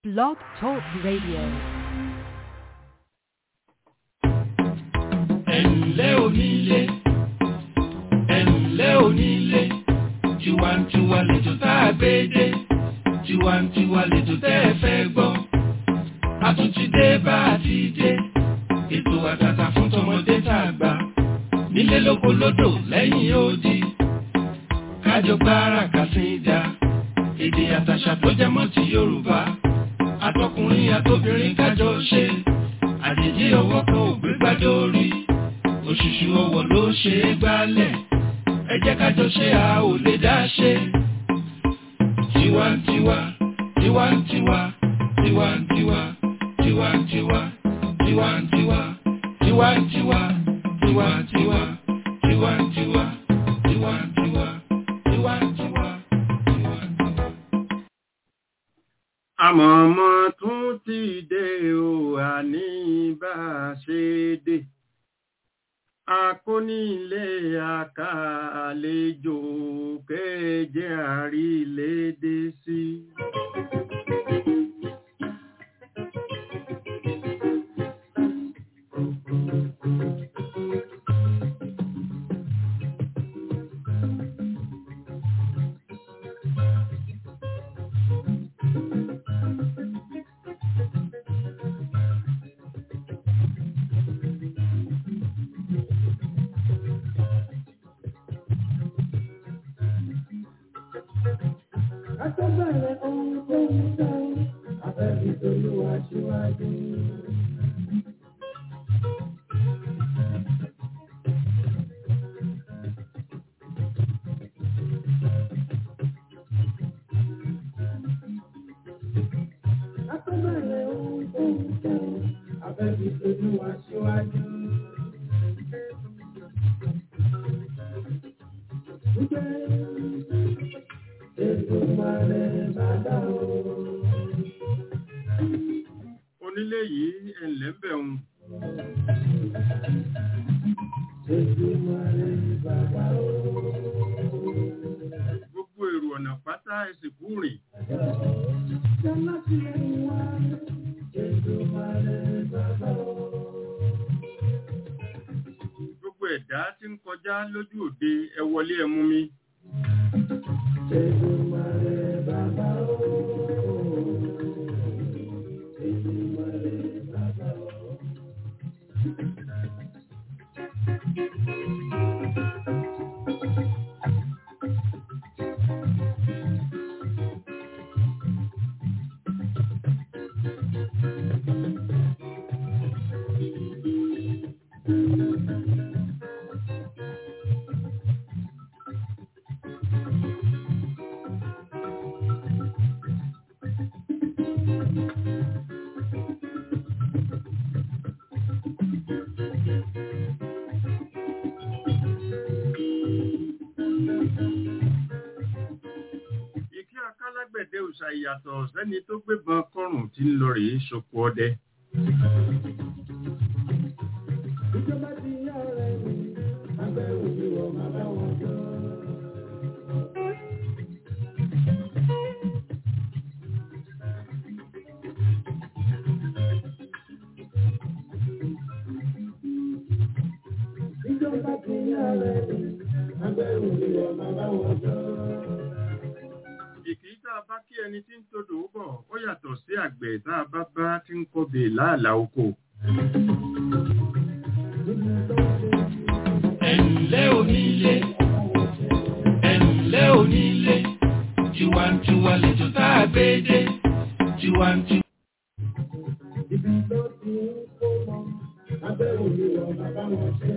Blog Talk Radio. ẹ̀ǹlẹ́ onílé ẹ̀ǹlẹ́ onílé tiwantiwa lẹ́jọ́ tá a gbé dé tiwantiwa lẹ́jọ́ tẹ́ ẹ fẹ́ gbọ́ a tún ti dé bá a ti dé ètò àtàtà fún tọmọdé tá a gbà nílé lóko lódò lẹ́yìn odi kájọ gbára kàsíńdà èdè àtàṣà tó jẹ mọ́ ti Yorùbá àtọkùnrin àtobìnrin kájọ ṣe àjèjì ọwọ́ kan ò gbé gbájọ orí òṣùṣù ọwọ́ ló ṣe é gbálẹ̀ ẹ jẹ́ kájọ ṣe a ò lè dá ṣe. tiwantiwa tiwantiwa tiwantiwa tiwantiwa tiwantiwa tiwantiwa tiwantiwa tiwantiwa tiwantiwa tiwantiwa tiwantiwa. àmọ̀mọ́ tún ti dé o àní bá a ṣe dé akónílé àkàlejò kéje àrílédé sí. Akọ́bẹ̀rẹ̀ ohun tó ń sọ, abẹ́bí tolúwa síwájú. Akọ́bẹ̀rẹ̀ ohun tó ń sọ, abẹ́bí tolúwa síwájú. Èdùmàrè bàbá o. onílé yìí ẹ̀ǹlẹ́ ń bẹ̀ ń Èdùmàrè bàbá o. gbogbo èrò ọ̀nà pátá ẹsẹ̀ kú rìn Jọlá ti ẹ̀yìn wá. Èdùmàrè bàbá o. gbogbo ẹ̀dá tí ń kọjá lójú òde ẹ wọlé ẹ mú mi Èdùmàrè bàbá o. Èdùmàrè bàbá o. ìkí akálágbẹ̀dẹ òòṣà ìyàtọ̀ sẹ́ni tó gbébọn kọrùn tí ń lọ rèé ṣoko ọdẹ Ìjọba ti yá ọ̀rẹ́ mi, abẹ́rù mi wọ̀ máa bá wọn jọ. Ìjọba ti yá ọ̀rẹ́ mi, abẹ́rù mi wọ̀ máa bá wọn jọ. ìkí tá a bá kí ẹni tí ń todò bọ̀ ó yàtọ̀ sí àgbẹ̀ tá a bá bá tí ń kọbè láàlà oko ẹ̀ǹlẹ́ onílé ẹ̀ǹlẹ́ onílé tiwantiwa lẹ́jọ́ tá a gbé dé tiwantiwa. Ibi tó ti ń kó mọ, abẹ́rù mi wọ̀ máa bá wọn jọ.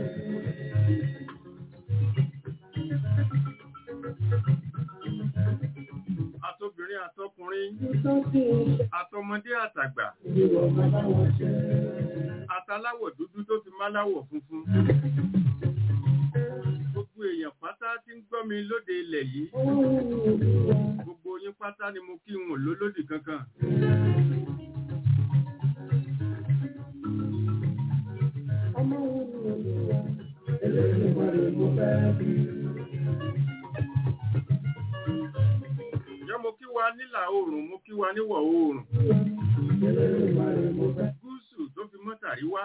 àtobìnrin àtọkùnrin Ibi tó ti ń ṣe, àtọmọdé àtàgbà mi wọ̀ máa bá wọn jọ. àtàláwọ̀ dúdú tó fi máláwọ̀ funfun gbogbo èèyàn pátá tí ń gbọ́ mi lóde ilẹ̀ yìí gbogbo yín pátá ni mo kí wọn lólódì kankan Ọmọ wo ni olùwà? Eléyìí wà lè mú bẹ́ẹ̀ bí. wa nílà oòrùn mo kí wa níwọ̀ oòrùn wá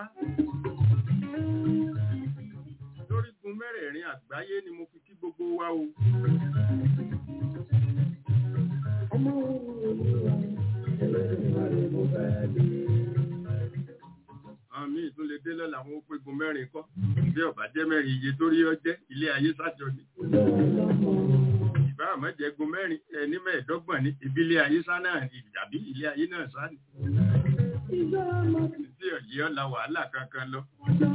lórígun mẹ́rẹ̀ẹ̀rin àgbáyé ni mo fi kí gbogbo wa o ọmọ olúwa Elédùmarè mo fẹ́ bí. àwọn míì tún lè dé lọ́la àwọn òpégun mẹ́rin kọ́ bí ọ̀bá jẹ́ mẹ́rin iye tó rí ọjẹ́ ilé ayé sájọ ni ìbá àmọ́jẹ́gun mẹ́rin ẹni mẹ́ẹ̀ẹ́dọ́gbọ̀n ní ìbílẹ̀ ayé sá náà ni tàbí ilé ayé náà sá ni Ìjọ ọmọ tí ọ̀yẹ́ ọ̀la wàhálà kankan lọ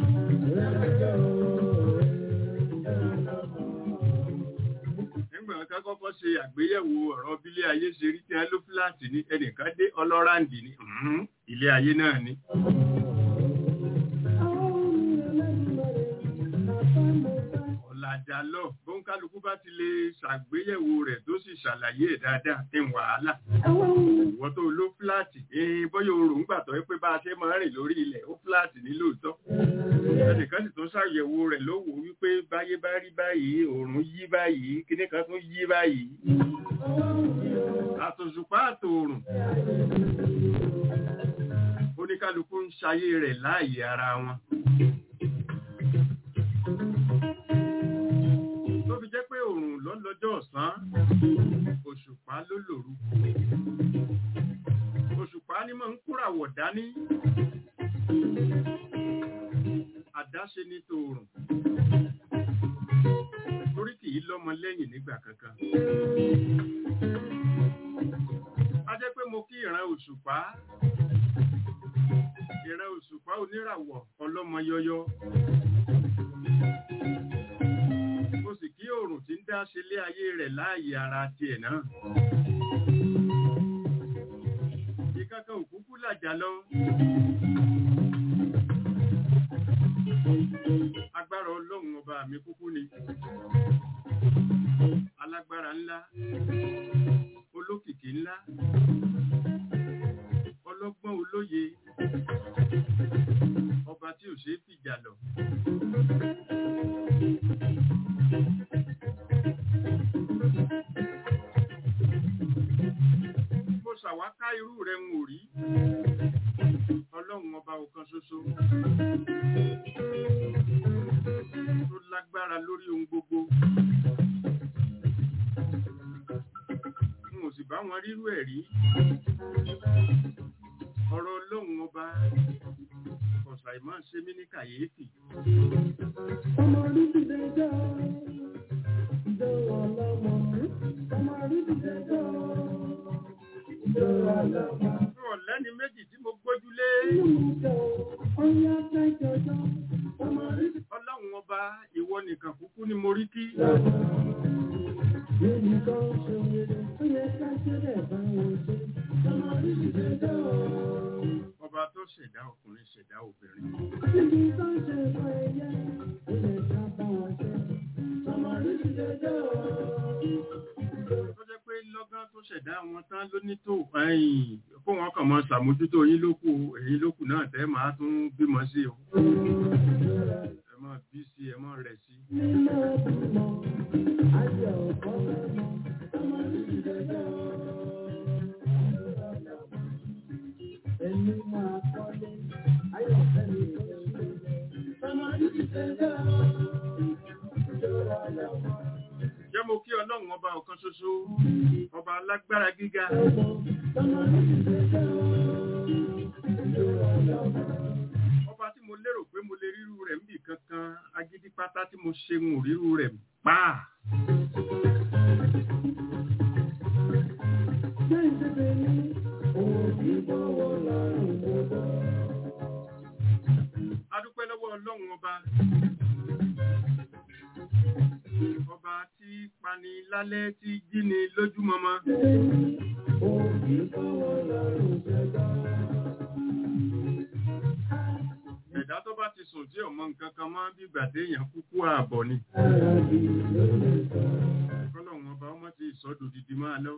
nígbà kan kọ́kọ́ ṣe àgbéyẹ̀wò ọ̀rọ̀ bílé ayé ṣe rí tí wọ́n ló fúláàtì ní ẹnìkan dé ọlọ́ràǹdì ní "Mhm, ilé ayé náà ni ọ̀làjà lọ bóńkálukú bá ti lè ṣàgbéyẹ̀wò rẹ̀ tó sì ṣàlàyé ẹ̀ dáadáa ní wàhálà ìwọ́n tó ló fúláàtì ẹ̀ẹ́n bọ́yọ̀ oòrùn gbà tọ́ pé bá a ṣe máa ń rìn lórí ilẹ̀ ó fúláàtì ní lóòótọ́ ẹnìkan sì tún ṣàyẹ̀wò rẹ̀ ló wò wípé báyé bá rí báyìí oòrùn yí báyìí kíní kan tún yí báyìí àtòṣùpá àtòòrùn oníkálukú ń ṣayé rẹ̀ láàyè ara wọn tó fi jẹ́ pé oòrùn ló lọ́jọ́ ọ̀sán òṣùpá ló lòru òṣùpá ní mọ̀ ń kúràwọ̀ dání àdáṣe ní tòòrùn torí kì í lọ́mọ lẹ́yìn nígbà kankan a jẹ́ pé mo kí ìran òṣùpá ìran òṣùpá oníràwọ̀ ọlọ́mọ yọyọ mo sì kí oòrùn tí ń dá ṣe lé ayé rẹ̀ láàyè ara tiẹ̀ náà ìkankan òkúkú làjà lọ agbára ọlọ́run ọba mi kúkú ni alágbára ńlá olókìkí ńlá ọlọ́gbọ́n olóye ọba tí ò ṣeé fìjà lọ mo ṣàwáká irú rẹ̀ ń wò rí ọlọ́run ọba ọ̀kan ṣoṣo tó lágbára lórí ohun gbogbo n ò sì bá wọn rírú ẹ̀ rí ọ̀rọ̀ ọlọ́run ọba ọ̀sà ìmọ̀ ṣe mí ní kàyéfì Ọmọ orí ti dẹjọ́, ìjọ ọlọ́mọ, ọmọ orí ti dẹjọ́, ìjọ ọlọ́mọ. fún ọ̀lẹ́ni méjì tí mo gbójúlé Ìjọ ọyá kẹjọjọ, ọmọ orí ti ọlọ́run ọba ìwọ nìkan kúkú ni mo rí kí dẹjọ́. Níbi kan ṣe wèrè, ó yẹ ká ṣẹlẹ̀ bá wọn ṣe, ọmọ orí ti dẹjọ́. ọba tó ṣẹ̀dá ọkùnrin ṣẹ̀dá obìnrin Níbi kan ṣe fọ ẹyẹ, ó yẹ ká bá wọn ṣe, ọmọ orí ti dẹjọ́. tó jẹ́ pé lọ́gán tó ṣẹ̀dá wọn tán ló ní tó ẹ̀yìn kó wọn kàn máa ṣàmójútó yín lókù èyí lókù náà tẹ́ máa tún bímọ sí o ẹ máa bí sí ẹ máa rẹ̀ sí Nínú ọdún ayọ̀ ọ̀pọ̀ lọ́nà, ọmọ orí ti dẹjọ́. Ẹni máa kọ́lé, ayọ̀ fẹ́mi lóṣù. Ọmọ orí ti dẹjọ́. Ìjọba lọ́wọ́. jẹ́ mo kí ọlọ́run ọba ọ̀kan ṣoṣo ọba alágbára gíga Ọmọ orí ti dẹjọ́. Ìjọba lọ́wọ́. ọba tí mo lérò pé mo lè ríru rẹ̀ níbì kankan agídí pátá tí mo ṣe ń ríru rẹ̀ páà Jẹ́ ìdíje ní òbí bọ́wọ́ lọ́rùn gbogbo. adúpẹ́ lọ́wọ́ ọlọ́run ọba ọba tí pani lálẹ́ tí jíni lójúmọmọ Òbí bọ́wọ́ lọ́rùn gbogbo. ẹ̀dá tó bá ti sùn tí ọmọ nǹkan kan máa ń bí ìgbà téèyàn kúkú ààbọ̀ ni Àràbí ló lè sọ. kọ́lọ́run ọba ọmọ ti ìsọdò didi máa lọ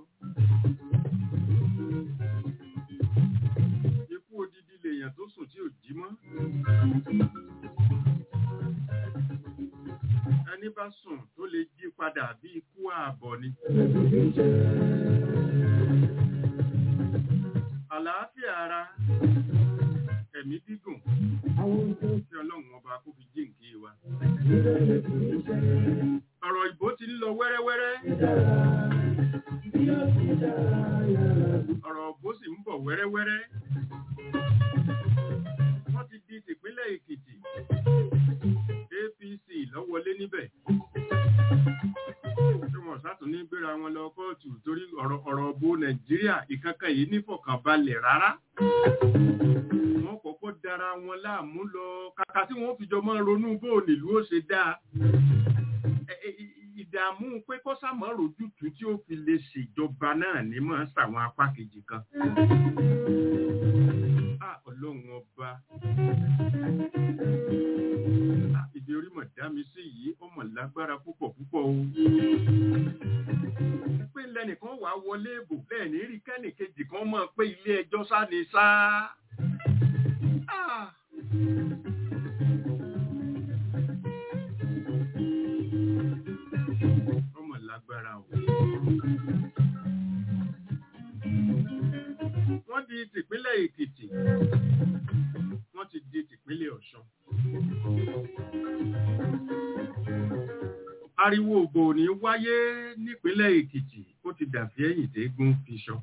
ikú odidi lèèyàn tó sùn tí ò jí mọ́ ẹni bá sùn tó lè jí padà bí ikú ààbọ̀ ni àlàáfíà ara ẹ̀mí gígùn tí ọlọ́run ọba kó fi jíǹkí wa. ọ̀rọ̀ ìbò ti ń lọ wẹ́rẹ́wẹ́rẹ́ ọ̀rọ̀ ìbò sì ń bọ̀ wẹ́rẹ́wẹ́rẹ́ wọ́n ti di tìpínlẹ̀ èkìtì apc lọ́wọ́lé níbẹ̀ tí wọ́n sátún ní gbéra wọn lọ kóòtù torí ọ̀rọ̀ ọ̀rọ̀ bo nàìjíríà ìkankan yìí nífọ̀kànbalẹ̀ rárá wọ́n kọ́kọ́ dara wọn láàmú lọ kàkà tí wọ́n fi jọ máa ronú bó nílùú ó ṣe dáa Ẹ- ẹ- ì- ìdààmú pé kọ́sàmọ́ rojútùú tí ó fi lè ṣèjọba náà ní mọ̀ ń sàwọn apá kejì kan. Ah, ọlọ́run ọba Ah, ibi orí mọ̀ dá mi sí yìí ó mọ̀ lágbára púpọ̀ púpọ̀ o. pé lẹ́nìkan wàá wọlé ìbò bẹ́ẹ̀ ní rí kẹ́nìkejì kan mọ̀ pé ilé ẹjọ́ sá ni sá. Ah. ọmọ lágbára o. wọ́n di tìpínlẹ̀ èkìtì wọ́n ti di tìpínlẹ̀ ọ̀ṣun. ariwo ògbò ní wáyé nípínlẹ̀ èkìtì ó ti dàbí ẹ̀yìn tẹ́gùn fi sọ.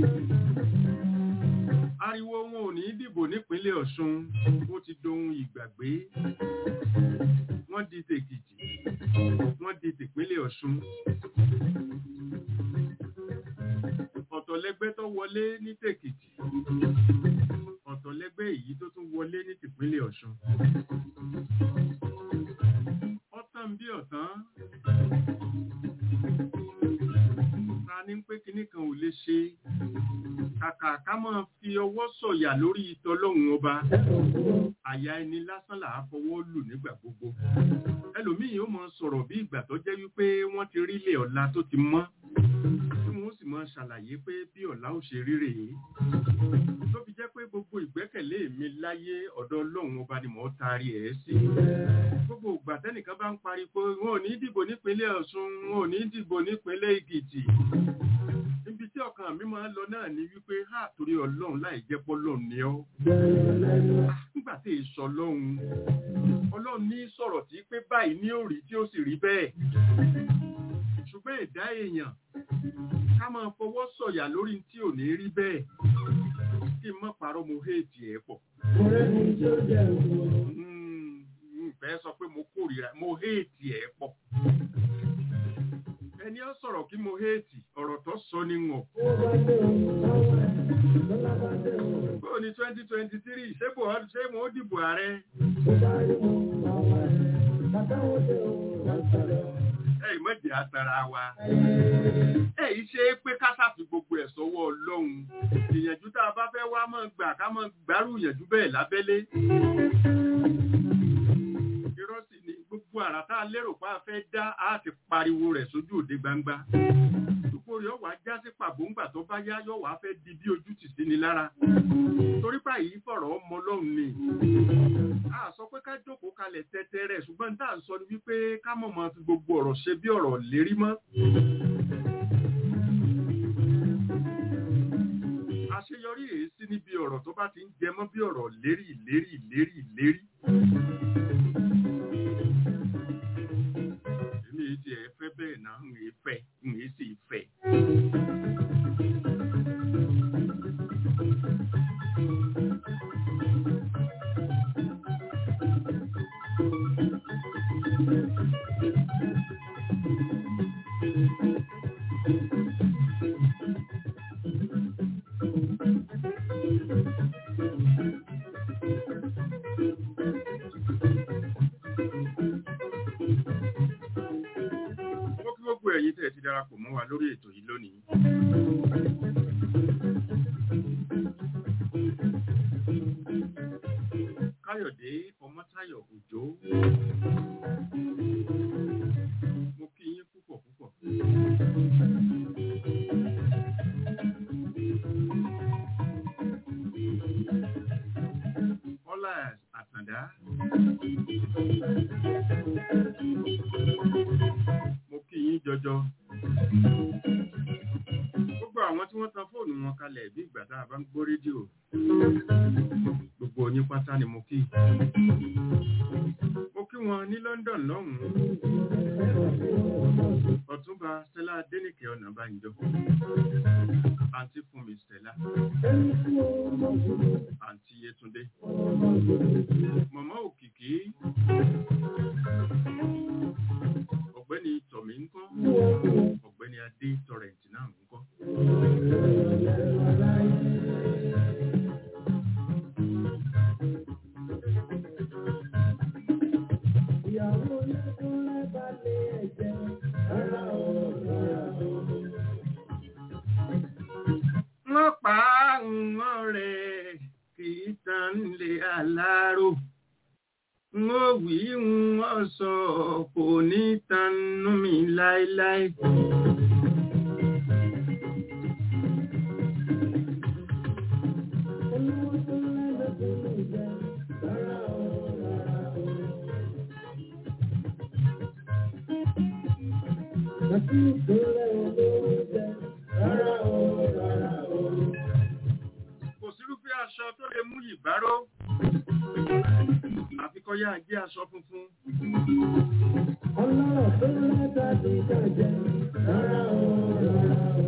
ariwo wọn ò ní dìbò nípínlẹ̀ ọ̀ṣun ó ti dohun ìgbàgbé wọ́n di tèkìtì wọ́n di tìpínlẹ̀ ọ̀ṣun. ọ̀tọ̀lẹ́gbẹ́ tó wọlé ní tèkìtì ọ̀tọ̀lẹ́gbẹ́ èyí tó tún wọlé ní tìpínlẹ̀ ọ̀ṣun. ọ̀tàn bí ọ̀tán ta ní pé kinní kan ò lè ṣe kàkà ká máa fi ọwọ́ sọ̀yà lórí ìtọ́lọ́hun ọba àyà ẹni lásán là á fọwọ́ lù nígbà gbogbo ẹlòmíì ó máa sọ̀rọ̀ bí ìgbà tó jẹ́ wípé wọ́n ti rí ilé ọ̀la tó ti mọ́ tí wọ́n sì máa ṣàlàyé pé bí ọ̀la ó ṣe rí rèé tó fi jẹ́ pé gbogbo ìgbẹ́kẹ̀lé mi láyé ọ̀dọ̀ ọlọ́run ọba ni mò ń taari ẹ̀ sí gbogbo ìgbà tẹ́nìkan bá ń parí pé wọn ò ní dìbò nípínlẹ̀ ọ̀ṣun wọn ò ní dìbò nípínlẹ̀ èkìtì níbi tí ọkàn mi máa ń lọ náà ni wípé ha torí ọlọ́run láì jẹ́ pọ́lọ́run ni ọ́ nígbà tí èso ọlọ́run ọlọ́run ní sọ̀rọ̀ tí pé báyìí ní òrí tí ó sì rí bẹ́ẹ̀ ṣùgbọ́n ẹ̀dá èèyàn ká máa fọwọ́ sọ̀yà lórí tí ò ní rí bẹ́ẹ̀ kí n má parọ́ mo héètì ẹ̀ pọ̀ Mm, n fẹ́ sọ pé mo kórìíra mo héètì ẹ̀ pọ̀ ẹni ó sọ̀rọ̀ kí mo héètì ọ̀rọ̀ tó sọ ni wọ̀n bó ní twenty twenty three ṣé bò ó- ṣé mo ó dìbò ààrẹ ẹ ìmọ̀dé àtàrà wa ẹ yìí ṣe é pé ká ṣàfi gbogbo ẹ̀ sọ́wọ́ ọlọ́run ìyànjú tá a bá fẹ́ wá máa gbà ká máa gbárù ìyànjú bẹ́ẹ̀ lábẹ́lé irọ́ sì ni gbogbo àrà tá a lérò pé a fẹ́ dá a ti pariwo rẹ̀ sójú òde gbangba gbogbo rẹ̀ wàá já sí pàbóńgbà tó bá yá yọ̀ wàá fẹ́ di bí ojú tì sí ni lára torí báyìí fọ̀rọ̀ ọmọ ọlọ́run ni a sọ pé ká jókòó kalẹ̀ tẹ́tẹ́ rẹ̀ ṣùgbọ́n tá à ń sọ ni wípé ká mọ̀ mọ́ fi gbogbo ọ̀rọ̀ ṣe bí ọ̀rọ̀ lérí mọ́. àṣeyọrí èyí sí níbi ọ̀rọ̀ tó bá ti ń jẹ mọ́ bí ọ̀rọ̀ lérí lérí lérí lérí. èmi èyí ti ẹ̀ fẹ́ bẹ́ẹ̀ náà ń èé fẹ́ ń èé sì fẹ́. Mo kí gbogbo ẹ̀yin tẹ́ ẹ ti darapọ̀ mọ́ wa lórí ètò yìí lónìí. Káyọ̀dé Ọmọ́táyọ̀ Òjó. Mo kí yín púpọ̀ púpọ̀. Ọlá Àtàndá. Mo kí yín jọjọ. Gbogbo àwọn tí wọ́n tan fóònù wọn kalẹ̀ bí ìgbà tá a bá ń gbọ́ rédíò. Gbogbo yín pátá ni mo kí mo kí wọn ní London lọ́hùn-ún ọ̀túnba Stella Adénìkẹ́ Ọ̀nàbànjọ àǹtí Fúnmi Stella àǹtí Yétúndé mọ̀mọ́ òkìkí ọ̀gbẹ́ni tọ̀mí ńkọ́ ọ̀gbẹ́ni adé tọrẹǹtì náà ńkọ́. Ìyàwó lẹ́kúnlẹ́ bá lé ẹ̀jẹ̀ rárá o rárá o. wọ́n pa àwọn rẹ̀ kì í tán lé aláró wọ́n wí wọ́n sọ kò ní tanú mi láéláé. Olówó tó lẹ́lẹ́kùn jẹ rárá o rárá o. Àti ìpínlẹ̀ olówó jẹ rárá o rárá o. kò sírúfẹ́ aṣọ tó lè mú ìbáró àfikọ́yá jẹ́ aṣọ funfun Ọlọ́rọ̀ tó lẹ́ta ti kàjẹ́ rárá o rárá o.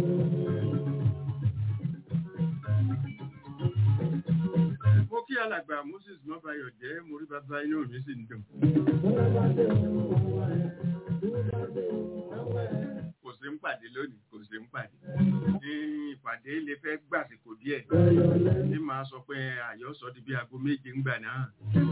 mo kí alàgbà Moses mọ́bayọ̀ jẹ́ mo rí bàbá inú mi sì ń dùn Bọ́lá bá dé òun àwọn ẹ̀, tó bá dé òun àwọn ẹ̀. kò sí ń pàdé lónìí kò sí ń pàdé ní ìpàdé lè fẹ́ gbàsìkò díẹ̀ Ọ̀yọ́ lẹ́nu. ní máa sọ pé àyọ́sọ di bí aago méje ń gbà náà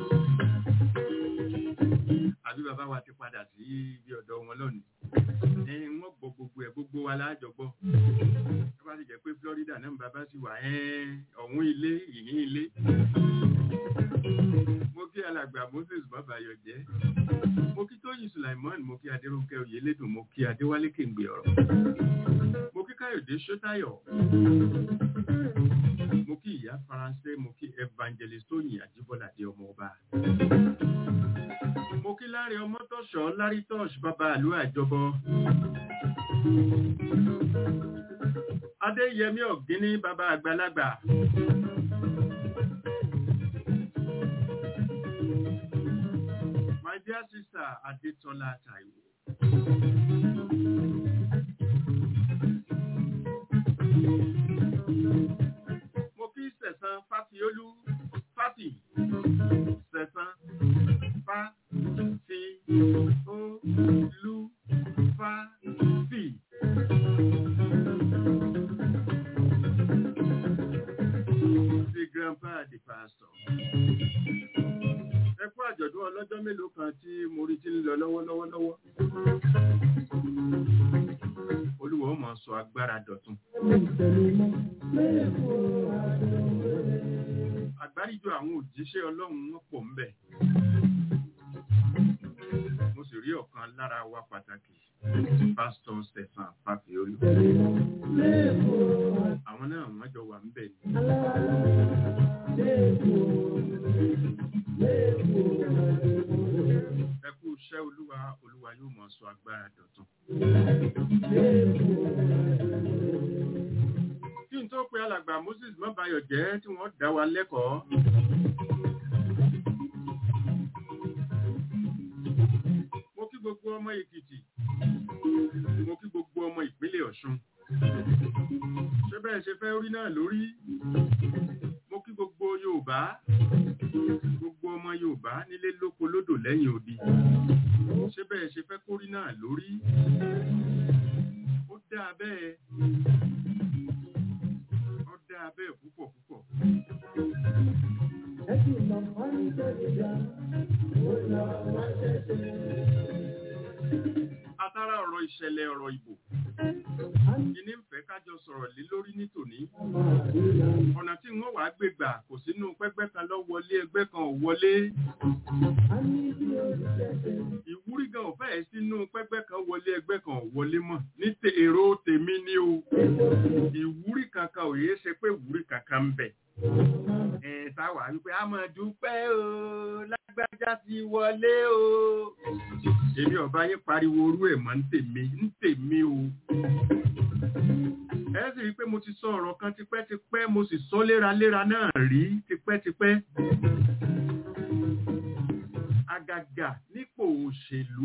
àbí bàbá wa ti padà sí ibi ọ̀dọ̀ wọn lónìí ẹ wọ́n gbọ́ gbogbo ẹ̀ gbogbo wa láàjọ gbọ́ tó bá sì jẹ́ pé Florida náà bàbá sì wà ẹ́ ọ̀hún ilé ìhín ilé mo kí alàgbà Moses bàbáyọ̀ jẹ́ mo kí Tóyìn Sulaimon mo kí Adéròǹkẹ́ Oyèlédùn mo kí Adéwálé Kéǹgbè ọ̀rọ̀ mo kí Káyọ̀dé Ṣótáyọ̀ mo kí ìyá Faransé mo kí Evangelist Tóyìn Àjíbọ́ládé ọmọ ọba mo kí Láre Ọmọ́tọ̀ṣọ́ Lárítọ́ṣ bàbá àlú àjọbọ Adéyẹmí Ọ̀gíní bàbá àgbàlagbà my dear sister Adétọ́lá Táíwò. mo kí sẹ̀sán fáfiolú fáfì sẹ̀sán fáfi olú fáfì. the grandpa the pastor. ẹ kú àjọ̀dún ọlọ́jọ́ mélòó kan tí mo rí tí ń lọ lọ́wọ́lọ́wọ́ lọ́wọ́. olúwa ó máa sọ agbára dọ̀tun. àgbáríjọ àwọn òjíṣẹ́ ọlọ́run wọn pọ̀ ńbẹ̀. mo sì rí ọ̀kan lára wa pàtàkì pásítọ̀ Stephen Fáfiolú. àwọn náà wọ́n jọ wà ńbẹ̀ ni. ẹ kú iṣẹ́ olúwa olúwa yóò máa sọ agbára dọ̀tun. kí n tó pe alàgbà Moses mọ́bayọ̀ jẹ́ tí wọ́n dá wa lẹ́kọ̀ọ́. mo kí gbogbo ọmọ Èkìtì mo kí gbogbo ọmọ ìpínlẹ̀ Ọ̀ṣun ṣé bẹ́ẹ̀ ṣe fẹ́ rí náà lórí mo kí gbogbo Yorùbá gbogbo ọmọ Yorùbá nílé lóko lódò lẹ́yìn odi ṣé bẹ́ẹ̀ ṣe fẹ́ kórí náà lórí ó dáa bẹ́ẹ̀ ó dáa bẹ́ẹ̀ púpọ̀ púpọ̀ atara ọ̀rọ̀ ìṣẹ̀lẹ̀ ọ̀rọ̀ ìbò ìní ń fẹ́ kájọ sọ̀rọ̀ lé lórí ní tòní ọ̀nà tí wọ́n wàá gbé gbà kò sínú pẹ́gbẹ́ kan lọ wọlé ẹgbẹ́ kan ò wọlé ìwúrí gan ò fẹ́ẹ̀ sínú pẹ́gbẹ́ kan wọlé ẹgbẹ́ kan ò wọlé mọ́ ní te èrò tèmi ní o ìwúrí kankan ò yéé ṣe pé ìwúrí kankan ń bẹ ẹ̀ táwa wípé a máa dúpẹ́ o lágbájá ti wọlé o èmi ọba yín pariwo orú ẹ̀ mọ́ ń tèmi ń tèmi o ẹ sì rí i pé mo ti sọ ọ̀rọ̀ kan tipẹ́tipẹ́ mo sì sọ léraléra náà rí tipẹ́ tipẹ́tipẹ́ àgàgà nípò òṣèlú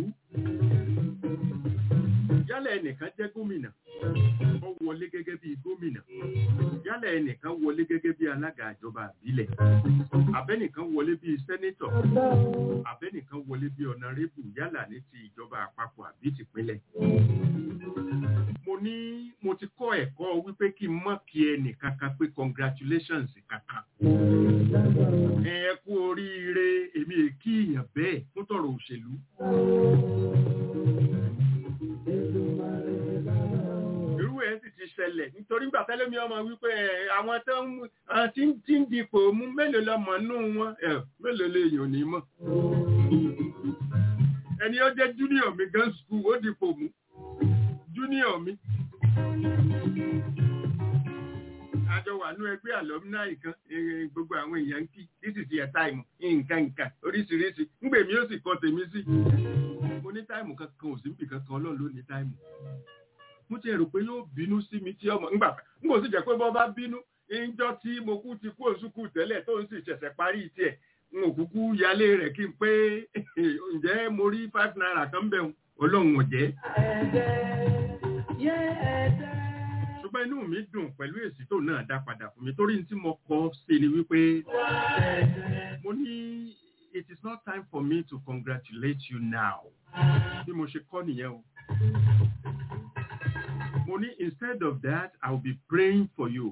yálà ẹnìkan jẹ́ gómìnà ó wọlé gẹ́gẹ́ bí gómìnà yálà ẹnìkan wọlé gẹ́gẹ́ bí alága ìjọba àbílẹ̀ abẹ́nìkan wọlé bí sẹ́nétọ̀ abẹ́nìkan wọlé bí ọ̀nàrẹ́bù yálà ní ti ìjọba àpapọ̀ àbí tìpínlẹ̀ mo ní mo ti kọ́ ẹ̀kọ́ wípé kí n mọ̀ kí ẹnì kankan pé congratulations kankan ẹ kú oríire èmi è kí èèyàn bẹ́ẹ̀ fún tọ̀rọ̀ òṣèlú irú ẹ̀ sì ti ṣẹlẹ̀ nítorí nígbà tẹ́lẹ̀ mi ọmọ wípé ẹ̀, àwọn tó ń mú- àwọn tí ń tí ń dipò mú mélòó lọmọ nù wọn ẹ̀, mélòó lè yàn ní mọ̀ ẹni ó jẹ́ junior mi gan skul ó dipò mú junior mi àjọ wà ní ẹgbẹ́ alumni kan eh, gbogbo àwọn èèyàn ń kí this is your time nǹkan nǹkan oríṣiríṣi ńgbè mi ó sì kọ tèmi sí mo ní táìmù kankan ò sí níbì kankan ọlọ́run ló ní táìmù mo ti rò pé yóò bínú sí mi tí ọmọ ńgbà n kò sì jẹ́ pé bọ́ bá bínú ìjọ tí mo kú ti kú òsùkú tẹ́lẹ̀ tó ń sì ṣẹ̀ṣẹ̀ parí tiẹ̀ n ò kúkú yálé rẹ̀ kí n pé ǹjẹ́ mo rí five naira kan bẹ̀ ọlọ́run ò jẹ́ ṣùgbọ́n inú mi dùn pẹ̀lú èsì tó náà dá padà fún mi torí tí mo kọ sí ni wípé mo ní it is not time for me to congratulate you now bí mo ṣe kọ́ nìyẹn o mo ní instead of that I will be praying for you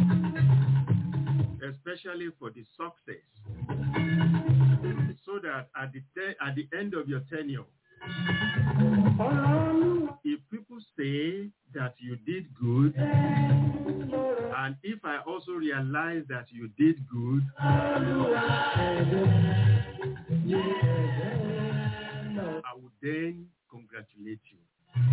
especially for the success so that at the, te- at the end of your tenure if people say that you did good, and if I also realize that you did good, I would then congratulate you.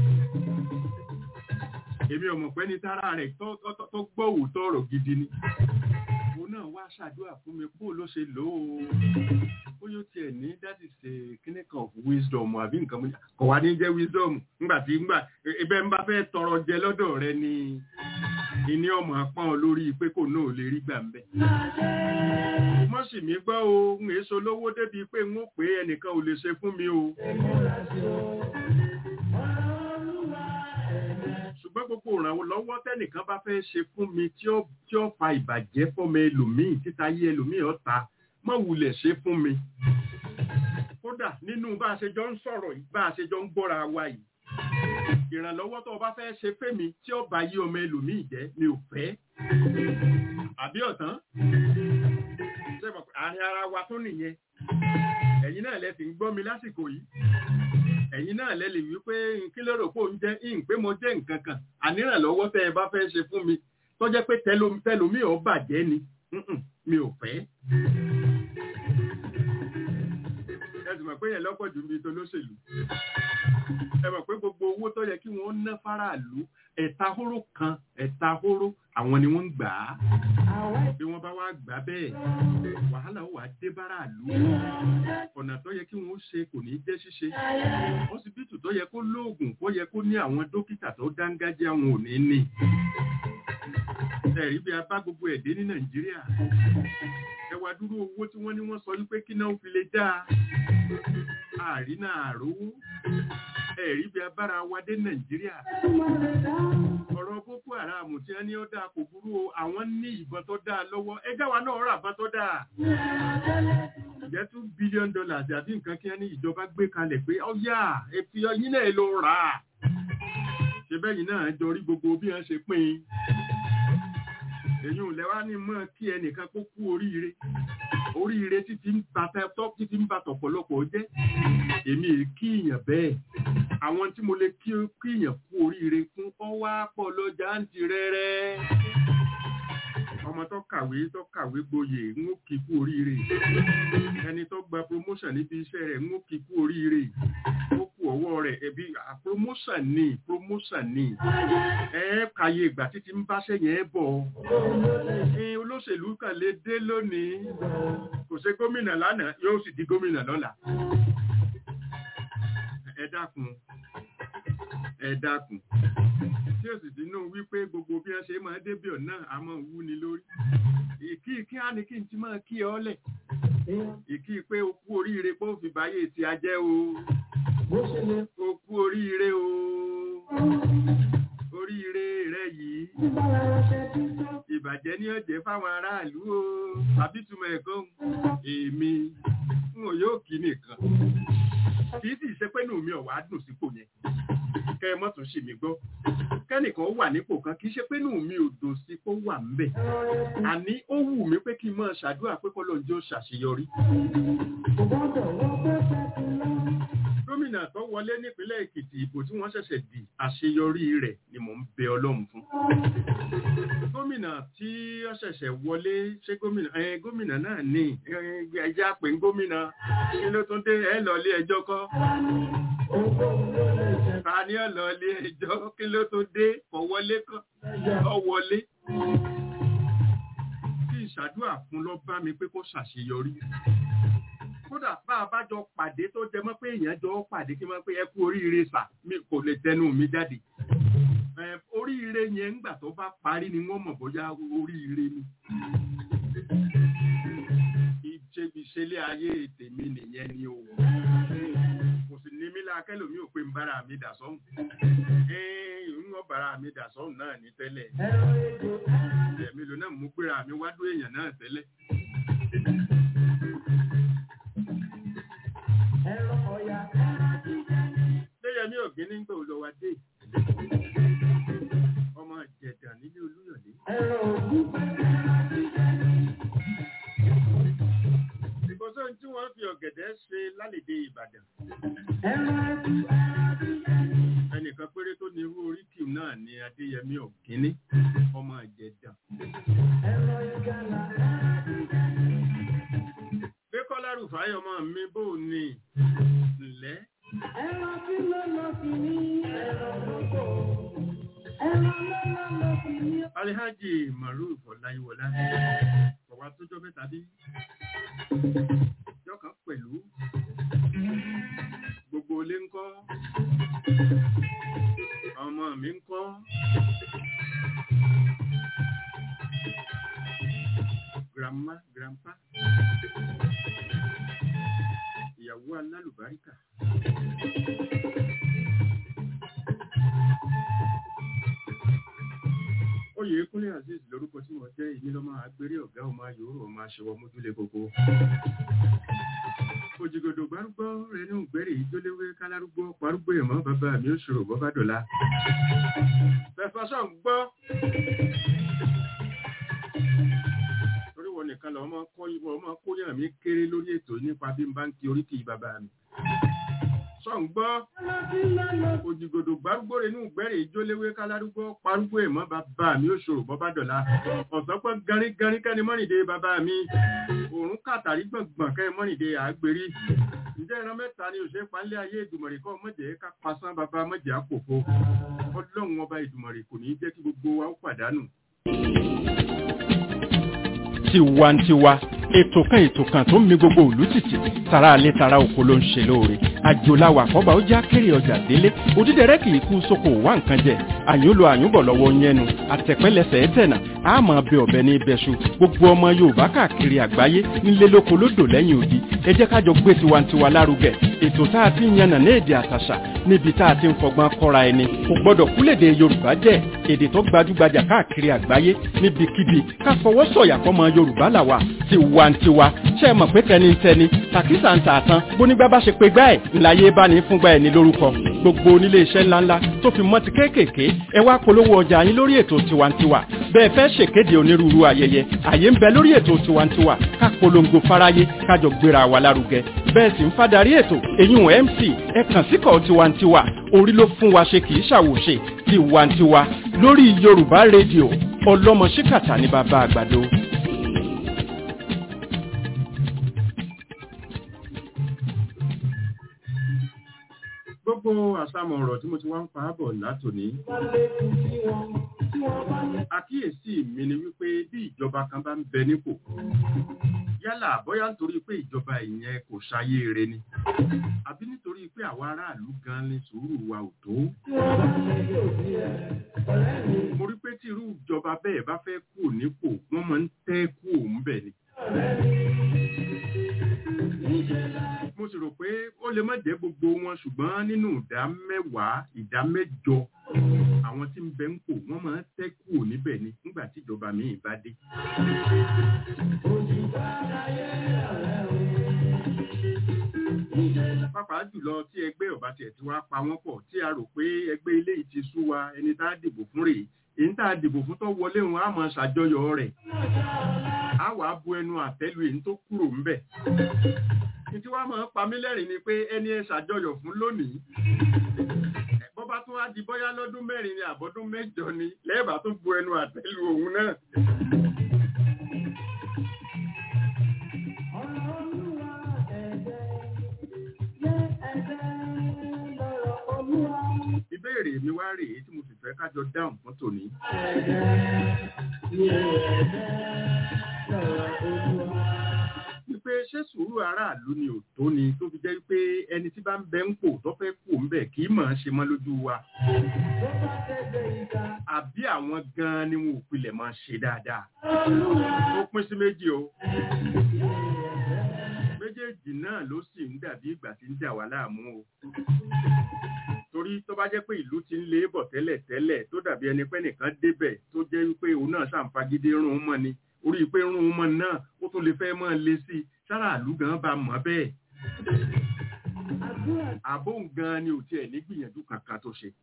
Èmi ọmọ pé ní tára rẹ̀ tó tó- tó- tó gbọ́ òótọ́ ọ̀rọ̀ gidi ni. Òun náà wá ṣàdúrà fún mi bó ló ṣe lò ó. Ó yóò tiẹ̀ ní that is a kíní kan of wisdom àbí nǹkan mú. Kò wá ní jẹ́ wisdom ńgbà tí ńgbà ẹbẹ̀ ń bá fẹ́ tọrọ jẹ lọ́dọ̀ rẹ ni ìní ọmọ apọ́n lórí pé kò náà lè rí gbà ń bẹ̀. Mọ́ sì mí gbọ́ o, ń èso lówó débi pé ń ó pé ẹnìkan ò lè ṣe fún mi o. ṣùgbọ́n gbogbo ìrànlọ́wọ́ tẹ́nìkan bá fẹ́ ṣe fún mi tí ó tí ó fa ìbàjẹ́ fọ́mọ ẹlòmíì títa yé ẹlòmíì ọ̀ta má wulẹ̀ ṣe fún mi. kódà nínú bá a ṣe jọ ń sọ̀rọ̀ yìí bá a ṣe jọ ń gbọ́ra wa yìí ìrànlọ́wọ́ tó o bá fẹ́ ṣe fẹ́mi tí ó bá yí ọmọ ẹlòmíì jẹ́ mi ò fẹ́. àbí ọ̀tán ṣé mo pé àárín ara wa tún nìyẹn ẹ̀yin náà lẹ sì ń gbọ́ mi lásìkò yìí ẹ̀yin náà lẹ lè wí pé kí ló rò pé òun jẹ́ ìhìn pé mo jẹ́ nǹkan kan ànírànlọ́wọ́ tẹ́ ẹ bá fẹ́ ṣe fún mi tó jẹ́ pé tẹlo- tẹlòmíì ò bàjẹ́ ni Mm-mm, mi ò fẹ́. ẹ sì mọ̀ pé yẹn lọ́pọ̀ jù mí tó lóṣèlú ẹ mọ̀ pé gbogbo owó tó yẹ kí wọ́n ná fáráàlú ẹ̀ta hóró kan ẹ̀ta hóró àwọn ni wọ́n ń gbà á bí wọ́n bá wá gbà bẹ́ẹ̀ wàhálà ó wà dé báráàlú ọ̀nà tó yẹ kí wọ́n ṣe kò ní jẹ́ ṣíṣe ọsibítù tó yẹ kó lóògùn kó yẹ kó ní àwọn dókítà tó dángájá wọn ò ní ní ẹ̀rí bí a bá gbogbo ẹ̀dẹ́ ní nàìjíríà ẹ wá dúró owó tí wọ́n ní wọ́n sọ wípé kí náà fi lè dáa àrínà àrówó ẹ̀rí bí a bára wa dé nàìjíríà ọ̀rọ̀ boko haram tí wọ́n ní ó dáa kò burú o àwọn ní ìbọn tó dáa lọ́wọ́ ẹjá wa náà rà bá tó dáa jẹ́ two billion dollars àbí nǹkan kí wọ́n ní ìjọba gbé kalẹ̀ pé ọ̀yà èfi ọyìn náà ló rà á ṣe bẹ́yìn náà jọ rí gbogbo bí wọ́n ṣe pín in èyí ò lẹ́wà ní mọ́ kí ẹnìkan kó kú oríire oríire títí ń bàtà tọ́ títí ń bàtà ọ̀pọ̀lọpọ̀ jẹ́ èmi è kí èèyàn bẹ́ẹ̀ àwọn tí mo lè kí kí èèyàn kú oríire fún ọwọ́ pọ̀ lọ́jà ń ti rẹ́rẹ́ ọmọ tó kàwé tó kàwé gboyè ń ó kí kú oríire ẹni tó gba promotion níbi iṣẹ́ rẹ̀ ń ó kí kú oríire ó kú ọwọ́ rẹ̀ ẹbí à, promotion ni promotion ni ẹ kàyé ìgbà títí ń báṣẹ́ yẹn bọ̀ ní olóṣèlú kan lè dé lónìí kò ṣe gómìnà lánàá yóò sì di gómìnà lọ́la ẹ dákun ẹ dákun tí tí ó sì sínú wípé gbogbo bí wọ́n ṣe máa débi ọ̀nà àmọ́ wú ni lórí ìkí kí á ní kí n ti máa kí ọ lẹ̀ ìkí pé o kú oríire pé ó fi báyé ti ajẹ́ o bó ṣe lè o kú oríire o oríire rẹ yìí tí bára ránṣẹ́ tí tó ìbàjẹ́ ní ọ̀jẹ́ fáwọn aráàlú o tàbí túmọ̀ ẹ̀kọ́ èmi n ò yóò kí nìkan kì í sì ṣe pé nù mí ọ̀wá dùn sípò yẹn kẹ́ ẹ mọ́ tún ṣì mí gbọ́ kẹ́nìkan wà nípò kan kì í ṣe pé nù mí ò dùn sí kó wà ń bẹ̀ àní ó wù mí pé kí n máa ṣàdúrà pé kọ́ lóun jẹ́ ó ṣàṣeyọrí kò gbọ́dọ̀ wọ́n fẹ́ fẹ́ ti lọ. gómìnà tó wọlé nípínlẹ̀ èkìtì ìbò tí wọ́n ṣẹ̀ṣẹ̀ dì àṣeyọrí rẹ̀ ni mò ń bẹ ọlọ́run fún gómìnà tí ó ṣẹ̀ṣẹ̀ wọlé ṣé gómìnà ẹ gómìnà náà ní ẹjẹ́ àpè ń gómìnà kí ló tún dé ẹ lọ ilé ẹjọ́ kọ́ Ohunkóhun ló lè jẹ́ ta ni ó lọ ilé ẹjọ́ kí ló tún dé kò wọlé kọ́ ọ wọlé kí ìṣàdúrà fún lọ bá mi pé kó ṣàṣeyọrí kódà bá a bá jọ pàdé tó jẹ mọ́ pé èèyàn jọ pàdé kí n máa pé ẹ kú oríire sà mi kò lè tẹnu mi jáde ẹ oríire yẹn ńgbà tó bá parí ni wọ́n mọ̀ bóyá oríire ni ìṣẹ́bíṣẹ́lé ayé tèmi nìyẹn ni o kò sì ní mí lákẹ́lòmí ò pé ń bára mi dà sọ́hùn ẹ́ẹ̀ ń wọ́n bára mi dà sọ́hùn náà ní tẹ́lẹ̀ ẹ̀rọ ètò ẹ̀mí ló náà mú péra mi wá dó èèyàn náà tẹ́lẹ̀ ẹ̀rọ ọ̀yà lẹ́yẹmí ọ̀gbìn nígbà ò lọ wá dé ọmọ ìjẹ̀dà nílé olúyọ̀lé ẹ̀rọ ògùn ìkọsọ́ tí wọ́n fi ọ̀gẹ̀dẹ̀ ṣe lálẹ́dẹ ìbàdàn ẹ̀rọ ẹ̀tù ẹnìkan péré tó ní irú oríkì náà ni adéyẹmí ọ̀gíní ọmọ ìjẹ̀dà ẹ̀rọ ìgbàlà gbẹ́kọ́lá rúfáì ọmọ mi bò ní ǹlẹ́ ẹ̀rọ tí ló lọ sí ní ẹ̀rọ gbogbo ẹ̀rọ lọ́lọ́ lọ sí ní alihaji maruf ọláyíwọlá ọwá tójọ́ mẹ́ta bí yọkàn pẹ̀lú gbogbo ilé ńkọ́ ọmọ mi ńkọ́ grandma grandpa ìyàwó alálùbáríkà oyè kúnlé azeez lórúkọ tí wọ́n jẹ́ èmi lọ́mọ agbéré ọ̀gá ọmọ ayòrò ọmọ aṣọwọ́ mójúlé gbogbo òjìgòdò gbárúgbó rẹnu gbẹrẹ ìjóléwé kálárúgbó parúgbó ẹ̀mọ́ bàbá mi ó ṣòro bọ́bá dọ̀la fẹfọsọ ń gbọ́ torí wọn nìkan lọ ọmọ kọ ìwọ ọmọ kóyàn mi kéré lórí ètò nípa bí n bá ń kí oríkì bàbá mi sọ ń gbọ́ ẹ̀rọ tí ló lọ òjìgòdò gbárúgbó rẹnu gbẹrẹ ìjóléwé kálárúgbó parúgbó ẹ̀mọ́ bàbá mi ó ṣòro bọ́bá dọ̀la ọ̀sán pọ̀ garígarí kẹ́ni mọ́rìndé bàbá mi òórùn kàtàrí gbọ̀ngbọ̀n kẹ́ mọ́rìndé àgbèrí ǹjẹ́ ìran mẹ́ta ni òṣèré panlẹ̀ ayé ìdùmọ̀rì kọ́ mọ̀jẹ̀ ká pasán bàbá mọ̀jẹ̀ àpòfo ọlọ́run ọba ìdùmọ̀rì kò ní í jẹ́ kí gbogbo wa ó pàdánù. tiwantiwa ètò kan ètò kan tó ń mi gbogbo òlú tìtì tara alẹ́ tara oko ló ń ṣe lóore àjòláwà àkọ́bà ó já kéré ọjà délé òdídẹrẹ́ kì í kú sóko wá nǹkan jẹ àyùnlò àyùnbọ̀ lọ́wọ́ yẹnu àtẹ̀pẹ́lẹsẹ̀ ẹ̀tẹ̀nà àmọ́ bẹ ọ̀bẹ ní ibẹ̀ṣu gbogbo ọmọ yorùbá káàkiri àgbáyé nílé lóko lódò lẹ́yìn odi ẹ jẹ́ kájọ gbé tiwantiwa lárugẹ ètò tá a ti ń yànnà ní èdè àtàṣà níbi tá a ti ń fọgbọ́n kọ́ra ẹni kò gbọ́dọ̀ kúlèdè yorùbá jẹ́ èdè tó gbajúgbajà káàkiri àgbáyé níbikíbi ká fọwọ́ sọ̀yà fọmọ yorùbá làwà tiwantiwa ṣe é mọ̀ pé tẹnitẹni tàkísà ń tààtàn bónígbà bá ṣe pé gbá ẹ̀ ńláyé bá ní fúngbà ẹ̀ ní lórúkọ gbogbo onílé iṣẹ́ ńláńlá tó fi mọ́ ti kéékèèké ẹ wá polówó ọjà yín lórí ètò tiwantiwa bẹ́ẹ̀ fẹ́ ṣèkéde onírúurú ayẹyẹ àyè ń bẹ lórí ètò tiwantiwa ká polongo fáráyé kájọ gbéra wa lárugẹ bẹ́ẹ̀ sì ń fadarí ètò èyún mc ẹ kàn síkọ̀ tiwantiwa orí ló fún wa ṣe kì í ṣàwòṣe tiwantiwa lórí yorùbá rédíò ọlọ́mọ ṣíkàtà ní bàbá àgbàdo. gbogbo àsámọ̀ ọ̀rọ̀ tí mo ti wá ń pa á bọ̀ látòní bá lékun sí wọn tí wọ́n bá ní àkíyèsí mi ni wípé bí ìjọba kan bá ń bẹ nípò yálà bóyá nítorí pé ìjọba ìyẹn kò ṣayé rẹ ni àbí nítorí pé àwa aráàlú gan ni sùúrù wa ò tó. mo rí pé tí irú ìjọba bẹ́ẹ̀ bá fẹ́ kú nípò wọ́n máa ń tẹ́ kú òun bẹ̀ ni. mo sì rò pé ó lè má jẹ́ gbogbo wọn ṣùgbọ́n nínú ìdá mẹ́wàá ìdá mẹ́jọ àwọn tí ń bẹ ń pò wọ́n máa ń tẹ́ kú níbẹ̀ ni nígbà tí ìjọba míì bá dé. pàápàá jùlọ tí ẹgbẹ́ ọ̀bá tiẹ̀ ti wá pa wọ́n pọ̀ tí a rò pé ẹgbẹ́ ilé yìí ti sú wa ẹni tá a dìbò fún rèé èyí tá a dìbò fún tó wọlé wọn á máa ṣàjọyọ̀ rẹ̀ á wàá bu ẹnu àtẹ́lu èyí tó kúrò ńbẹ̀ ní tí wàá máa pa mí lẹ́rìn ni pé ẹni ẹ ṣàjọyọ̀ fún lónìí bọ́ bá tún wá di bóyá lọ́dún mẹ́rin ni àbọ́dún mẹ́jọ ni lẹ́ẹ̀bà tún bu ẹnu àtẹ́lu òun náà. ìbéèrè mi wá rèé tí mo sì fẹ́ kájọ dáhùn fún tòní. wípé ṣé sùúrù aráàlú ni ò tó ni tó fi jẹ́ pé ẹni tí bá ń bẹ ń pò tó fẹ́ kú ń bẹ̀ kì í mọ̀ ọ́n ṣe mọ́ lójú wa. àbí àwọn gan-an ni wọn ò pilẹ̀ máa ṣe dáadáa. ó pín sí méjì o. méjèèjì náà ló sì ń dàbí ìgbà tí ń dà wá láàmú o torí tó bá jẹ́ pé ìlú ti ń lé bọ̀ tẹ́lẹ̀ tẹ́lẹ̀ tó dàbí ẹni pé nìkan débẹ̀ tó jẹ́ wípé òun náà ṣàǹfagídé rún un mọ́ ni orí pé rún un mọ́ náà ó tún lè fẹ́ mọ́ lé sí i sára àlú gan bá mọ́ bẹ́ẹ̀. àbó gan ni ò tiẹ̀ ní gbìyànjú kankan tó ṣe.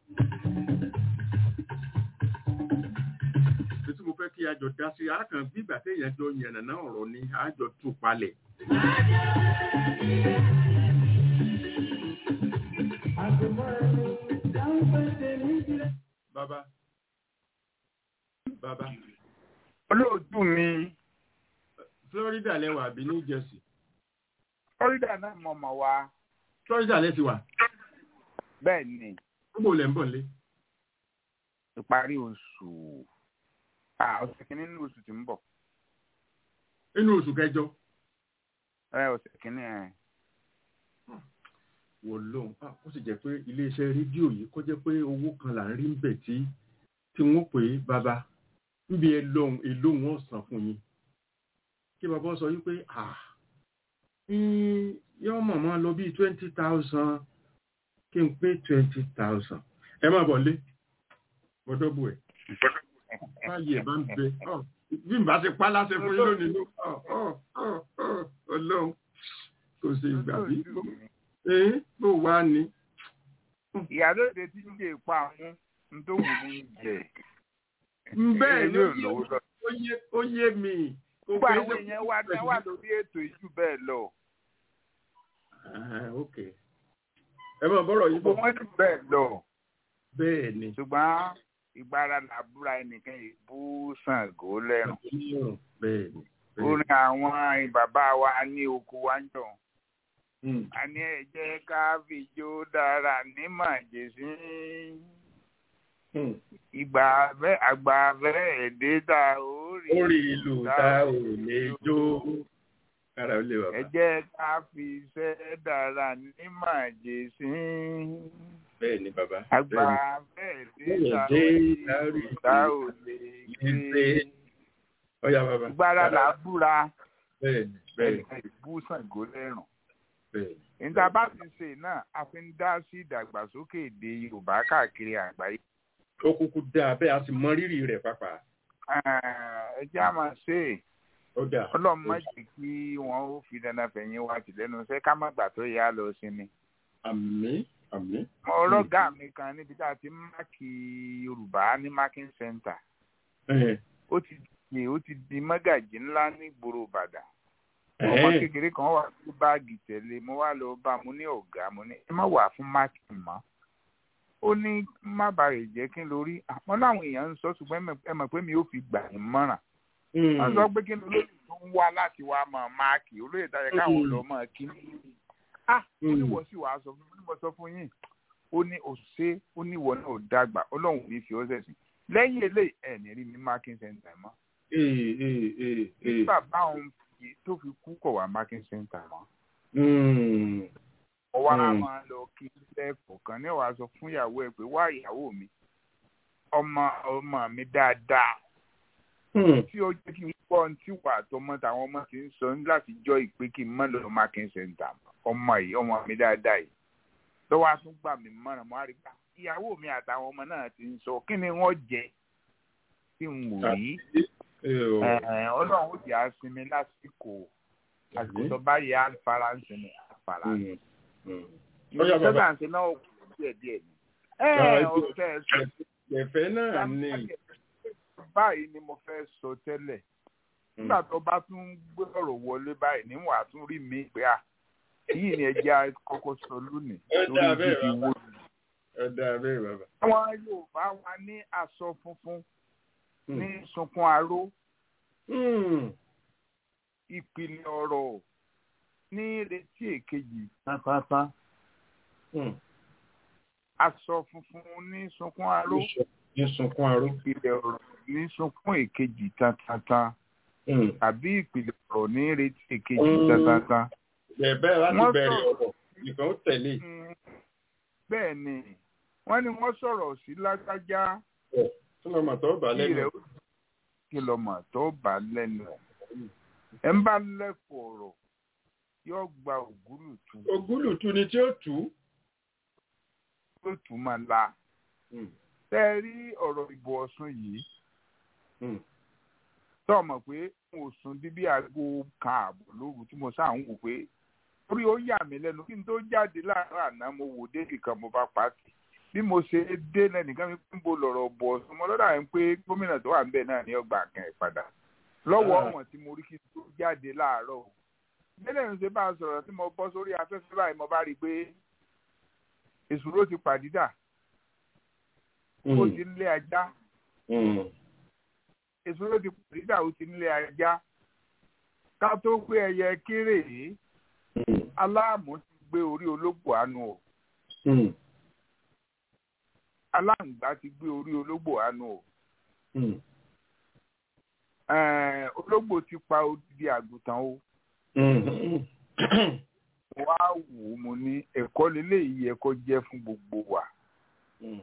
tí mo fẹ́ kí a jọ dá sí arákàn gbígbà téèyàn jọ yànnàná ọ̀rọ̀ ni a jọ tú palẹ̀. Bàbá. Bàbá. olóòtú mi Florida lẹ́wà àbí New Jersey. florida náà mọ̀ mọ̀ wá Florida lẹ́ ti wà. bẹ́ẹ̀ ni Gbogbo lẹ̀ ń bọ̀ lé. ìparí oṣù ah, ọ̀sẹ̀ kìíní nínú oṣù tí ń bọ̀ Inú oṣù kẹjọ. ẹ ọ̀sẹ̀ kìíní ẹ̀ Wò lóhùn. Ah, Ó sì jẹ́ pé iléeṣẹ́ rédíò yìí kó jẹ́ pé owó kan là ń rí ń bẹ̀ tí tí wọ́n pè é bàbá. Níbi ẹ lóhùn èlò wọn sàn fún yín. Kí bàbá sọ wípé ah yóò mọ̀ mọ́ lọ bí twenty thousand kí n pé twenty thousand. Ẹ má bọ̀ lé. Bọ́dọ̀ bù ẹ̀. Báyìí ẹ̀ bá ń bẹ. Ọ̀, Bí n bá ti pa láṣẹ fún yín lónìí ló. Ọ̀ ọ̀ ọ̀ ọ̀ Ọlọ́run kò sí ìgbà bí. olóòtú mi Ee bó wá ni. ìyálóde tí ń lè pa àwọn ń tó wù ní jẹ Bẹ́ẹ̀ ni ó Èmi ò lówó lọ. yé ó yé mi. Kò gbogbo pé àwọn ṣe- èèyàn wa ní wà lórí ètò ìjù bẹ́ẹ̀ lọ Ah, ok. Ẹ máa bọ́rọ̀ yìí gbogbo bọ̀. wọn jù bẹ́ẹ̀ lọ Bẹ́ẹ̀ ni. ṣùgbọ́n ìgbára làbúra ẹnìkan ìbú Ṣàngó lẹ́rùn Bẹ́ẹ̀ ni. orin àwọn bàbá wa ní oko wa ń jọ Mm. a ní ẹ jẹ́ ká fìjó dára ní màjèṣí Mm. ìgbà abẹ́ àgbà abẹ́ èdè tá ó rí Orí ìlú ta ò lè jó. Kára ó lè bàbá. ẹ jẹ́ ká fi iṣẹ́ dára ní màjèṣí Bẹ́ẹ̀ ni bàbá. àgbà Bẹ́ẹ̀ abẹ́ ni. èdè tá ó rí tá ò lè gbé Ọ̀ya bàbá. ìgbára làbúra Bẹ́ẹ̀ ni. Bẹ́ẹ̀ ni. ẹnìkan ìbú Ṣàngó lẹ́rùn. Bẹ́ẹ̀ ni. níta bá ti ṣe náà a fi ń dá sí ìdàgbàsókè èdè yorùbá káàkiri àgbáyé. Ó kúkú dáa bẹ́ẹ̀ a sì mọ rírì rẹ̀ pàápàá. ẹ jẹ́ a máa ṣe é Ó dáa. ọlọ́run má jẹ́ kí wọ́n ó fi dandan fẹ̀yìn wá tì lẹ́nu iṣẹ́ ká má gbà tó yá lọ sí ni. Àmín. Àmín. ọlọ́gà mi kan níbi tá a ti ń máàkì yorùbá ní marking center Ẹ̀ ó ti di ó ti di mọ́gàjì ńlá ní ìgboro ìbàdàn. ọmọ ẹ̀ kékeré kan wà sí báàgì tẹ̀lé mo wá lọ bá mo ní ọ̀gá mo ní ẹ má wà fún máàkì mọ́ ó ní má bàa rè jẹ́ kí n lórí àmọ́ láwọn èèyàn ń sọ ṣùgbọ́n ẹ mọ̀- ẹ mọ̀ pé mi ò fi gbà yín mọ́ràn Mm. wọ́n sọ pé kí n lórí tó ń wá láti wá mọ̀ máàkì olóyè tayẹ káwọn Mm. lọ mọ̀ kí ah ó ní Mm. wọ́n sì wàá sọ fún mi mo sọ fún yín ó ní òṣè ó ní ìwọ náà ò dàgbà ọlọ́run ò ní fi ọ́ sẹ̀sìn lẹ́yìn eléyìí ẹ̀ ní rí mi marking center mọ́ Ee ee ee bí ee. bàbá òun fi méje tó fi kú kọ̀ wá marking center mọ́ Mm. ó wá Mm. máa lọ kí lẹ́ẹ̀kọ̀ọ̀kan ní wàá sọ fún ìyàwó ẹ̀ pé wá ìyàwó mi ọmọ ọmọ mi dáadáa Mm. tí ó jẹ́ kí n gbọ́ ohun tí wà tọmọ táwọn ọmọ ti ń sọ ní láti jọ ìpè kí n má lọ marking center mọ́. ọmọ yìí ọmọ mi dáadáa yìí lọ́wọ́ á tún gbà mí mọ́ràn mọ́ àrígbà ìyàwó mi àtàwọn ọmọ náà ti ń sọ kí ni wọ́n jẹ tí n wò rí Eh, o. Ẹ̀ẹ̀, ọlọ́run ó jẹ́ àsinmi lásìkò àsìkò tó bá yẹ àfaransìn ní àfaransìn. Mm. Mm. Ó yá bàbá. sẹ́dá àti náà kù díẹ̀ díẹ̀ ni. Ah, ẹ ibi- ọ̀tẹ̀ ẹ̀sùn Ẹ̀fẹ́ náà ni. báyìí ni mo fẹ́ sọ tẹ́lẹ̀ nígbà tó bá tún gbé ọ̀rọ̀ wọlé báyìí níwọ̀n àtún rí mi pé à yìí ni ẹjẹ́ kọ́kọ́ sọ lónìí Ẹ dá lórí bẹ́ẹ̀ fífi bàbá. wó. Ẹ dáa bẹ́ẹ̀ bàbá. àwọn Yorùbá wa ní aṣọ funfun Mm. ní sunkún aró Mm. ìpìlẹ̀ ọ̀rọ̀ ní retí èkejì pátápátá Mm. aṣọ funfun ní sunkún aró Ní sunkún aró. ìpìlẹ̀ ọ̀rọ̀ ní sunkún èkejì tátátá Mm. àbí ìpìlẹ̀ ọ̀rọ̀ ní retí èkejì Mm. tátátá. Bẹ̀ẹ̀ láti Wọ́n bẹ̀rẹ̀ sọ̀rọ̀. ọ̀rọ̀. Nìkan ó tẹ̀lé. Mm, bẹ́ẹ̀ ni wọ́n ní wọ́n sọ̀rọ̀ sí lágbájá Tí wọ́n mọ̀ tó bà kí lẹ́nu. rẹ̀ ó kí lọ́mọ tó bá lẹ́nu ẹ̀. ẹ̀ ń bá lẹ́kọ̀ọ́ ọ̀rọ̀ yóò gba ògúlùtù Ògúlùtù ni tí ó tù ú. yóò tún máa la. Mm. tẹ́ ẹ rí ọ̀rọ̀ ìbò ọ̀sùn yìí Mm. tó mọ̀ pé mo sùn di bí aago kan ààbọ̀ lóru tí mo sáà ń wò pé orí ó yà mí lẹ́nu kí n tó jáde láàárọ̀ àná mo wò débì kan mo bá pàtì bí mo ṣe dé lẹ́nìkan mi pín bo lọ̀rọ̀ bọ̀ ọ̀sùn mo lọ́dà ń pé gómìnà tó wà ń bẹ̀ náà ní ọgbà kan ẹ̀ padà lọ́wọ́ Ah. ọ̀wọ̀n tí mo rí kí n tó jáde láàárọ̀ o bẹ́ẹ̀ ń ṣe bá a sọ̀rọ̀ tí mo bọ́ sórí afẹ́fẹ́ báyìí mo bá rí i pé èsùró ti pàdídà ó Mm. ti ń lé ajá Mm. èso ló ti pàdídà ó ti nílé ajá ká tó gbé ẹyẹ kéré yìí Mm. aláàmú ti gbé orí ológbò àánú o Mm. aláǹgbá ti gbé orí ológbò àánú o Mm. Ẹ̀ẹ̀, ológbò ti pa odidi àgùntàn o Mm. mo wá wò ó mo ní ẹ̀kọ́ lélẹ́yìí yẹ kó jẹ́ fún gbogbo wa Mm.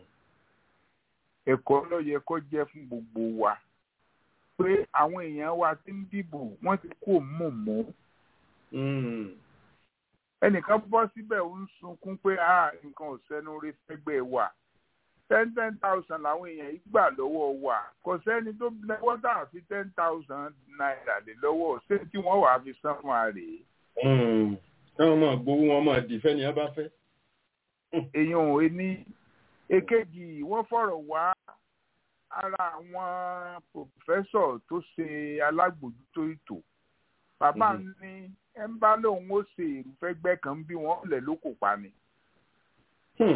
ẹ̀kọ́ ló yẹ kó jẹ́ fún gbogbo wa pé àwọn èèyàn wa ti ń dìbò wọ́n ti kó mọ̀mọ́ Mm. ẹnìkan bọ́ síbẹ̀ ó ń sunkún pé ah nǹkan ò sẹ́nu rí fẹ́gbẹ́ wa ten ten thousand làwọn èèyàn yìí gbà lọ́wọ́ wa kò sẹ́ni tó lọ́wọ́ tà fi ten thousand naira lé lọ́wọ́ ṣé tí wọ́n wàá fi san fún wa rèé Mm. Káwọn máa gbowó wọn máa dì fẹ́ni ẹ bá fẹ́. èèyàn ò ní èkejì wọ́n fọ̀rọ̀ wá ara àwọn pòfẹ́sọ̀ tó ṣe alágbòjútó ètò bàbá Mhm. ní ẹ ń bá lóun ó ṣe ìrúfẹ́gbẹ́ kan bí wọ́n lẹ̀ ló kò pa ni. Hmm.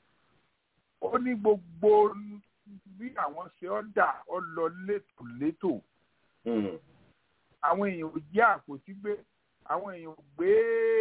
ó ní gbogbo bí àwọn ṣe ọ́dà ọ lọ létòlétò Hmm. àwọn èèyàn ò jẹ́ àpótí gbé àwọn èèyàn ò gbé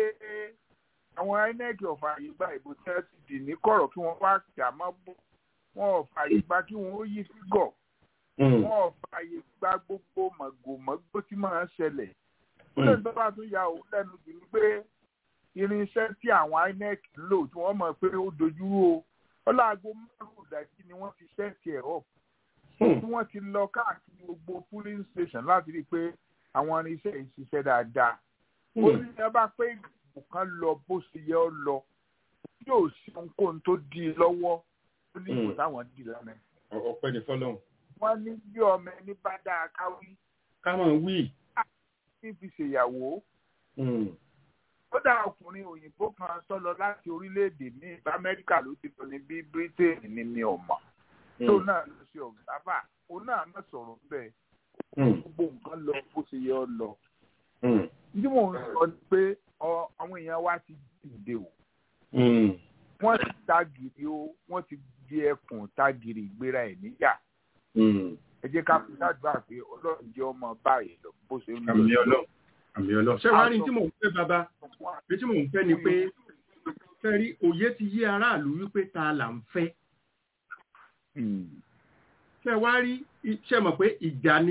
àwọn inec ọ̀fà àyè gba ìbò tí wọ́n ti dì ní kọ̀rọ̀ kí wọ́n wá jà mọ́ bó wọn ò fààyè gba kí wọ́n ó yí fígọ̀ Hmm. wọn ò fààyè gba gbogbo màgòmágbó tí máa ń ṣẹlẹ̀ ó lè tó bá tún ya òun lẹ́nu jù ní pé irinṣẹ́ tí àwọn inec ń lò tí wọ́n mọ̀ pé ó dojúrú o ọláago márùn-ún ìdájí ni wọ́n ti ṣẹ́ẹ̀tì ẹ̀ up Hmm. tí wọ́n ti lọ káàkiri gbogbo polling station láti rí i pé àwọn irinṣẹ́ yìí ṣiṣẹ́ dáadáa. ó Hmm. ní ẹ bá pé ìgbìmọ̀ kan lọ bó ṣe yẹ ọ lọ yóò ṣe ohunkóhun tó dí i lọ́wọ́ ó ní ìbò Hmm. táwọn dì lánàá. ọpẹ́ ní fọ́lọ́run. wọ́n ní bí ọmọ ẹni bá dáa káwí ká máa wí. ní fi ṣèyàwó. Hmm. ó dá ọkùnrin òyìnbó kan tó lọ láti orílẹ̀-èdè ní amẹ́ríkà ló ti lọ ní bí britain ní mi ò mọ̀ tó Hmm. náà lọ sí ọ̀gáfà òun náà má sọ̀rọ̀ bẹ́ẹ̀ Hmm. gbogbo nǹkan lọ bó ṣe yẹ ọ lọ. Hmm. tí mò ń sọ ni pé ọ- àwọn èèyàn wa ti dìde o Hmm. wọ́n ti tagìrì o wọ́n ti di ẹkùn tagìrì ìgbéra ẹ̀ níyà Hmm. ẹ jẹ́ ká fi ṣàdúrà pé ọlọ́run jẹ́ ọmọ báyìí lọ bó ṣe ń lọ. àmì ọlọ́run àmì ọlọ́run. ṣé wàá rí tí mò ń fẹ́ bàbá bí tí mò ń fẹ́ ni pé fẹ́ rí òye ti yé aráàlú wípé ta là ń fẹ́. Hmm. ṣé wàá rí ṣe mọ̀ pé ìjà ni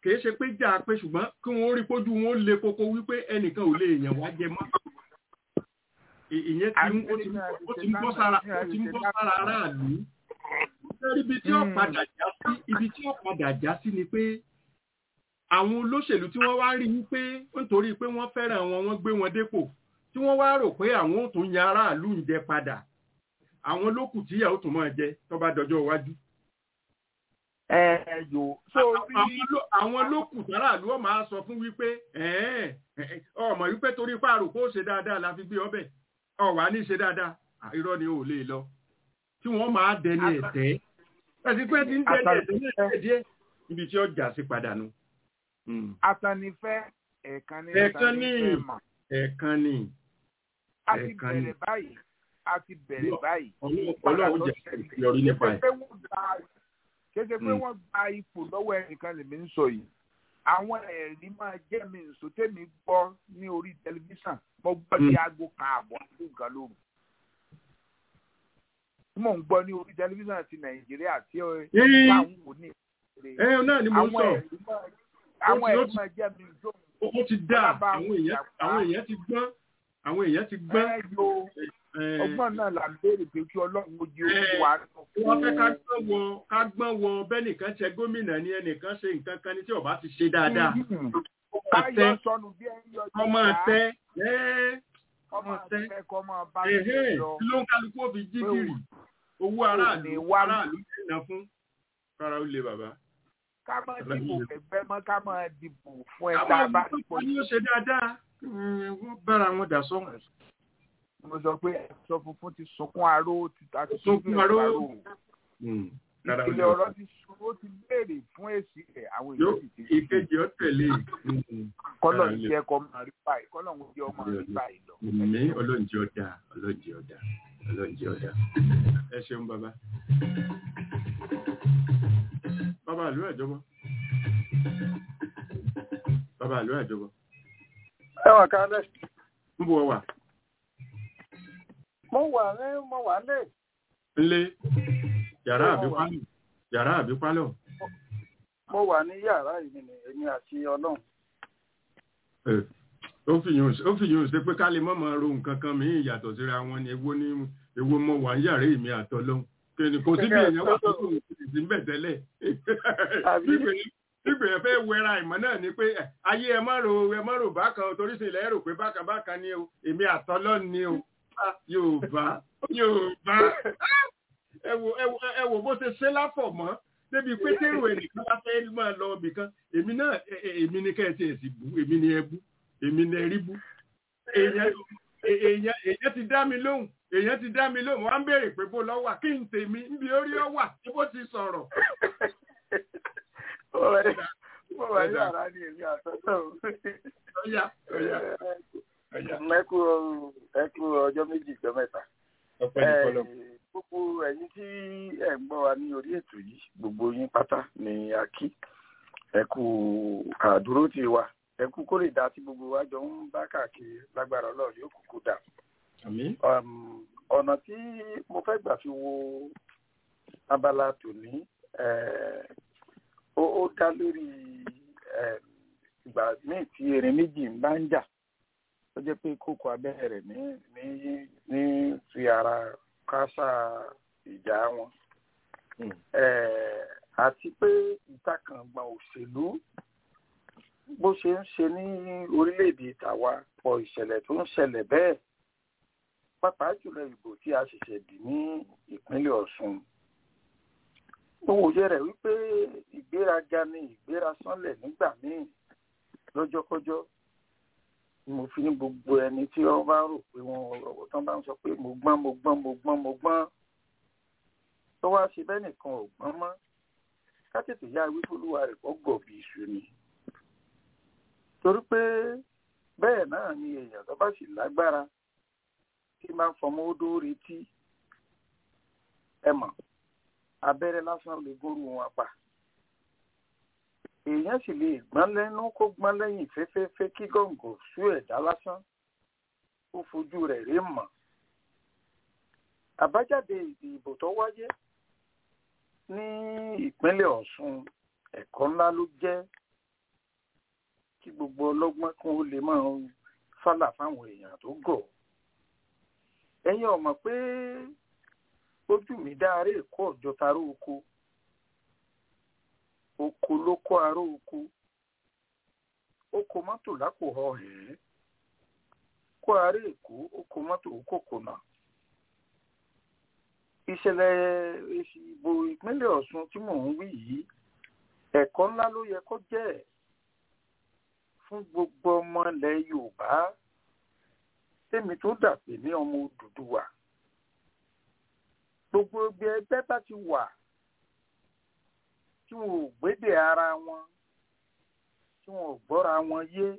kìí ṣe pé jà pé ṣùgbọ́n kí wọ́n rí pójú wọn le koko wípé ẹnìkan ò lè yàn wá jẹ mọ́ Ì- ìyẹn ti ń- ó ti ń- ó ti ń bọ́ sára ó ti ń bọ́ sára aráàlú Ṣé ibi tí ó Mm. padà já sí ibi tí ó padà já sí ni pé àwọn olóṣèlú tí wọ́n wá rí wípé nítorí pé wọ́n fẹ́ràn wọn wọ́n gbé wọn dépò tí wọ́n wá rò pé àwọn ò tún yan aráàlú ń jẹ padà àwọn lókù tíyà ó tún máa jẹ tó bá dọjọ́ iwájú ẹ ẹ yò so rí àwọn ló- àwọn lókù táràlú ọ̀ máa sọ fún wípé ẹ̀ẹ́n, ẹ̀ẹ́, ọmọ wípé torí pààrọ̀ kó ṣe dáadáa la fi gbé ọbẹ̀ ọ̀wà ní ṣe dáadáa à, irọ́ ni ò lè lọ tí wọ́n máa dẹni ẹ̀tẹ́ ẹ̀sìn pé ti ń dẹni ẹ̀tẹ́ ní ẹ̀tẹ́ díẹ̀ níbi tí ọjà sí padà nù. asanifẹ́ ẹ̀ẹ̀kan ní Ẹ̀ẹ̀kan ní. asanifẹ́ mà ẹ̀ẹ̀kan ni a ti ẹ̀ẹ̀kan ní. bẹ̀rẹ̀ báyìí a ti bẹ̀rẹ̀ Lọ- báyìí. ọlọ́run jẹ́ ìyọrí nípa ẹ̀. pé wọ́n gba kéde pé Mm. wọ́n gba ipò lọ́wọ́ ẹnìkan lèmi ń sọ yìí àwọn ẹ̀rí máa jẹ́ mi nsọ tẹ́mi gbọ́ ní orí tẹlifíṣàn mo gbọ́ ní Mm. aago kan àbọ̀ àti nǹkan lóru tí mò ń gbọ́ ní orí tẹlifíṣàn ti nàìjíríà tí ó Ee. táwọn wò ní ìpínlẹ̀ ẹ náà ni mo ń àwọn sọ ẹ̀rí máa àwọn Ó ti- ó ẹ̀rí ti- máa jẹ́ mi nsọ ó ó ti dá Bàbá àwọn èèyàn ìjàpá. àwọn èèyàn ti gbọ́n àwọn èèyàn ti gbọ́n. ẹ yo ẹ̀, ọgbọ́n náà là ń béèrè pé kí ọlọ́run ojú Ẹ, ojú wa wọ́n fẹ́ ká gbọ́n wọ ká gbọ́n wọ bẹ́nìkan ṣe gómìnà ni ẹnìkan ṣe nǹkan kan ní tí ọba ti ṣe dáadáa káyọ̀ sọnù bí ẹni yọ ọmọ tẹ ẹ́ ọmọ tẹ. tẹ kọ́ máa bá ẹ̀hẹ́ mi lọ. kí ló ń kálukú òfin jí Pé kiri owó ò aráàlú ní wá mí. aráàlú ti ná fún kára ó le bàbá. ká máa dìbò fẹ́fẹ́ mọ́ ká máa dìbò fún ẹ àwọn tá a bá olùkọ́ pọ̀ ni ó ṣe dáadáa Mm, wọ́n bára wọn dà sọ́hùn. mo sọ pé aṣọ funfun ti sunkún aró ti ta ti Sunkún aró. ìpìlẹ̀ ọ̀rọ̀ ti sun ó ti béèrè fún èsì rẹ̀ àwọn yóò èèyàn sì ti ìkejì ó tẹ̀lé kọ́lọ̀ Ara ń lè. jẹ́ kọ́ máa rí báyìí kọ́lọ̀ ń jẹ́ ọmọ rí báyìí lọ. ní ọlọ́njẹ́ ọ̀dà ọlọ́njẹ́ ọ̀dà ọlọ́njẹ́ ọ̀dà ẹ ṣeun bàbá. bàbá àlú àjọbọ bàbá àlú àjọbọ ẹ wà kálẹ̀ ń bọ̀ wà mo wà ní mo wà lè ńlé yàrá Mo àbí wà. pálọ̀ yàrá àbí pálọ̀ mo wà ní yàrá yìí ni èmi àti ọlọ́run Ẹ, ó fi yùn ó fi yùn ṣe pé ká lè mọ̀mọ́ ro nǹkan kan mìíràn yàtọ̀ síra wọn ni èwo ni èwo mọ wà ń yàrá èmi àtọ́lọ́hún kìnìún kò síbi èèyàn wà tó kò sí ń bẹ̀ tẹ́lẹ̀ Àbí? ìgbìyànjú fẹ́ wẹra ìmọ̀ náà ni pé ẹ, ayé ẹ má ro ẹ má ro bákan torí sì ilẹ̀ rò pé bákan bákan ni o èmi àtọ́lọ́ ni o Ah, Yorùbá Yorùbá ẹ wo ẹ wo ẹ wo bó ṣe ṣe láfọ̀ mọ́ débi pé tẹ́rù ẹnìkan bá fẹ́ máa lọ ibì kan èmi náà ẹ- ẹ- èmi ni kẹ́ẹ̀tì ẹ̀ sì bú èmi ni ẹ bú èmi ni ẹ rí bú èèyàn è- èèyàn èèyàn ti dá mi lóhùn èèyàn ti dá mi lóhùn wọ́n á ń béèrè pé bó lọ wà kí n tèmi níbi orí ọ wà tí bó ti sọ̀rọ̀ mo wà ní- mo wà ní yàrá ni èmi àti ọlọ́run ọ̀yà ọ̀yà ọ̀yà ẹ kú ẹ kú ọjọ́ méjì ìjọ mẹ́ta ọ̀pẹ ní kọlọ̀ Eh, gbogbo ẹ̀yin tí ẹ ń gbọ́ wa ní orí ètò yìí gbogbo yín pátá ni a kí ẹ kú àdúró ti wa ẹ kú kó lè dá tí gbogbo wa jọ ń bá káàkiri lágbára ọlọ́run yóò kúkú dà àmì um, ọ̀nà tí mo fẹ́ gbà fi wo abala tòní eh, ó ó dá lórí eh, ìgbà míì tí erin méjì ń bá ń jà ó jẹ́ pé kókó abẹ́rẹ́ rẹ̀ ní ní ní fi ara kásá ìjà wọn Mm. Eh, àti pé ìtakàngbọ̀n òṣèlú bó ṣe ń ṣe ní orílẹ̀-èdè tàwa pọ̀ ìṣẹ̀lẹ̀ tó ń ṣẹlẹ̀ bẹ́ẹ̀ pàápàá jùlọ ìbò tí a ṣẹ̀ṣẹ̀ dì ní ìpínlẹ̀ Ọ̀ṣun. Mo wòye rẹ̀ wípé ìgbéraga ni ìgbérasánlẹ̀ nígbà míì lọ́jọ́kọ́jọ́ ni mo fi ní gbogbo ẹni tí wọ́n bá rò pé wọ́n tán bá ń sọ pé mo gbọ́n mo gbọ́n mo gbọ́n mo gbọ́n tó wá ṣe bẹ́ẹ̀ nìkan ò gbọ́n mọ́ ká tètè yá wípolúwa rẹ̀ kọ́ gọ̀bì iṣu ni. torí pé bẹ́ẹ̀ náà ni èèyàn tó bá sì lágbára tí máa ń fọmọ odó retí ẹ mọ̀ abẹ́rẹ́ lásán lè gúnrú wọn pa èèyàn sì lè gbọ́n lẹ́nu kó gbọ́n lẹ́yìn fẹ́fẹ́fẹ́ kí gọ̀ǹgọ̀ sú ẹ̀dá lásán ó fojú rẹ̀ rí mọ̀ àbájáde ìdìbò tó wáyé ní ìpínlẹ̀ Ọ̀ṣun ẹ̀kọ́ ńlá ló jẹ́ kí gbogbo ọlọ́gbọ́n kún ó lè máa fálà fáwọn èèyàn tó gọ̀ ẹ̀yin ọ̀mọ̀ pé ojú mi dáre èkó ọ̀jọ́ taró oko oko ló kó aró oko oko mọ́tò lápò ọ̀hẹ́ kó ará èkó oko mọ́tò kòkònà ìṣẹ̀lẹ̀ èsì ìbò ìpínlẹ̀ ọ̀ṣun tí mò ń wí yìí ẹ̀kọ́ ńlá ló yẹ kó jẹ́ fún gbogbo ọmọ ilẹ̀ yorùbá tèmi tó dàpè ní ọmọ òdùdúwà gbogbo ẹgbẹ́ ẹgbẹ́ bá ti wà tí wọn ò gbédè ara wọn tí wọn ò gbọ́ra wọn yé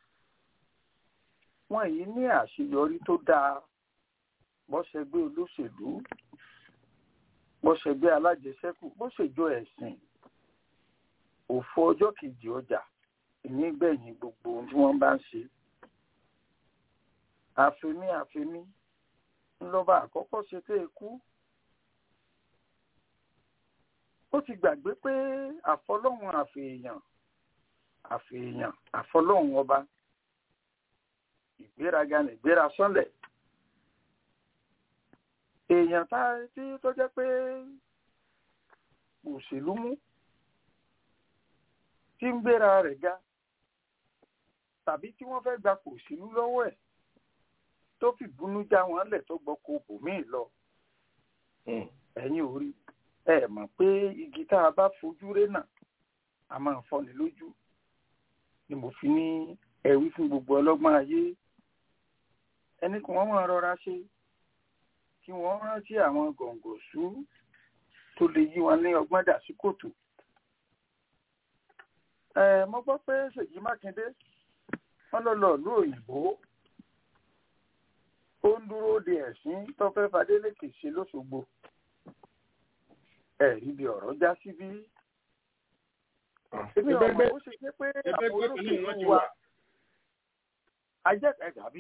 wọn yìí ní àṣeyọrí tó dáa bọ́sẹ̀gbé olóṣèlú bọ́sẹ̀gbé alájẹsẹ́kù bọ́sẹ̀jọ ẹ̀sìn òfò ọjọ́ kejì ọjà ìnígbẹ̀yìn gbogbo ohun tí wọ́n bá ń ṣe àfẹ́mí àfẹ́mí ńlọ́ba àkọ́kọ́ ṣe tẹ́ ẹ kú ó ti gbàgbé pé àfọlọ́hún àfèèyàn àfèèyàn àfọlọ́hún ọba ìgbéraga nìgbéra sọ́lẹ̀ èèyàn tá tí tó jẹ́ pé òṣèlú mú tí ń gbéra rẹ̀ ga tàbí tí wọ́n fẹ́ gba òṣèlú lọ́wọ́ ẹ̀ tó fi búnú já wọn lẹ̀ tó gbọ́ kó bòmíì lọ ẹ̀yin ò rí ẹ mọ̀ pé igi tá a bá fojú ré náà a máa fọ́ni lójú ni mo fi ní ẹ̀wí fún gbogbo ọlọ́gbọ́n ayé ẹni kí wọ́n máa rọra ṣe kí wọ́n rántí àwọn gọ̀ǹgọ̀ṣú tó lè yí wọn ní ọgbọ́n dà sí kòtò. ẹ mo gbọ́ pé ṣèyí mákindé wọ́n lọ lọ ìlú òyìnbó ó ń dúró de ẹ̀sìn tó fẹ́ fadélékè ṣe lóṣogbo ẹ̀rí bí ọ̀rọ̀ já sí bí. èmi ọmọ ó ṣe jẹ́ pé àwọn olóṣèlú wa ajẹ́ tàbí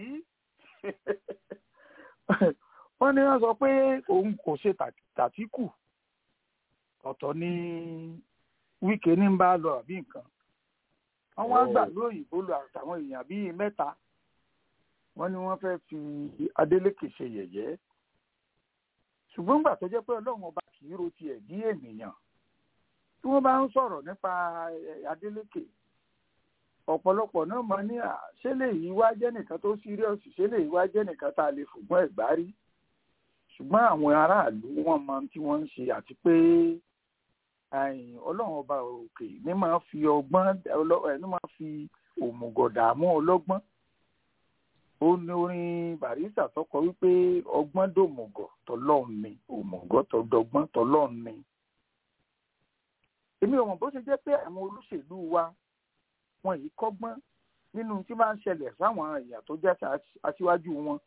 wọ́n ní wọ́n sọ pé òun kò ṣe tàtíkù ọ̀tọ̀ ní wíkẹ́ ní bá lọ àbí nǹkan wọ́n wá gbà lóyìnbó lọ àtàwọn èèyàn bíi mẹ́ta wọ́n ní wọ́n fẹ́ fi Adeleke ṣe yẹ̀yẹ́ ṣùgbọ́n gbà tó jẹ́ pé ọlọ́run ọba kì í ro tiẹ̀ bí ènìyàn tí wọ́n bá ń sọ̀rọ̀ nípa Adeleke ọ̀pọ̀lọpọ̀ náà máa ní à ṣé lè yí wá jẹ́ nìkan tó síríọ̀sì ṣé lè yí wá jẹ́ nìkan tá a lè fògbọ́n ẹ̀gbá rí ṣùgbọ́n àwọn aráàlú wọn mọ tí wọ́n ń ṣe àti pé ọlọ́run ọba òkè ní máa fi ọgbọ́n ní máa fi òmùgọ̀ dààmú ọlọ́gbọ́n ó ní orin barista tó kọ wípé ọgbọ́n dòmùgọ̀ tọlọ́run ni òmùgọ̀ tọdọgbọ́n tọlọ́run ni èmi ò mọ̀ bó ṣe jẹ́ pé àwọn olóṣèlú wa wọn yìí kọ́gbọ́n nínú tí máa ń ṣẹlẹ̀ sáwọn èèyàn tó jẹ́ aṣíwájú wọn.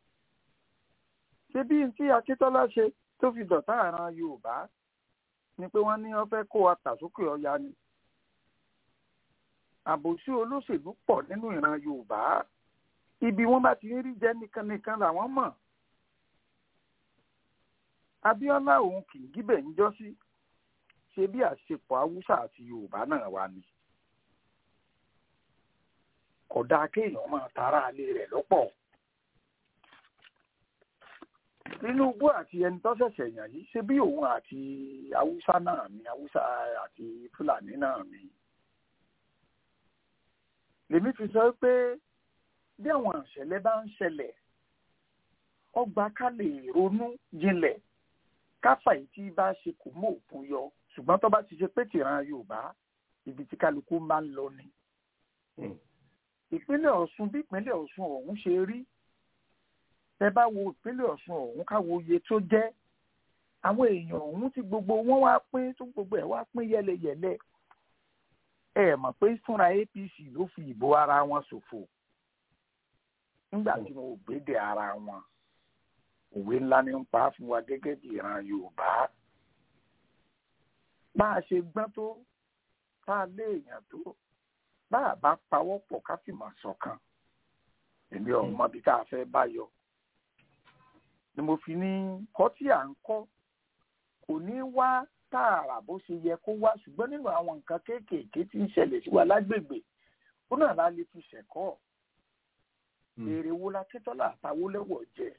ṣé bí tí akíntọ́lá ṣe tó fi dọ̀tá àràn yorùbá ni pé wọ́n ní wọ́n fẹ́ kó wa tàsókè ọya ni. àbòsí olóṣèlú pọ̀ nínú ìran yorùbá ibi wọ́n bá ti ń rí jẹ́ nìkan nìkan làwọn mọ̀. abíọ́lá òun kì í gíbẹ̀ ń jọ́ sí ṣe bí àṣepọ̀ haúsá àti yorùbá náà wà ní kódà kéèyàn máa tara alé rẹ̀ lọ́pọ̀. Tinubu àti ẹni tó ṣẹ̀ṣẹ̀ yàn yìí ṣe bí òun àti Haúsá náà ni Haúsá àti Fúlàní náà ni. Lèmi fi sọ pé bí àwọn ìṣẹ̀lẹ̀ bá ń ṣẹlẹ̀ ọgbà ká lè ronú jinlẹ̀ káfà yìí tí bá ṣe kò mú òkun yọ ṣùgbọ́n tó bá ti ṣe pé tìran Yorùbá ibi tí kálukú máa ń lọ ni ìpínlẹ̀ Ọ̀ṣun bí ìpínlẹ̀ Ọ̀ṣun ọ̀hún ṣe rí ẹ bá wo ìpínlẹ̀ Ọ̀ṣun ọ̀hún káwo iye tó jẹ́ àwọn èèyàn ọ̀hún tí gbogbo wọn wá pín tó gbogbo ẹ̀ wá pín yẹlẹyẹlẹ ẹ mọ̀ pé fúnra APC ló fi ìbò ara wọn ṣòfò nígbà tí wọn ò gbédè ara wọn òwe ńlá ní ń pa fún wa gẹ́gẹ́ bí ìran Yorùbá bá a ṣe gbọ́n tó tá a lé èèyàn tó bá a bá pawọ́ pọ̀ ká fìmọ̀ ṣọ̀kan èmi ọ̀mọ bí tá a fẹ́ bá yọ ni mo fi ní kọ́ tí à ń kọ́ kò ní wá tààrà bó ṣe yẹ kó wá ṣùgbọ́n nínú àwọn nǹkan kéékèèké tí ń ṣẹlẹ̀ sí wa lágbègbè ó náà la lè fi ṣẹ̀kọ́ èrè wo la Akíntọ́lá àtàwólẹ́wọ̀ jẹ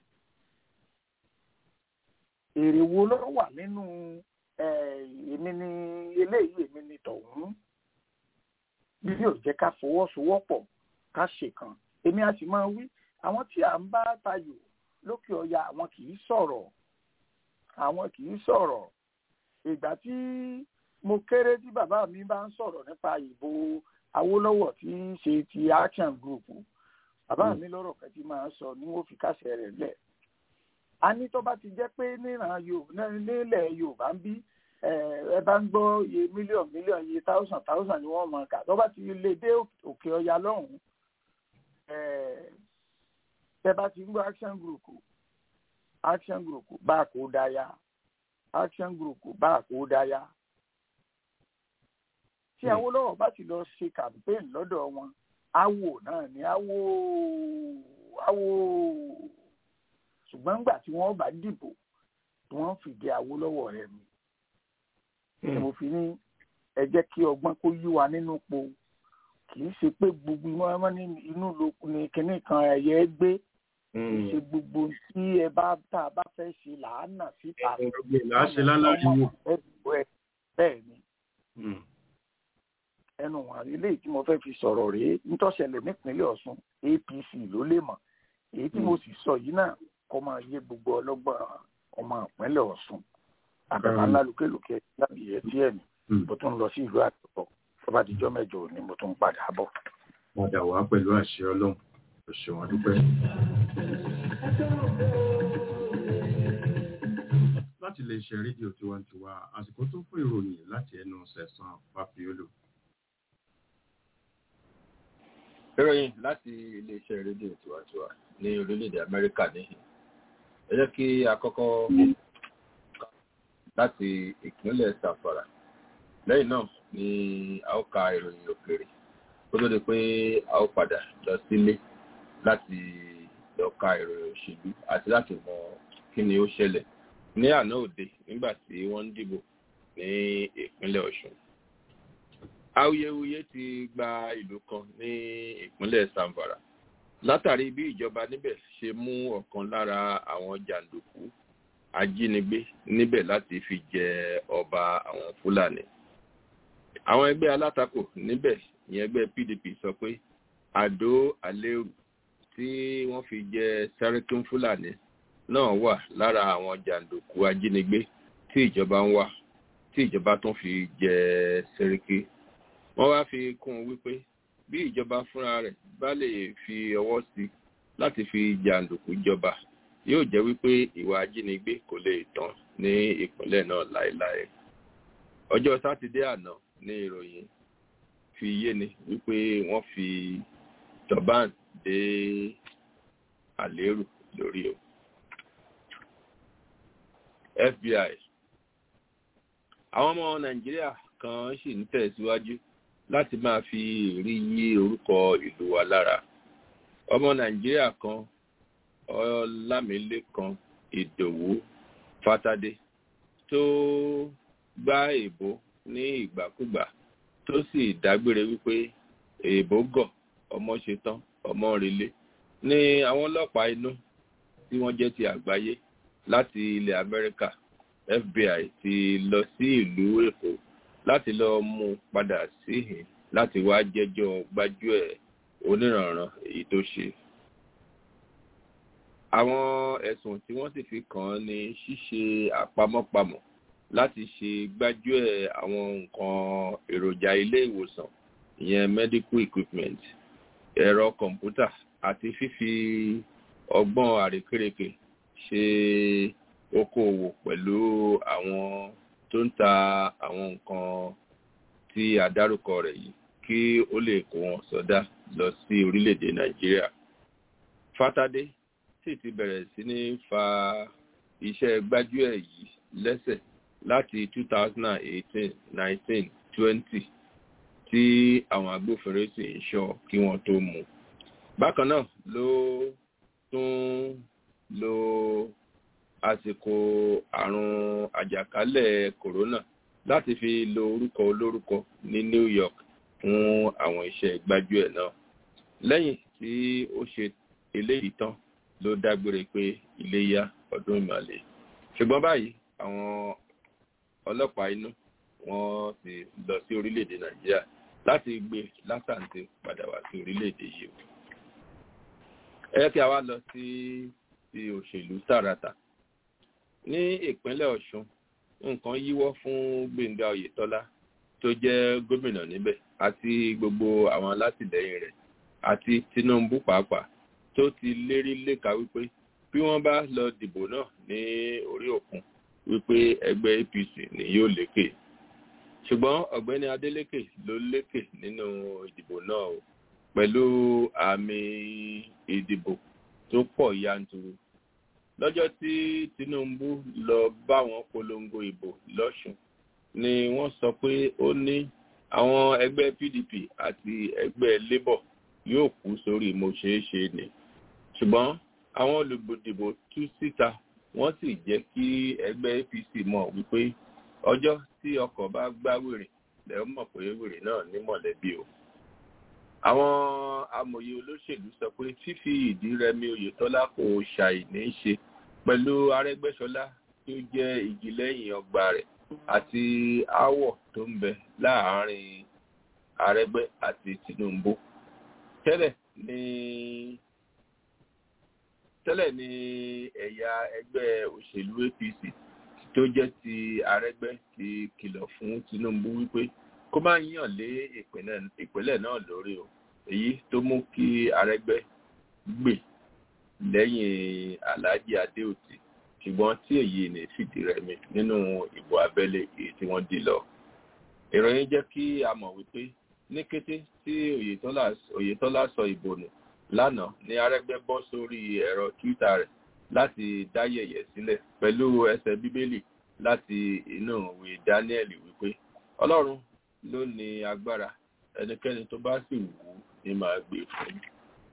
èrè wo ló wà nínú èmi ni eléyìí èmi ni tọ̀hún bí yóò jẹ́ ká fọwọ́sowọ́pọ̀ ká ṣèkan èmi a sì máa wí àwọn tí à ń bá tayò lókè ọya àwọn kì í sọ̀rọ̀ àwọn kì í sọ̀rọ̀ ìgbà tí mo kéré tí bàbá mi bá ń sọ̀rọ̀ nípa ìbò Awólọ́wọ̀ tí í ṣe ti action group bàbá mi lọ́rọ̀ kan tí máa ń sọ ni wọ́n fi kásẹ̀ rẹ̀ lẹ̀ a ní tó bá ti jẹ́ pé níran nílẹ̀ Yorùbá ń bí ẹ bá ń gbọ́ iye mílíọ̀nù mílíọ̀nù iye táwùsàn táwùsàn ni wọ́n mọ̀ ká tó bá ti lè dé òkè ọya lọ́hùn-ún tẹ bá ti ń gbọ́ action group action group bá a kó dáyà action group bá a kó dáyà tí Awólọ́wọ̀ bá ti lọ ṣe campaign lọ́dọ̀ wọn awo náà ni awo awo ṣùgbọ́n nígbà tí wọ́n bá dìbò tí wọ́n fìdí Awólọ́wọ̀ rẹ̀ mi ni mo fi ní ẹ jẹ́ kí ọgbọ́n kó yí wa nínú po kì í ṣe pé gbogbo ọmọ ní inú ní kinní kan ẹ̀yẹ gbé kì í ṣe gbogbo tí ẹ bá tá a bá fẹ́ ṣe làánà síta láṣẹ láláriwo bẹ́ẹ̀ ni ẹnu wọn ilé tí mo fẹ́ fi sọ̀rọ̀ rèé nítọ́sẹ̀lẹ̀ nípínlẹ̀ Ọ̀ṣun APC ló lè mọ̀ èyí tí mo sì sọ yìí náà kọ́ máa yé gbogbo ọlọ́gbọ́n ọmọ ìpínlẹ̀ Ọ̀ṣun àbẹ̀mọ́ ńlá lókèlókè lábì yẹ díẹ̀ ni mo tún lọ sí ìlú àtọ̀kọ̀ tó bá dijọ́ mẹ́jọ ni mo tún padà bọ̀. padà wá pẹ̀lú àṣẹ ọlọ́run ò ṣe wọn dúpẹ́. láti lè ṣe rédíò tiwantiwa àsìkò tó fún ìròyìn láti ẹnu sẹ̀sán fàfíọ́lù. ìròyìn láti iléeṣẹ́ rédíò tiwantiwa ní orílẹ̀-èdè amẹ́ríkà níhìn ẹ jẹ́ kí a kọ́kọ́ láti ìpínlẹ̀ sàfàrà lẹ́yìn náà ni a ó ka ìròyìn òkèèrè kó tó di pé a ó padà lọ sílé láti lọ ka ìròyìn òṣèlú àti láti mọ kí ni ó ṣẹlẹ̀ ní àná òde nígbà tí wọ́n ń dìbò ní ìpínlẹ̀ ọ̀ṣun awuyewuye ti gba ìlú kan ní ìpínlẹ̀ samfara látàrí bí ìjọba níbẹ̀ ṣe mú ọ̀kan lára àwọn jàǹdùkú ajínigbé níbẹ̀ láti fi jẹ ọba àwọn fúlàní àwọn ẹgbẹ́ alátakò níbẹ̀ ìyẹn ẹgbẹ́ pdp sọ pé àdó àlérù tí wọ́n fi jẹ sẹ́ríkún fúlàní náà wà lára àwọn jàǹdùkú ajínigbé tí ìjọba ń wà tí ìjọba tún fi jẹ sẹ́ríkì wọ́n wá fi kún un wípé bí ìjọba fúnra rẹ̀ bá lè fi ọwọ́ sí láti fi jàǹdùkú jọba yóò jẹ́ wípé ìwà ajínigbé kò lè tán ní ìpínlẹ̀ náà láéláé ọjọ́ sátidé àná ní ìròyìn fi yé ni wípé wọ́n fi turban dé àlérù lórí o fbi àwọn ọmọ nàìjíríà kan sì ń tẹ̀síwájú láti máa fi èrí yí orúkọ ìlú wa lára ọmọ nàìjíríà kan ọlámilẹ́kan ìdòwú fatadé tó gbá èbó ní ìgbàkúgbà tó sì dágbére wípé èbó gọ̀ ọmọ ṣetán ọmọ relé ní àwọn ọlọ́pàá inú tí wọ́n jẹ́ ti àgbáyé láti ilẹ̀ amẹ́ríkà fbi ti lọ sí ìlú èkó láti lọ mú un padà síhìn láti wá jẹ́jọ́ gbájúẹ̀ oníranran èyí tó ṣe àwọn ẹ̀sùn tí wọ́n sì fi kàn án ní ṣíṣe àpamọ́pamọ́ láti ṣe gbájúẹ̀ àwọn nǹkan èròjà ilé ìwòsàn ìyẹn medical equipment ẹ̀rọ kọ̀ǹpútà àti fífi ọgbọ́n àrékérekè ṣe okòòwò pẹ̀lú àwọn tó ń ta àwọn nǹkan tí a dárúkọ rẹ̀ yìí kí ó lè kó wọn sọdá lọ sí orílẹ̀-èdè nàìjíríà fatadé sì ti bẹ̀rẹ̀ sí ní fa iṣẹ́ gbájúẹ̀ yìí lẹ́sẹ̀ láti 2018 19 20 tí àwọn agbófinró sì ń ṣọ́ kí wọ́n tó mú bákan náà ló tún lo àsìkò àrùn àjàkálẹ̀ kòrónà láti fi lo orúkọ olórúkọ ní new york fún àwọn iṣẹ́ gbájúẹ̀ náà lẹ́yìn tí ó ṣe eléyìí tán ló dágbére pé iléyá ọdún ìmàlẹ̀ ṣùgbọ́n báyìí àwọn ọlọ́pàá inú wọ́n ti lọ sí orílẹ̀-èdè nàìjíríà láti gbé látàǹtì padà wá sí orílẹ̀-èdè yìí ẹ kí a wá lọ sí ti òṣèlú tààràtà ní ìpínlẹ̀ ọ̀ṣun nǹkan yíwọ́ fún gbẹ̀ngà oyètọ́lá tó jẹ́ gómìnà níbẹ̀ àti gbogbo àwọn alátìlẹyìn rẹ̀ àti tinubu pàápàá tó ti lérí léka wípé bí wọ́n bá lọ dìbò náà ní orí òkun wípé ẹgbẹ́ apc ni yóò lékè ṣùgbọ́n ọ̀gbẹ́ni adeleke ló lékè nínú ìdìbò náà o pẹ̀lú àmì ìdìbò tó pọ̀ yanturu lọ́jọ́ tí tinubu lọ bá wọn polongo ìbò lọ́sùn ni wọ́n sọ pé ó ní àwọn ẹgbẹ́ pdp àti ẹgbẹ́ labour yóò kú sórí mo ṣeé ṣe ni ṣùgbọ́n àwọn olùdìbò tú síta wọ́n sì jẹ́ kí ẹgbẹ́ apc mọ̀ wípé ọjọ́ tí ọkọ̀ bá gbá wèrè lẹ́yìn mọ̀ pé wèrè náà ní mọ̀lẹ́bí o àwọn amòye olóṣèlú sọ pé fífi ìdí rẹmi oyetola kò ṣàìní ṣe pẹ̀lú arẹ́gbẹ́sọlá tí ó jẹ́ igi lẹ́yìn ọgbà rẹ̀ àti aáwọ̀ tó ń bẹ láàárín arẹ́gbẹ́ àti tinubu tẹ́lẹ̀ ní tẹ́lẹ̀ ní ẹ̀yà ẹgbẹ́ òṣèlú apc tó jẹ́ ti arẹ́gbẹ́ ti kìlọ̀ fún tinubu wípé kó má yàn lé ìpínlẹ̀ náà lórí o èyí tó mú kí arẹ́gbẹ́ gbè lẹ́yìn alhaji adéòtí ṣùgbọ́n tí èyí ní fìdí rẹmi nínú ìbò abẹ́lé èyí tí wọ́n dì lọ. ìròyìn jẹ́ kí a mọ̀ wípé ní kété tí oyetola sọ ìbò nù lánàá ní arẹ́gbẹ́ bọ́ sórí ẹ̀rọ twitter rẹ̀ láti dá yẹ̀yẹ̀ sílẹ̀ pẹ̀lú ẹsẹ̀ bíbélì láti inú ìwé daniel wípé ọlọ́run ló ní agbára ẹnikẹ́ni tó bá sì wù ú ní máa gbé fún un.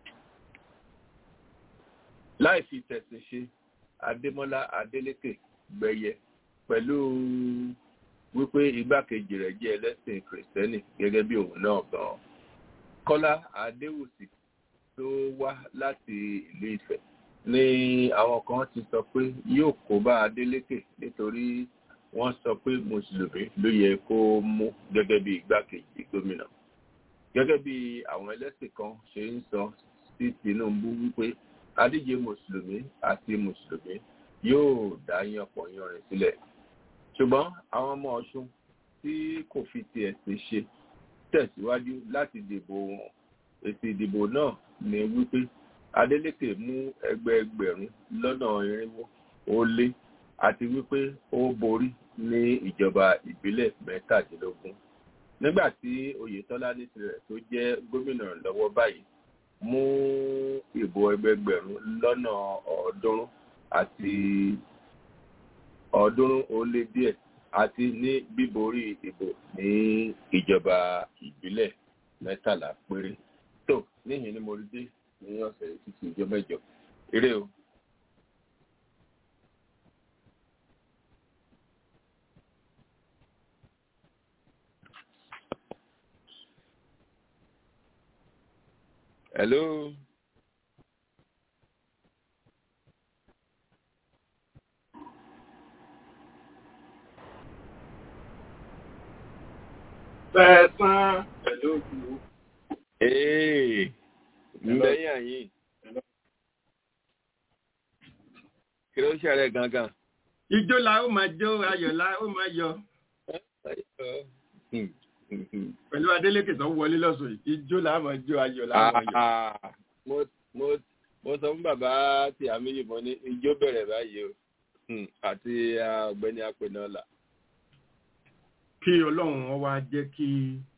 láì fi tẹ̀sí ṣe adémọ́lá adélékè gbẹ̀yẹ pẹ̀lú wípé igbákejì rẹ̀ jẹ́ ẹlẹ́sìn kìrìsìtẹ́nì gẹ́gẹ́ bí òun náà gan-an. kọ́lá adéwùsì tó wá láti ìlú ìfẹ́ ni àwọn kan ti sọ pé yóò kó bá adélékè nítorí wọ́n sọ pé mùsùlùmí ló yẹ kó mú gẹ́gẹ́ bí igbákejì gómìnà gẹ́gẹ́ bí àwọn ẹlẹ́sìn kan ṣe ń sọ sí tinubu wípé adíje mùsùlùmí àti mùsùlùmí yóò dá yanpọ̀ yanrìn sílẹ̀ ṣùgbọ́n àwọn ọmọ ọ̀ṣun tí kò fi tiẹ̀ ṣe ṣe tẹ̀síwájú láti dìbò wọn èsì ìdìbò náà ní wípé adeleke mú ẹgbẹẹgbẹ̀rún lọ́nà irinwó ó lé àti wípé ó borí ní ìjọba ìbílẹ̀ mẹ́tàdínlógún nígbà tí oyetola ní tirẹ̀ tó jẹ́ gómìnà lọ́wọ́ báyìí mú ìbò ẹgbẹgbẹ̀rún lọ́nà ọ̀ọ́dúnrún àti ọ̀ọ́dúnrún ó lé díẹ̀ àti ní bíborí ìbò ní ìjọba ìbílẹ̀ mẹ́tàlá péré tó níhìn ni mo rí dé ní ọ̀sẹ̀ títí ìjọ mẹ́jọ eré o. Hello. Sẹ́ẹ̀sán pẹ̀lú òkú. Ee, lẹ́yìn àyìn. Kí ló ṣẹlẹ̀ gangan? Ijó la ó máa jó, ayọ̀ la ó máa yọ. Pẹ̀lú Adélékè tó wọlé lọ́sọ̀ yìí, ijó la máa jó, ayọ̀ la máa yọ. Mo mo mo sọ fún bàbá tí àmì yìí mo ní ijó bẹ̀rẹ̀ báyìí o àti ọ̀gbẹ́ni apẹ̀nọ́là. Kí Ọlọ́run wọn wá jẹ́ kí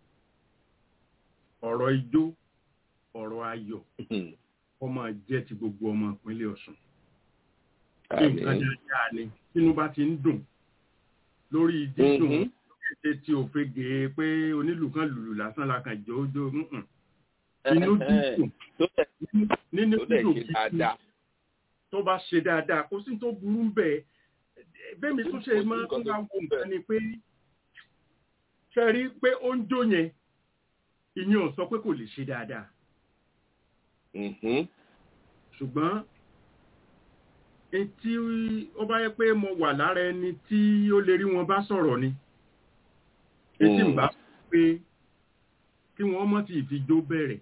ọ̀rọ̀ ijó ọ̀rọ̀ ayọ̀ kó máa jẹ́ ti gbogbo ọmọ ìpínlẹ̀ Ọ̀ṣun. Nǹkan dáadáa ni tínú bá ti ń dùn lórí dídùn ṣe tí ò fege pé onílù kan lùlù lásán la kàn jọ ojú inú dídùn nínú dídùn kìí tó bá ṣe dáadáa kó sí tó burú bẹ́ẹ̀ bẹ́ẹ̀mi tún ṣe máa ń wá wo nǹkan ni pé ṣe rí pé ó ń jó yẹn ìyẹn ò sọ pé kò lè ṣe dáadáa Mhm. ṣùgbọ́n etí ó bá yẹ pé mo wà lára ẹni tí ó lè rí wọn bá sọ̀rọ̀ ni etí ń bá pé kí wọ́n mọ̀ tí ìfijó bẹ̀rẹ̀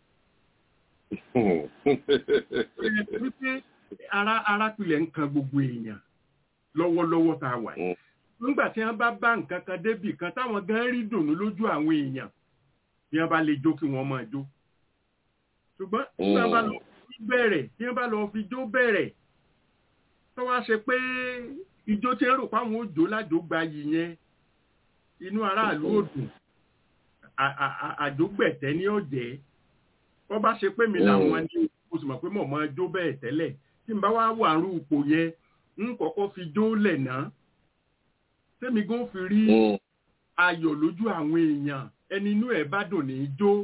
wípé ara ara pilẹ̀ ń kan gbogbo èèyàn lọ́wọ́lọ́wọ́ tá a wà yìí nígbà tí wọ́n bá bá nǹkan kan débì kan táwọn gan rí dùnú lójú àwọn èèyàn bí wọ́n bá lè jó kí wọ́n máa jó ṣùgbọ́n tí wọ́n bá lọ fi bẹ̀rẹ̀ tí wọ́n bá lọ fi jó bẹ̀rẹ̀ tó wá ṣe pé ijó tí ń rò páwọn ó jó lájògbà yìí yẹn inú aráàlú ò dùn à- à- à- àjógbẹ̀tẹ́ ní ọ̀jẹ́ wọ́n bá ṣe pé mi làwọn ní mo sì mọ̀ pé mọ̀ máa jó bẹ́ẹ̀ tẹ́lẹ̀ tí n bá wá wà rú ipò yẹn ń kọ́kọ́ fi jó lẹ̀ náà tẹ́mi gan fi rí ayọ̀ lójú àwọn èèyàn ẹni inú ẹ̀ bá dùn ní í jó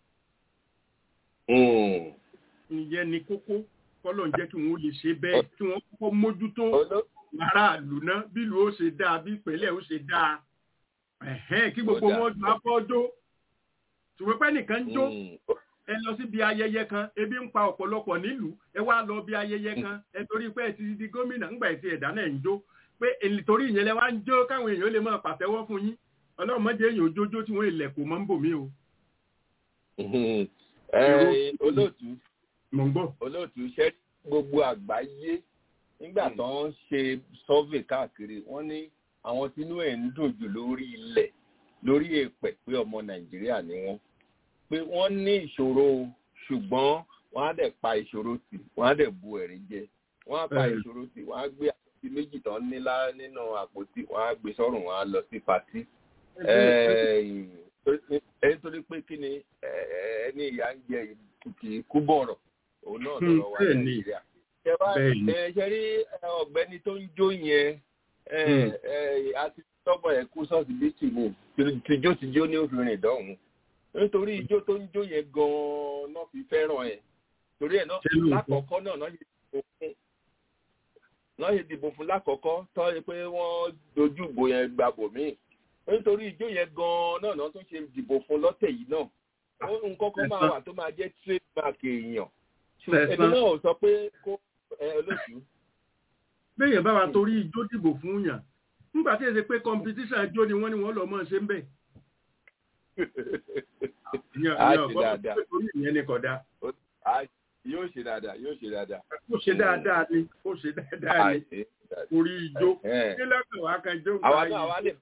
ìyẹn ni kókó kọ́lọ̀ ń jẹ́ kí wọ́n lè ṣe bẹ́ẹ̀ kí wọ́n kọ́kọ́ mójútó aráàlú náà bí ìlú ó ṣe dáa bí ìpínlẹ̀ ó ṣe dáa ẹ̀hẹ́n kí gbogbo Ó dáa. wọn jọ afọ́jó ṣùgbọ́n pẹ́ nìkan ń jó ẹ lọ síbi ayẹyẹ kan ebi ń pa ọ̀pọ̀lọpọ̀ nílùú ẹ wá lọ bí ayẹyẹ kan ẹ torí pé ẹ ti di gómìnà ńgbà ẹ ti ẹ̀dá náà ń jó pé èlì torí ìyẹn lẹ wá ń jó káwọn èèyàn lè máa pàtẹ́wọ́ fún yín ọlọ́run mọ́jẹ èèyàn òjójó tí wọ́n ilẹ̀ kò mọ́ ń bò mí o. Ẹ, olóòtú mò ń gbọ́. olóòtú ṣẹ́ gbogbo àgbáyé nígbà tó ń ṣe survey káàkiri wọ́n ní àwọn tínú ẹ̀ ń dùn jù lórí ilẹ̀ lórí èèpẹ̀ pé ọmọ nàìjíríà ni wọ́n pé wọ́n ní ìṣòro ṣùgbọ́n wọ́n á dẹ̀ pa ìṣòro tì wọ́n á dẹ̀ bu ẹ̀rín jẹ wọ́n á pa Bẹ́ẹ̀ni. ìṣòro tì wọ́n á gbé àpótí méjì tán nílá nínú àpótí wọ́n á gbé sọ́rùn wọ́n á lọ sí patí ẹni torí pé kí ni ẹ, ẹni ìyá ń jẹ kì í kú bọ̀rọ̀ òun náà Hmm, lọ́rọ̀ wa bẹ́ẹ̀ ni. nàìjíríà ṣe bá Bẹ́ẹ̀ ni. ẹ ṣe rí ẹ, ọ̀gbẹ́ni tó ń jó yẹn ẹ, Hmm. ẹ, àti tọ́bọ̀ ẹ̀ kú sọ́ọ̀sì bíìtì ni tìjó tìjó ní òfin rìn dọ́hùn nítorí ijó tó ń jó yẹn gan-an náà fi fẹ́ràn ẹ̀ torí ẹ̀ náà Ṣé lóòótọ́? lákọ̀ọ́kọ́ náà náà ṣe dìbò fún náà ṣe dìbò fún lákọ̀ọ́kọ́ tọ́ ẹ pé wọ́n dojú ìbò yẹn gbàbò míì nítorí ijó yẹn gan-an náà náà tún ṣe dìbò fún lọ́tẹ̀ yìí náà ó nǹkan kan máa wà tó máa jẹ́ trademark èèyàn Sẹ̀san. èmi náà ò sọ pé kó ẹ olóòtú béèyàn bá wa torí ijó dìbò fún yàn nígbà tí èsè pé competition ijó ni wọ́n ní wọ́n lọ mọ́ ṣe ń bẹ̀. Ìyẹn- á ìyẹn ṣe ọ̀gbọ́n dáadáa pé torí ìyẹn ni kódà Á- yóò ṣe dáadáa yóò ṣe dáadáa. ó ṣe dáadáa ni ó ṣe dáadáa Á ni ṣe dáadáa. orí ijó Ẹ̀hẹ́n. kí lọ́kàn wá kan jó àwa nǹkan náà wá lè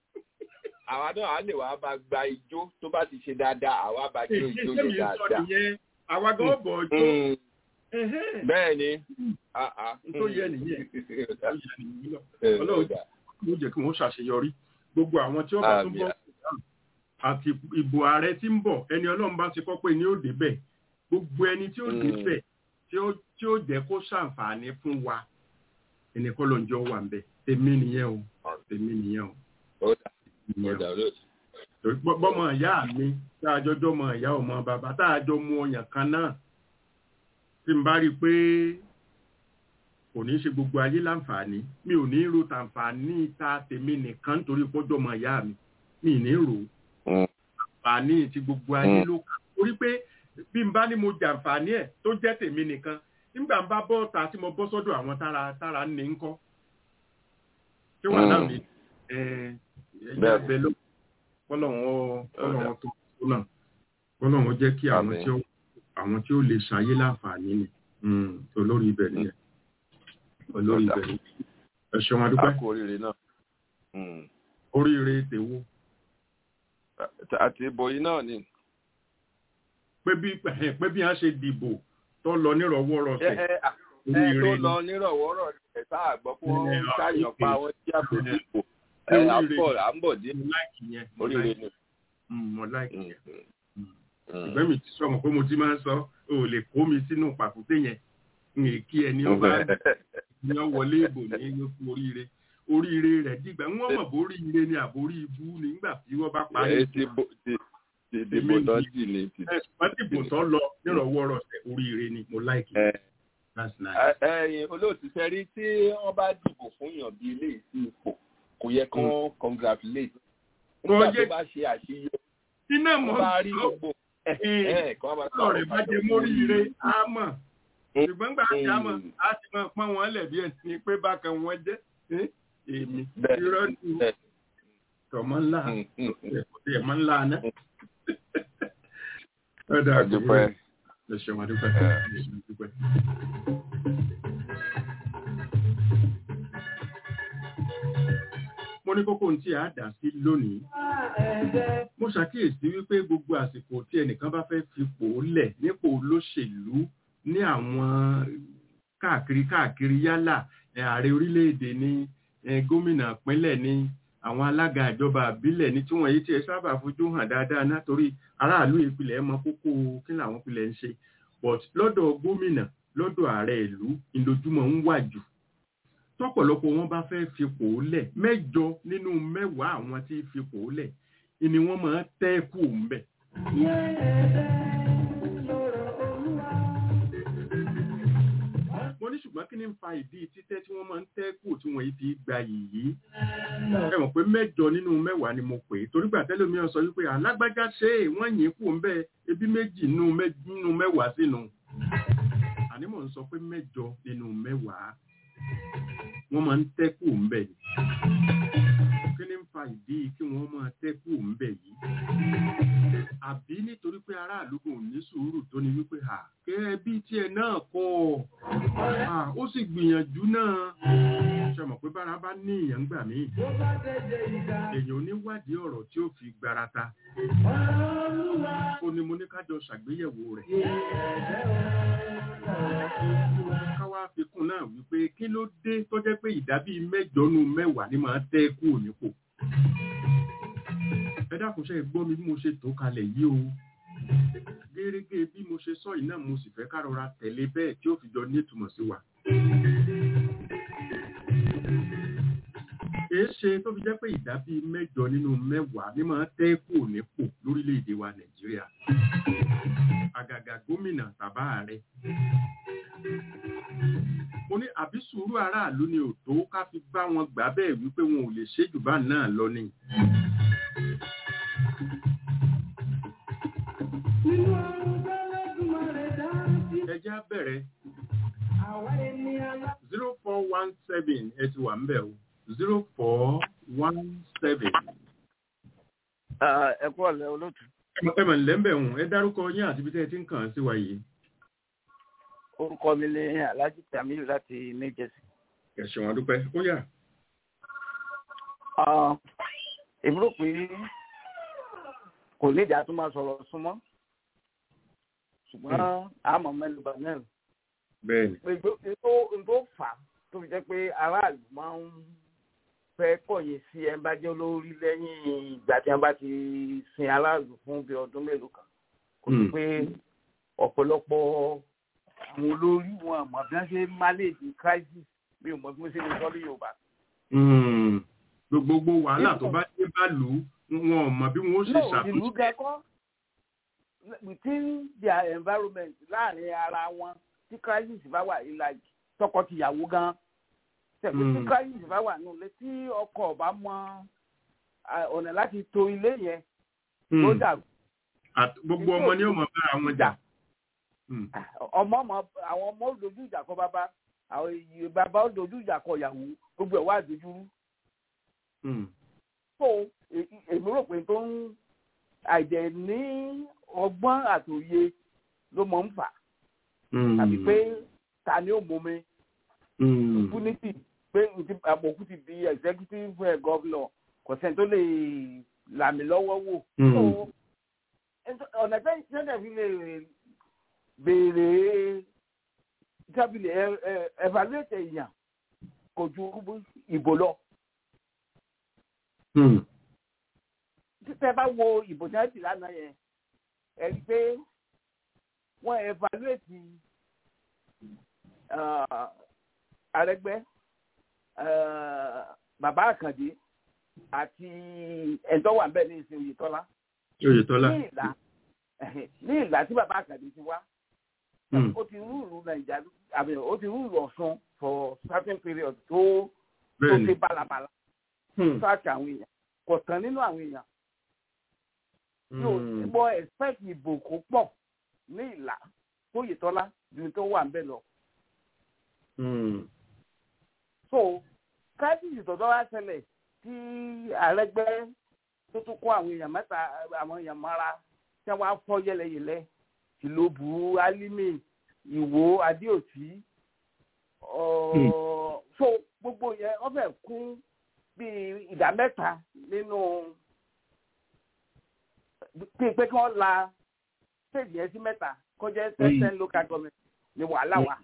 àwa náà á lè wá bá gba ijó tó bá ti ṣe dáadáa àwa bá jó èyí ijó tẹ́mi yẹn ń sọ dáadáa. nìyẹn àwa gan bọ̀ ọjọ́ Mm, ẹ̀hẹ́n bẹ́ẹ̀ ni Ah, ah. tó yẹ nìyẹn Ó tó dà. yẹ nìyẹn lọ. Ẹ, ó Ọlọ́run dà. ló jẹ́ kí wọ́n ṣàṣeyọrí gbogbo àwọn tí ó bá tún Àmín. bọ̀ àti ìbò ààrẹ tí ń bọ̀ ẹni ọlọ́run bá ti kọ́ pé ní ó débẹ̀ gbogbo ẹni tí ó Mm. débẹ̀ tí ó tí ó jẹ́ kó ṣàǹfààní fún wa ẹni kọ́ ló ń jọ wà ń bẹ̀ tèmi nìyẹn o tèmi nìyẹn o Ó dà. Ó nìyẹn dà, o olóòtú. torí pọ́- bọ́mọ ìyá mi tá a jọjọ́ mọ ìyá ọmọ bàbá tá a jọ mu ọyàn kan náà tí n bá rí i pé kò ní í ṣe gbogbo ayé láǹfààní mi ò ní ro tàǹfààní ta tèmi nìkan nítorí pọ́jọ́ mọ ìyá mi mi ì ní rò ó Mm. àǹfààní ti gbogbo ayé Mm. ló kà torí pé bí n bá ní mo jàǹfààní ẹ̀ tó jẹ́ tèmi nìkan nígbà ń bá bọ́ ta tí mo bọ́ sọ́dọ̀ àwọn tára tára ń ní ń kọ́ tí wọ́n náà Mm. mi ẹ̀ ẹ̀yà Bẹ́ẹ̀ni. abẹ ló kọ́lọ́hún ó kọ́lọ́hún tó tó náà kọ́lọ́hún jẹ́ kí àwọn Àmín. tí ó àwọn tí ó lè ṣayé láǹfààní ni Mm, olórí ibẹ̀ nìyẹn olórí Ọ̀dà. ibẹ̀ nìyẹn ẹ ṣeun a adúpẹ́ kú oríire náà. Mm. oríire tèwo àti ìbò yìí náà ni. pé bí pé bí wọ́n ṣe dìbò tó lọ nírọ̀wọ́rọ̀sẹ̀ ẹ ẹ ẹ oríire tó ni. lọ nírọ̀wọ́rọ̀ ẹ̀ tá a gbọ́ fún Ẹ, wọn ṣáàyàn pa wọn tí a kò Ẹ, dìbò. ẹ, ẹ à ń oríire. bọ̀ à ń bọ̀ dé mo láìkì yẹn mo oríire láìkì ni. Mm, mo láìkì Mm, yẹn mm, mm. ìgbẹ́ mi ti sọ̀rọ̀ pé mo ti máa ń sọ o ò lè kó mi sínú pàkúté yẹn n lè kí ẹni ọba ní ọ wọlé ìbò ní lókun oríire oríire rẹ̀ dìgbà wọ́n mọ̀ bórí ire ni àbórí ibú nígbà tí wọ́n bá parí ẹ ti bò ti ti dìbò Èmi tán ni- jì ní ti. ẹ̀sùn dìbò tó lọ nírọ̀wọ́rọ̀sẹ̀ oríire ni mo láìkì ẹ that's nice. ẹyin olóòtú sẹ́rí tí wọ́n bá dìbò fún yàn bí eléyìí sí ipò kò yẹ kán congratulate. Wọ́n nígbà tó jẹ́- bá ṣe àṣeyọrí iná mọ̀ wọ́n bá rí sọ gbogbo ẹ̀ kọ́ máa ọ̀rọ̀ rẹ̀ bá jẹ móríire á mọ̀ ṣùgbọ́n gbà tí a mọ̀ Mm. á ti mọ̀ pọ́n wọn lẹ̀ bí ẹni pé bákan wọn jẹ́ Eh, èmi Bẹ́ẹ̀. irọ́ ni Bẹ́ẹ̀. tọmọ ńlá Mm, mm, mm. ẹ̀mọ́ ńlá náà. ọ̀dà Adúpẹ́. ẹ ṣeun adúpẹ́ Ẹ. ẹ ṣeun adúpẹ́. mo ní kókó tí a dà sí lónìí mo ṣàkíyèsí wípé gbogbo àsìkò tí ẹnìkan bá fẹ́ fipò lẹ̀ nípò olóṣèlú ní àwọn káàkiri káàkiri yálà ẹ, ààrẹ orílẹ̀-èdè ni ẹ, gómìnà ìpínlẹ̀ ni àwọn alága ìjọba àbílẹ̀ ní tí wọ́n yìí tí ẹ sábà fojú hàn dáadáa náà torí aráàlú ìpìlẹ̀ mọ kókó kí làwọn ìpìlẹ̀ ń ṣe but lọ́dọ̀ gómìnà lọ́dọ̀ ààrẹ ìlú ìlójúmọ̀ ń wà jù tọ́pọ̀lọpọ̀ wọn bá fẹ́ fipò lẹ̀ mẹ́jọ nínú mẹ́wàá àwọn tí fipò lẹ̀ ni wọ́n máa tẹ́ kù ńbẹ̀. mo ní ṣùgbọ́n kí ni ń fa ìdí títẹ́ tí wọ́n máa ń tẹ́ kù tí wọ́n yìí fi gba yìí. ẹ mọ̀ pé mẹ́jọ nínú mẹ́wàá ni mo pè é torí gbà tẹ́lẹ̀ mi sọ wípé alágbájá ṣe é wọ́n yìn kù ńbẹ̀ ebi méjì nínú mẹ́- nínú mẹ́wàá sínú. àní mò ń sọ pé mẹ́jọ nínú mẹ́wàá wọ́n máa ń tẹ́ kù ńbẹ̀ ni. kí ni ń fa ìdí kí wọ́n máa tẹ́ kù ńbẹ̀ yìí? àbí nítorí pé aráàlú kò ní sùúrù tó ní wípé à kẹ́ bí tiẹ̀ náà kọ́ à ó sì gbìyànjú náà ṣe mọ̀ pé bára bá ní ìyàn gbà mí èèyàn oníwádìí ọ̀rọ̀ tí ó fi gbarata ó ní mo ní kájọ ṣàgbéyẹ̀wò rẹ̀ káwá fi kún náà wípé kí ló dé tó jẹ́ pé ìdá bíi mẹ́jọ nù mẹ́wàá ni máa tẹ́ kù nípò ẹ dákun ṣe gbọ́ mi bí mo ṣe tó kalẹ̀ yìí o gẹ́gẹ́ bí mo ṣe sọ yìí náà mo sì fẹ́ ká rọra tẹ̀lé bẹ́ẹ̀ tí ó fi jọ ní ìtumọ̀ sí wa. èé ṣe tó fi jẹ́ pé ìdá bíi mẹ́jọ nínú mẹ́wàá ní máa tẹ́ kù nípò lórílẹ̀‐èdè wa nàìjíríà àgàgà gómìnà tàbá ààrẹ mo ní àbí sùúrù aráàlú ni ò tó ká fi bá wọn gbà bẹ́ẹ̀ wípé wọn ò lè ṣe jù bá náà lọ ni. ẹ jẹ́ á bẹ̀rẹ̀ zero four one seven ẹ ti wà ń bẹ̀ o zero four one seven. ẹ kú ọ̀lẹ́ olóòtú. ẹ mọ̀ nílẹ̀ ń bẹ̀ wọ̀n ẹ dárúkọ yín àti ibi tẹ́ ẹ ti ń kàn án sí wa yìí. orúkọ mi ni alhaji tamilu láti new jersey. ẹ ṣeun adúpẹ́ ó yá. èmi rò pé kò ní ìjà tó máa sọ̀rọ̀ súnmọ́ ṣùgbọ́n àmọ́ mẹ́nuba náà bẹ́ẹ̀ni. pé tó tó fà á tó fi jẹ́ pé aráàlú máa ń fẹ́ kọ̀yìn sí ẹ bá jẹ́ olórí lẹ́yìn ìgbà tí wọ́n bá ti sin aráàlú fún bí ọdún mélòó kan kò sí pé ọ̀pọ̀lọpọ̀ àwọn olórí wọn àmọ́ bí wọ́n ṣe manage crisis bí o mọ̀ bí wọ́n ṣe lè sọ ní yorùbá. gbogbo wàhálà tó bá dé bá lù ú wọn ò mọ bí wọn ó ṣe no ìlú ṣàtúnṣe. gẹ́kọ́ within their environment láàrin ara wọn tí crisis bá wà ìlàjì tọkọtìyàwó gan tẹ̀pẹ́ tí Mm. crisis bá wà nù lé tí ọkọ ọba mọ à, ọ̀nà láti to ilé yẹn ló Hmm. dàrú Àt- gbogbo ọmọ ni ó mọ bára wọn jà. Hmm. ọmọ ọmọ àwọn ọmọ ó dojú ìjà kọ bàbá àwọn èyí bàbá ó dojú ìjà kọ ìyàwó gbogbo ẹ̀ wá dojúrú Hmm. so e- e- èmi rò pé tó ń àìdẹ̀ ní ọgbọ́n àtòye ló mọ̀ ń fà Hmm. tàbí pé ta ni ó mú mi Hmm. impunity pé nti- àbòkú ti di executive eh, governor kò sẹ́ni tó lè làmì lọ́wọ́ wò. Hmm. So, ẹ̀sọ́- ọ̀nà tẹ́yìn tí wọ́n fi lè béèrè tábìlì evaluate èèyàn kò ju ìbò lọ. Hmm. títẹ́ bá wo ìbò tí wọ́n ti lánàá yẹn ẹ rí i pé wọ́n evaluate ah, Arẹ́gbẹ́ ah, bàbá Àkàndé àti ẹ̀ńtọ́ wà bẹ́ẹ̀ ní ìsìn Oyètọ́lá Oyètọ́lá. ní ìlà ní ìlà tí bàbá Àkàndé ti wá Hmm. ó ti rúùlù Nàìjíríà àbí ó ti rúùlù Ọ̀ṣun for certain period tó tó Bẹ́ẹ̀ni. ṣe bálabàla Hmm. sáàkì àwọn èèyàn kò tán nínú àwọn èèyàn yóò gbọ́ expect ìbò kó pọ̀ ní ìlà Oyètọ́lá ju tó wà ń bẹ̀ lọ. so crisis tọ̀dọ̀ wá ṣẹlẹ̀ tí Àrẹ́gbẹ́ tó tún kó àwọn èèyàn mẹ́ta àwọn èèyàn mọ́ra tí wọ́n á fọ́ yẹlẹyẹlẹ Tìlóbù Álímì Ìwó Adéòtí so gbogbo yẹn wọ́n fẹ́ kún bíi ìdá mẹ́ta nínú pé pé kí wọ́n la stage yẹn sí mẹ́ta kọjá ten local government ní wàhálà wa.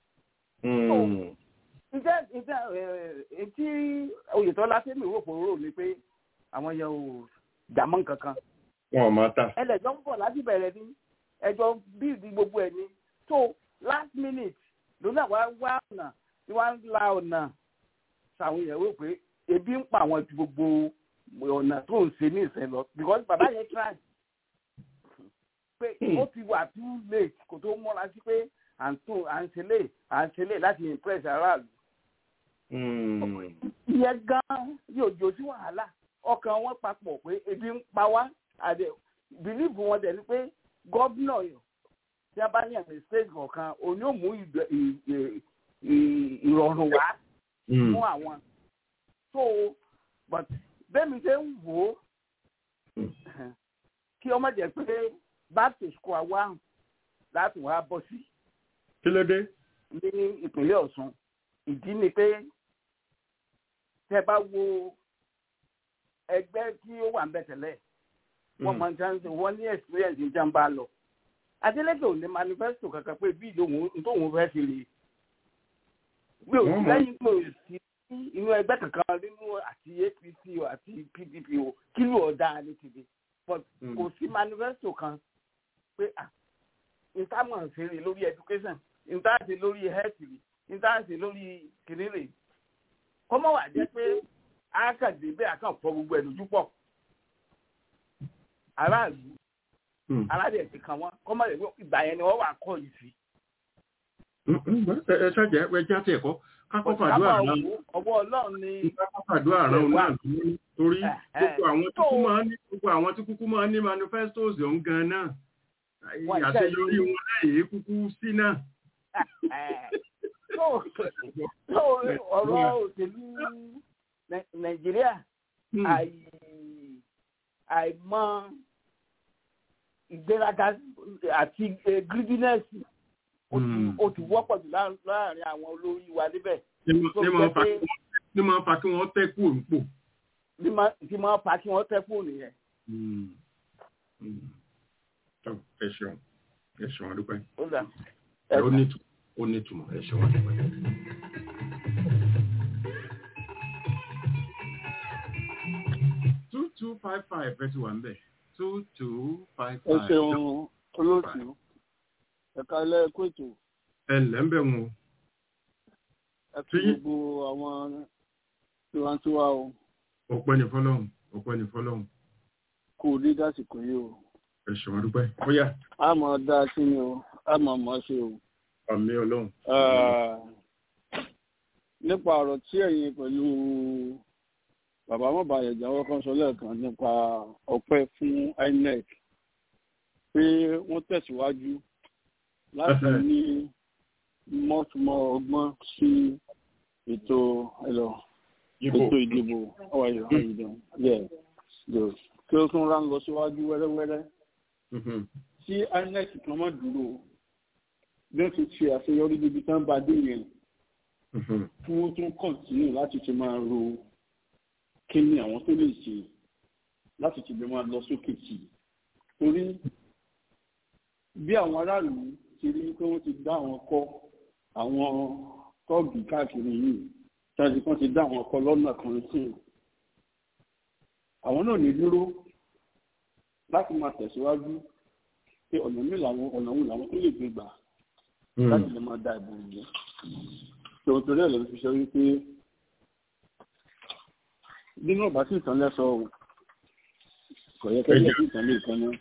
ǹjẹ́ ǹjẹ́ etí Oyètọ́lá sẹ́mi rò pò rò ni pé àwọn yẹn ò jàmọ́ kankan. wọn ò máa ta. ẹlẹ́jọ́ ń bọ̀ láti bẹ̀rẹ̀ ní ẹjọ́ bíìdì gbogbo ẹ̀ ni so last minute ló náà wá wá ọ̀nà tí wọ́n ń la ọ̀nà sàwọn yẹn wò pé ebi ń pa àwọn ju gbogbo ọ̀nà tó ń ṣe ní ìṣẹ̀ lọ because bàbá yẹn try pé ó ti wà too late kò tó mọ́ra sí pé à ń tún à ń ṣe lè à ń ṣe lè láti impress aráàlú. ìyẹn gan yóò jò sí wàhálà ọkàn wọn papọ̀ pé ebi ń pa wá àdé bìlíìfù wọn dẹ̀ ni pé gọ́vnà tí a bá yàn ní state kọ̀ọ̀kan òní ò mú ìrọ̀rùn wá fún àwọn. so but bẹ́ẹ̀ mi ṣe ń wò ó kí ọmọ jẹ́ pé back to square one láti wá bọ́ sí. kí ló dé. ní ìpínlẹ̀ Ọ̀ṣun ìdí ni pé tẹ́ bá wo ẹgbẹ́ tí ó wà ń bẹ̀ tẹ́lẹ̀ wọ́n máa ń tẹ́ ń sọ wọ́n ní experience ìjà ń bá lọ. Adeleke ò ní manifesto kankan pé bí tóun fẹ́ ṣe lè gbé òsì lẹ́yìn pé òsì inú ẹgbẹ́ kankan nínú àti APC o àti PDP o kí ló ọ̀dà ní tìbí but kò sí manifesto kan pé ah ìtàmọ̀ ṣeré lórí education ìtàṣe lórí health rí ìtàṣe lórí kìnìún kọ́mọ́ wà jẹ́ pé àkàdé bẹ́ẹ̀ àkàn fọ gbogbo ẹ̀ lójú pọ̀ aráàlú aládé ti kàn wọ́n kọ́mọ́ rẹ̀ ìgbà yẹn ni wọ́n wà kọ́ yìí sí. ẹ ṣàjẹ́ ẹ jẹ́ àti ẹ̀kọ́ kákọ́ fàdúrà náà ọwọ́ ọlọ́run ni. kákọ́ fàdúrà náà náà torí gbogbo àwọn tí kúkú máa ń ní gbogbo àwọn tí kúkú máa ń ní manifestos ọ̀hún gan náà àṣeyọrí wọn lẹ́yìn kúkú sí náà. ọ̀rọ̀ òṣèlú nàìjíríà àìmọ̀ ìgbéraga àti greediness ó ti wọ́pọ̀ jù láàrin àwọn olórí wa níbẹ̀. ní máa fa kí wọ́n tẹ́ kú òǹpò. ní máa fa kí wọ́n tẹ́ kú nìyẹn. ẹ ṣeun ẹ ṣeun adúpẹ́. ẹ ó ní ìtumọ̀ ẹ ṣeun adúpẹ́. two two five five ẹ ti wà ń bẹ̀ two two five ẹ five. ṣeun olóòtú ẹ̀ka ilé ẹ̀kọ́ ètò ẹ ǹlẹ́ ń bẹ̀ wọn. ẹ kí gbogbo àwọn tiwantiwa o ọpẹ́ ní fọ́lọ́run ọpẹ́ ní fọ́lọ́run kò ní dásìkò yìí o ẹ ṣeun adúpẹ́ ó yá a mọ̀ dá sí ni o a mọ̀ mọ̀ ṣe o. àmì ọlọ́run. nípa ọ̀rọ̀ tí ẹ̀yin pẹ̀lú bàbá mọ̀bàyẹ̀ jáwọ́ kan sọ lẹ́ẹ̀kan nípa ọpẹ́ fún INEC pé wọ́n tẹ̀síwájú láti ní mọ́túmọ́ ọgbọ́n sí ètò ẹ̀lọ́ ètò ìdìbò ọwọ́ ayọ̀ ayọ̀dán yẹ kí ó tún rán lọ síwájú wẹ́rẹ́wẹ́rẹ́ tí INEC kan mọ́ dúró bí wọ́n ti ṣe àṣeyọrí níbi tán bá dé yẹn kí wọ́n tún kọ̀ǹtínú láti ti máa ro kí ni àwọn tó lè ṣe láti ti lè máa lọ sókè sí i torí bí àwọn aráàlú ti rí pé wọ́n ti dá àwọn kọ́ àwọn tọ́ọ̀gì káàkiri yìí tàbí kan ti dá àwọn kọ́ lọ́nà kan sí i àwọn náà ní dúró láti máa tẹ̀síwájú pé ọ̀nà mi làwọn ọ̀nà wo làwọn tó lè gbé gbà láti lè máa da ìbò yìí tòun torí ẹ̀ ló fi sọ wípé nínú ọ̀bá sí ìtàn lẹ́sọ̀ o kò yẹ kẹ́lẹ́ sí ìtàn lè kan náà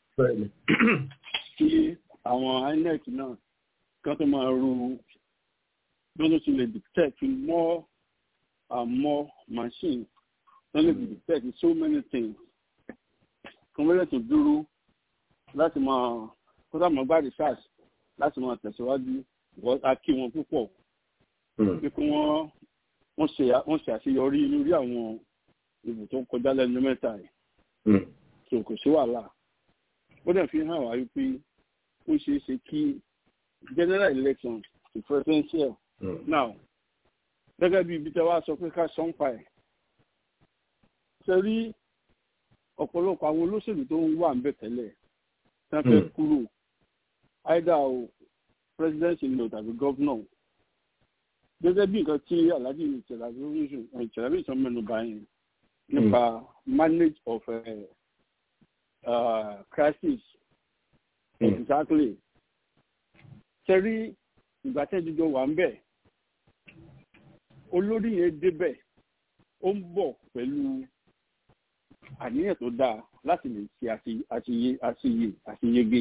kí àwọn INEC náà kan tó máa ru bí wọ́n ti lè detect more and more machines wọ́n lè detect so many things kọ́mẹ́lẹ̀ tó dúró láti máa kó sáà máa gbá research láti máa tẹ̀síwájú wọ́n á kí wọn púpọ̀ pé kí wọ́n wọ́n ṣe wọ́n ṣe àṣeyọrí lórí àwọn ìbò tó ń kọjá lẹ́nu mẹ́ta yìí tó kò sí wàhálà ó dẹ̀ fi hàn wá wípé ó ṣeé ṣe kí general election to presidential now gẹ́gẹ́ bí ibi tẹ́ wá sọ pé ká sọ́npa ẹ̀ ṣe rí ọ̀pọ̀lọpọ̀ àwọn olóṣèlú tó ń wà ń bẹ̀ tẹ́lẹ̀ tí wọ́n fẹ́ kúrò either o president ìlú tàbí governor gẹ́gẹ́ bí nǹkan tí alhaji ìṣẹ̀lábí sọ mẹ́nu bá yẹn nípa manage of uh, uh, crisis mm. exactly ṣe rí ìgbà tẹ́jọ́jọ́ wà ń bẹ̀ olórí yẹn débẹ̀ ó ń bọ̀ pẹ̀lú àníyàn tó dáa láti lè ṣe àṣeyẹ àṣeyẹ àṣeyege.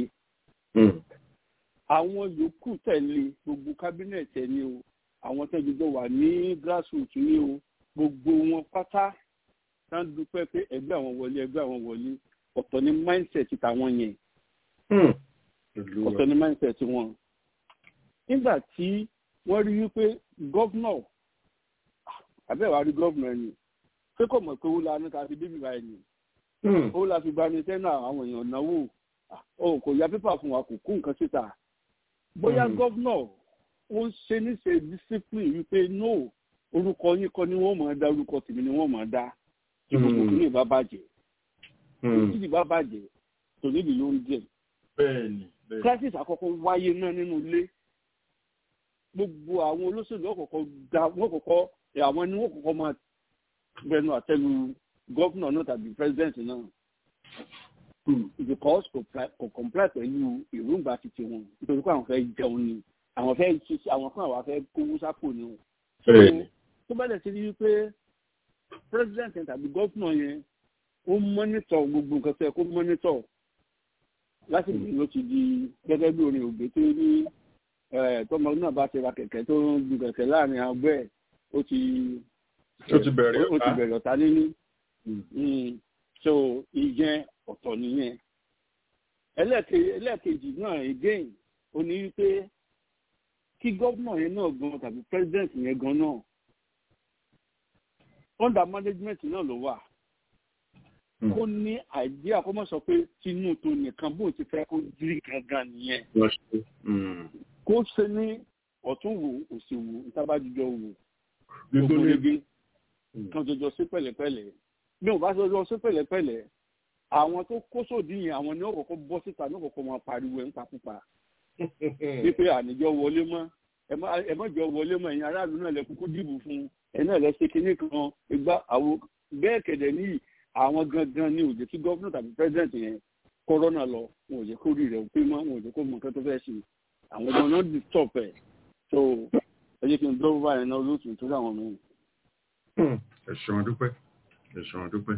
àwọn yòókù tẹ̀lé gbogbo kábínẹ̀tì ẹni o àwọn tẹ́jọ́jọ́ wà ní grassroots ní o gbogbo wọn pátá tá ń dúpẹ́ pé ẹgbẹ́ àwọn wọlé ẹgbẹ́ àwọn wọlé ọ̀tọ̀ ní mindset tàwọn yẹn ọ̀tọ̀ ní mindset wọn. nígbà tí wọ́n rí wípé gọ́vnọ̀ àbẹ́wà rí gọ́vnọ̀ ẹni pé kò mọ̀ pé ó la ní ká fi débi báyìí ni ó la fi gbani sẹ́nà àwọn èèyàn náwó o kò ya pépà fún wa kò kó nǹkan síta bóyá gọ́vnọ̀ ó ń ṣe níṣe discipline wípé no orúkọ yín kọ́ ni wọ́n máa dá orúkọ tèmi ni wọ́n máa dá tí gbogbo kìíní bá bàjẹ́ títí bá bàjẹ́ tòní ìdí yóò ń jẹ́ crisis àkọ́kọ́ wáyé náà nínú ilé gbogbo àwọn olóṣèlú ọ̀kọ̀ọ̀kọ̀ da wọ́n kọ̀kọ́ àwọn ni wọ́n kọ̀kọ́ máa bẹnu àtẹlu gọ́fúnà náà tàbí pírẹsidẹ́ǹtì náà because kò comply pẹ̀lú èròǹgbà títí wọn nítorí pé àwọn fẹ́ jẹun ni àwọn fẹ́ ṣiṣẹ́ àwọn fún àwọn fẹ́ kówó sápò ni wọn. tó bá dẹ̀ ti rí i pé pírẹsidẹ́ǹtì tàbí gọ́fúnà yẹn ó mọ́nítọ̀ gbogbo nǹkan tó yẹ kó mọ́nítọ̀ láti bí ló ti di gẹ́gẹ́ bí orin ògbé tó ní tọmọ náà bá ti ra kẹ̀kẹ́ tó ń ju kẹ̀kẹ́ láàrin àgbẹ̀ ẹ̀ ó ti ó ti bẹ̀rẹ̀ ó ti bẹ̀rẹ̀ ọ̀tá níní so ìyẹn ọ̀tọ̀ nìyẹn ẹlẹ́ẹ̀kejì náà again ó ní wípé kí gọ́vnà yẹn náà gan tàbí president yẹn gan náà under management náà ló wà kó ní àìdíà kó má sọ pé tinú tó nìkan bóun ti fẹ́ kó jírí gangan nìyẹn kó ṣe ní ọ̀tún wò òsì wò ìtabájújọ wò gbogbo rege kan jọjọ sí pẹ̀lẹ́pẹ̀lẹ́ bí wọn bá jọjọ sí pẹ̀lẹ́pẹ̀lẹ́ àwọn tó kó sódì yẹn àwọn ni wọn kọ́kọ́ bọ́ síta ní kọ́kọ́ máa pariwo ẹ ń pakúpa wípé àníjọ wọlé mọ́ ẹ má jọ wọlé mọ́ ẹ̀yin aráàlú náà lẹ kúkú dìbò fún ẹ náà lẹ ṣe kinní kan ìgbà àwọn bẹ́ẹ̀ kẹ̀dẹ̀ níyì àwọn gangan ni ò jẹ́ kí gọ́fúnà tàbí pẹ́sidẹ̀ntì yẹn kọ́rọ́nà lọ wọn ò jẹ́ kó rí rẹ̀ pé mọ́ wọn ò jẹ́ kó mọ nǹkan tó fẹ́ ṣe àwọn ọmọ náà di stop ẹ̀ so ẹ jẹ́ kí n dọ́wọ́ báyìí náà lóòtú nítorí àwọn ọmọ yẹn. ẹ ṣeun adúpẹ́ ẹ ṣeun adúpẹ́.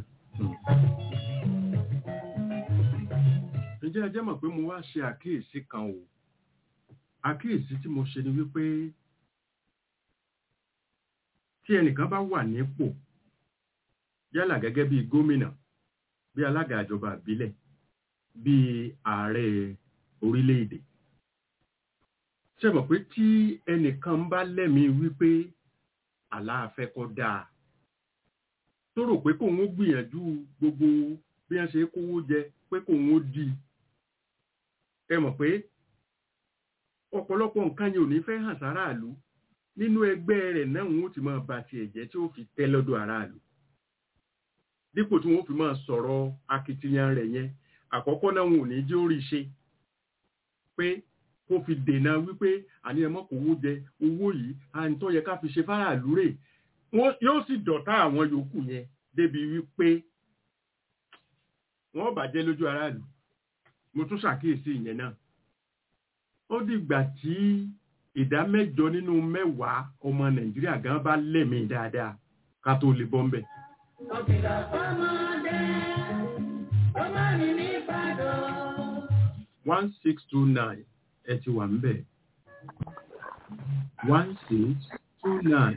ǹjẹ́ ẹ jẹ́ mọ̀ pé mo wá ṣe àkíyèsí kan o àkíyèsí tí mo ṣe ni wípé tí ẹnìkan bá wà nípò yálà gẹ́gẹ́ bí gómìnà bí alága ìjọba ìbílẹ̀ bí ààrẹ orílẹ̀-èdè ṣe mọ̀ pé tí ẹnìkan bá lẹ́mìí wípé àlàáfẹ́ kọ́ dáa tó rò pé kóun ó gbìyànjú gbogbo bí wọ́n ṣe kówó jẹ pé kóun ó di ẹ mọ̀ pé ọ̀pọ̀lọpọ̀ nǹkan yìí ò ní fẹ́ hàn sáráàlú nínú ẹgbẹ́ rẹ̀ náà wọn ó ti máa ba tiẹ̀ jẹ́ tí ó fi tẹ́ lọ́dọ̀ aráàlú dípò tí wọ́n fi máa sọ̀rọ̀ akitiyan rẹ̀ yẹn àkọ́kọ́ náà wọn ò ní jẹ́ orí ṣe pé kó fi dènà wípé àní ẹmọ kò wó jẹ owó yìí àní tó yẹ ká fi ṣe fáráàlú rè yóò sì dọ̀tá àwọn yòókù yẹn débi wípé wọ́n bàjẹ́ lójú aráàlú mo tún ṣàkíyèsí ìyẹn náà ó dìgbà tí ìdá mẹ́jọ nínú mẹ́wàá ọmọ nàìjíríà gan bá lẹ́mìí dáadáa ká tó lè bọ́ ń bẹ̀. Ọ̀kìlọ̀ fọ́mọdé, ọmọ mi ní Ìbàdàn. one six two nine ẹ ti wà ń bẹ̀. one six two nine.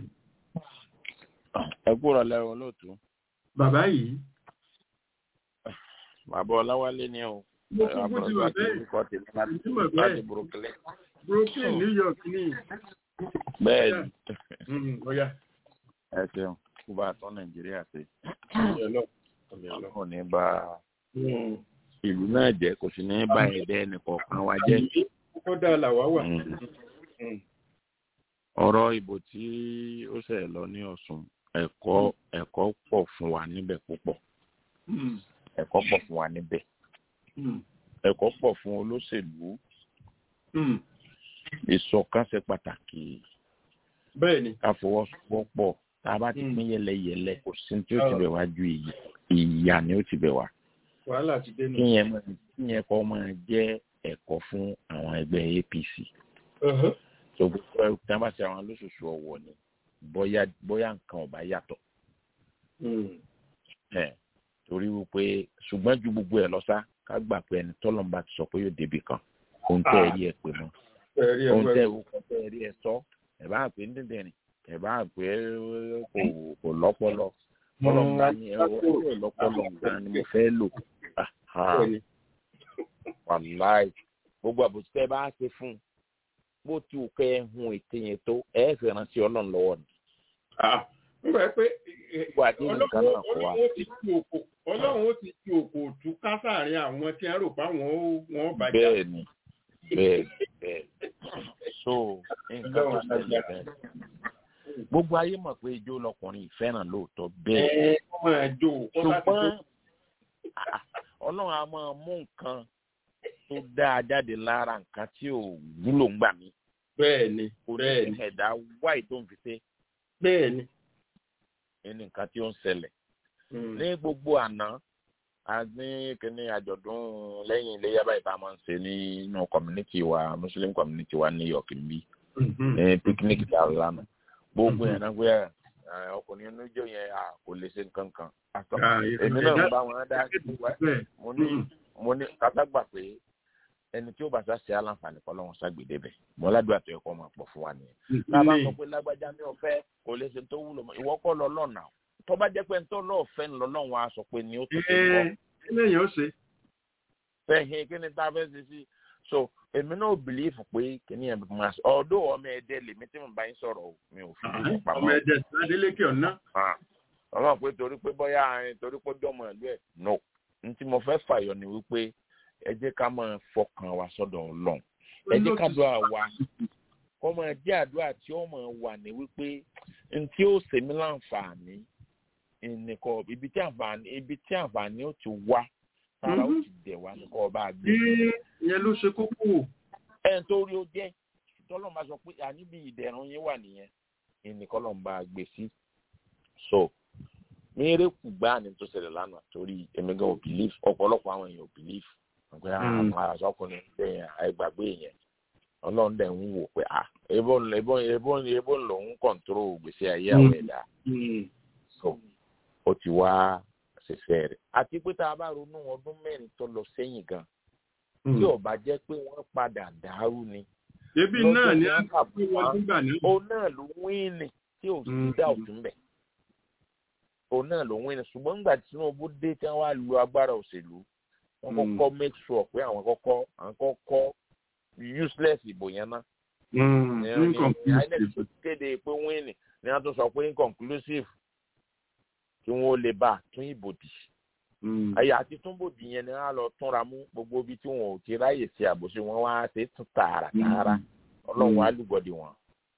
ẹ kúrò lẹ́rọ lóòtú. bàbá yìí. bàbá ọláwálé ni o mo kúkú ti wà bẹ́ẹ̀ orúkọ tèmi láti Mo mọ̀ láti bẹ́ẹ̀. brooklyn brooklyn new york ní bẹ́ẹ̀ Mm, ọ̀yà ẹ ṣeun kó bá a tán nàìjíríà ṣe ọ̀yà lọ ọ̀yà lọ. kò ní bá Mm. ìlú náà jẹ́ kò sì ní bá ẹ̀dẹ́ ẹnìkọ̀ọ̀kan wa jẹ́ kódà làwa wà. Mm. Mm. ọ̀rọ̀ ìbò tí ó ṣẹ̀ lọ ní ọ̀sùn ẹ̀kọ́ ẹ̀kọ́ pọ̀ fún wa níbẹ̀ púpọ̀ Mm. ẹ̀kọ́ pọ̀ fún wa níbẹ̀ Mm. ẹ̀kọ́ pọ̀ fún olóṣèlú Mm. ìṣọ̀kan ṣe pàtàkì bẹ́ẹ̀ ni. ká fọwọ́sowọ́pọ̀ tá a bá ti Mm. pín yẹlẹyẹlẹ kò sí ní tí ó ti Ah. bẹ̀ wá ju ìyà ìyà ni ó ti bẹ̀ wá wàhálà ti dé nù. kíyẹn máa kíyẹn kọ́ máa jẹ́ ẹ̀kọ́ fún àwọn ẹgbẹ́ apc Uh-huh. tó gbogbo ẹ̀ tí wọ́n bá ṣe àwọn lóṣooṣù ọ̀wọ̀ ni bóyá bóyá nǹkan ọ̀bá yàtọ̀ Mm. ẹ̀ torí wípé ṣùgbọ́n ju gbogbo ẹ̀ lọ sá ká gbà pé ẹni tọ́lọ́mùbá ti sọ pé yóò débi kan ohun tẹ́ ẹ rí ẹ pè mọ́ ẹ̀rí ohun ẹ̀wọ̀ tẹ́ ẹ ohun tẹ́ ẹ rí ẹ sọ ẹ̀ bá pè ní dídìrín ẹ̀ bá pè é kò kò lọ́pọlọ ọlọ́mùbá ni ẹ ò lọ́pọlọ nǹkan ni mo fẹ́ lò Aha, bẹ́ẹ̀ ni. wàláì gbogbo àbòsí tẹ́ ẹ bá ṣe fún un bó ti wù kẹ́ ẹ hun ète yẹn tó ẹ fẹ́ rántí ọlọ́run lọ́wọ́ ni Ah, ń bẹ pé eh, gbogbo àdéhùn kan náà kọ́ wa ọlọ́run ó ti tu òkò ọlọ́run ó ti tu òkò tú ká sáàrin àwọn tí wọ́n rò pé àwọn ó- wọ́n bàjẹ́. bẹ́ẹ̀ ni bẹ́ẹ̀ bẹ́ẹ̀ so nǹkan tó ṣẹlẹ̀ bẹ́ẹ̀ gbogbo ayé mọ̀ pé ijó lọkùnrin ìfẹ́ràn lóòótọ́ bẹ́ẹ̀ ẹ ọmọ ẹjọ kó láti tó ṣùgbọ́n ah, ọlọ́run a máa mú nǹkan tó dáa jáde lára nǹkan tí ò wúlò ń gbà mí bẹ́ẹ̀ ni kò ní bẹ́ẹ̀ ni ẹ̀dá wáì tó ń fi ṣe bẹ́ẹ̀ ni. ní nǹkan tí ó ń ṣẹlẹ̀ Mm. ní gbogbo àná a ní kíní àjọ̀dún lẹ́yìn iléyà báyìí tá a máa ń ṣe nínú community wa muslim community wa ní york níbí Mhm. ní picnic tá a lánàá gbogbo Mhm. yẹn náà pé ẹ, ọkùnrin oníjó yẹn à kò lè ṣe nǹkan kan Àtọ́, Ah, èmi náà ń ẹ̀dá- bá wọn dá sí wa bẹ́ẹ̀ mo ní Mhm. mo ní kátàgbà pé ẹni tí ó bá sá ṣe aláǹfààní kọ́ lọ́wọ́ ságbèdè bẹ̀ mo ládùúgbà tó yẹ kó máa pọ̀ fún wa nìyẹn tá a bá sọ pé lágbájá mi ò fẹ́ kò lè ṣe tó wúlò mọ́ ìwọ kọ́ lọ lọ́nà tó bá jẹ́ pé ń tó lọ́ọ̀ fẹ́ ń lọ lọ́wọ́ a sọ pé ni ó tó ṣe wọ́ ẹ kí lèyìn ó ṣe. fẹ́hìn kí ni tá a fẹ́ ṣe sí so èmi náà bìlífù pé kí ni ẹ̀ máa sọ ọ̀dọ́ ọmọ ẹ̀dẹ́ lèmi tí mo bá yín sọ̀rọ̀ o mi ò fi gbogbo ọmọ pamọ́ ẹ̀jẹ̀ adélékè ọ̀nà. ọlọ́run pé torí pé bóyá àárín torí pé jọmọ ìlú ẹ̀ no n tí mo fẹ́ fàyọ ni wípé ẹ jẹ́ ká máa fọkàn wa sọ́dọ̀ ọlọ́run ẹ jẹ́ ká dúà wa kọ́ máa jẹ́ àdúrà tí ó máa wà ní wípé n tí ó ṣe mí láǹfààní nìkan ibi tí àǹfààní ibi tí àǹfààní ó ti wá tara ó ti dẹ̀ wá nìkan ọba àgbẹ̀. ìyẹn ló ṣe kókó. ẹ̀ ń torí ó jẹ́ tọ́lọ́ máa sọ pé àníbi ìdẹ̀rùn yín wà nìyẹn ìnìkan lọ́n bá gbé sí. so mírèkù gbáà ní tó ṣẹlẹ̀ lánàá torí èmi gan ò bìlíf ọ̀pọ̀lọpọ̀ àwọn èèyàn ò bìlíf pé àwọn àṣọkùnrin bẹ́ẹ̀ àìgbàgbé yẹn ọlọ́run dẹ̀ ń wò pé à ebó ebó ebó ebó lòun kọ̀ǹtóró gbèsè ayé àwọn ẹ̀dá so ó ti wá ṣẹṣẹ rẹ̀ àti pé tá a bá ronú ọdún mẹ́rin tó lọ sẹ́yìn gan tí ò bá jẹ́ pé wọ́n padà dàrú ni ebi náà ni a kà fún wọn nígbà náà. òun náà ló wíìnì tí ò sí dá òtún bẹ̀ òun náà ló wíìnì ṣùgbọ́n nígbà tí Tinubu dé tí wọ́n á lu agbára òṣèlú wọ́n kọ́kọ́ make sure pé àwọn kọ́kọ́ àwọn kọ́kọ́ useless ìbò yẹn ná. inconclusive. kéde pé wíìnì ni wọ́n tún sọ pé inconclusive kí wọ́n lè bá tún ìbò dì. àyà àti túnbòdì yẹn ni wọ́n á lọ túnra mú gbogbo ibi tí wọn ò ti ráyè ṣe àbòsí wọn wá ṣe tún tààrà tààrà ọlọ́run á lùgbọ́dì wọn.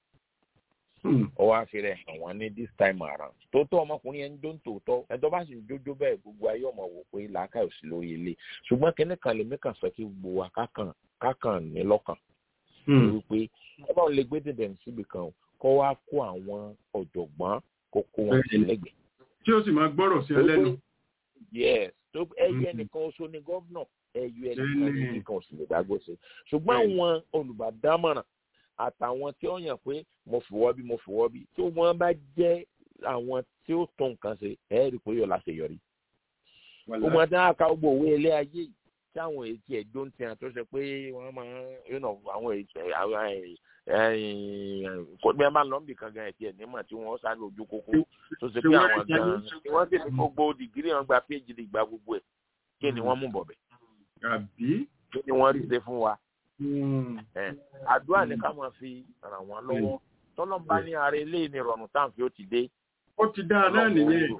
ó wá fi rẹ̀ hàn wọ́n ní this time around. tòótọ́ ọmọkùnrin yẹn ń jó ń tòótọ́ ẹ̀dọ́ bá sì ń jójó bẹ́ẹ̀ gbogbo ayé ọmọ wò pé làákàyè ò sí lórí ilé ṣùgbọ́n kínní kan lèmi kàn fẹ́ kí gbogbo wa kákàn kákàn ní lọ́kàn. wípé ọlọ́run lè gbé dèdè síbi kan kó wá kó àwọn ọ̀jọ̀gbọ́n kó kó wọn sí lẹ́gbẹ̀ẹ́. tí ó sì máa gbọ́rọ̀ sí ẹ lẹ́nu. yes tó ẹyẹ nìkan oṣù ni gómìnà ẹyọ ẹnìkan nìkan oṣù lè dágbó sí ṣùgbọ́n àwọn olùbádámọ̀ràn àtàwọn tí ó yàn pé mo fìwọ́ bí mo fìwọ́ bí tí wọ́n bá jẹ́ àwọn tí ó tó nǹkan ṣe ẹ̀ rí pé yóò láṣeyọrí. ó máa dá àká gbogbo òwe ilé ayé yìí tí àwọn èyí ẹ̀dọ́ ń tiẹ̀ tó ṣe pé wọ́n máa ń àwọn kó bí wọ́n bá lọ níbi kan gan ẹ̀tì ẹ̀ nímọ̀ tí wọ́n sáré ojú kókó tó ṣe pé àwọn gan tí wọ́n sì ní gbogbo dìgírì wọn gba phd gba gbogbo ẹ̀ kí ni wọ́n mú bọ̀bẹ̀ àbí. kí ni wọ́n rí ṣe fún wa ẹ àdúrà ní ká máa fi ràn wọ́n lọ́wọ́ tọ́lọ́mbá ní ara ilé ní ìrọ̀rùn táǹfì ó ti dé. ó ti dáa náà nìyẹn.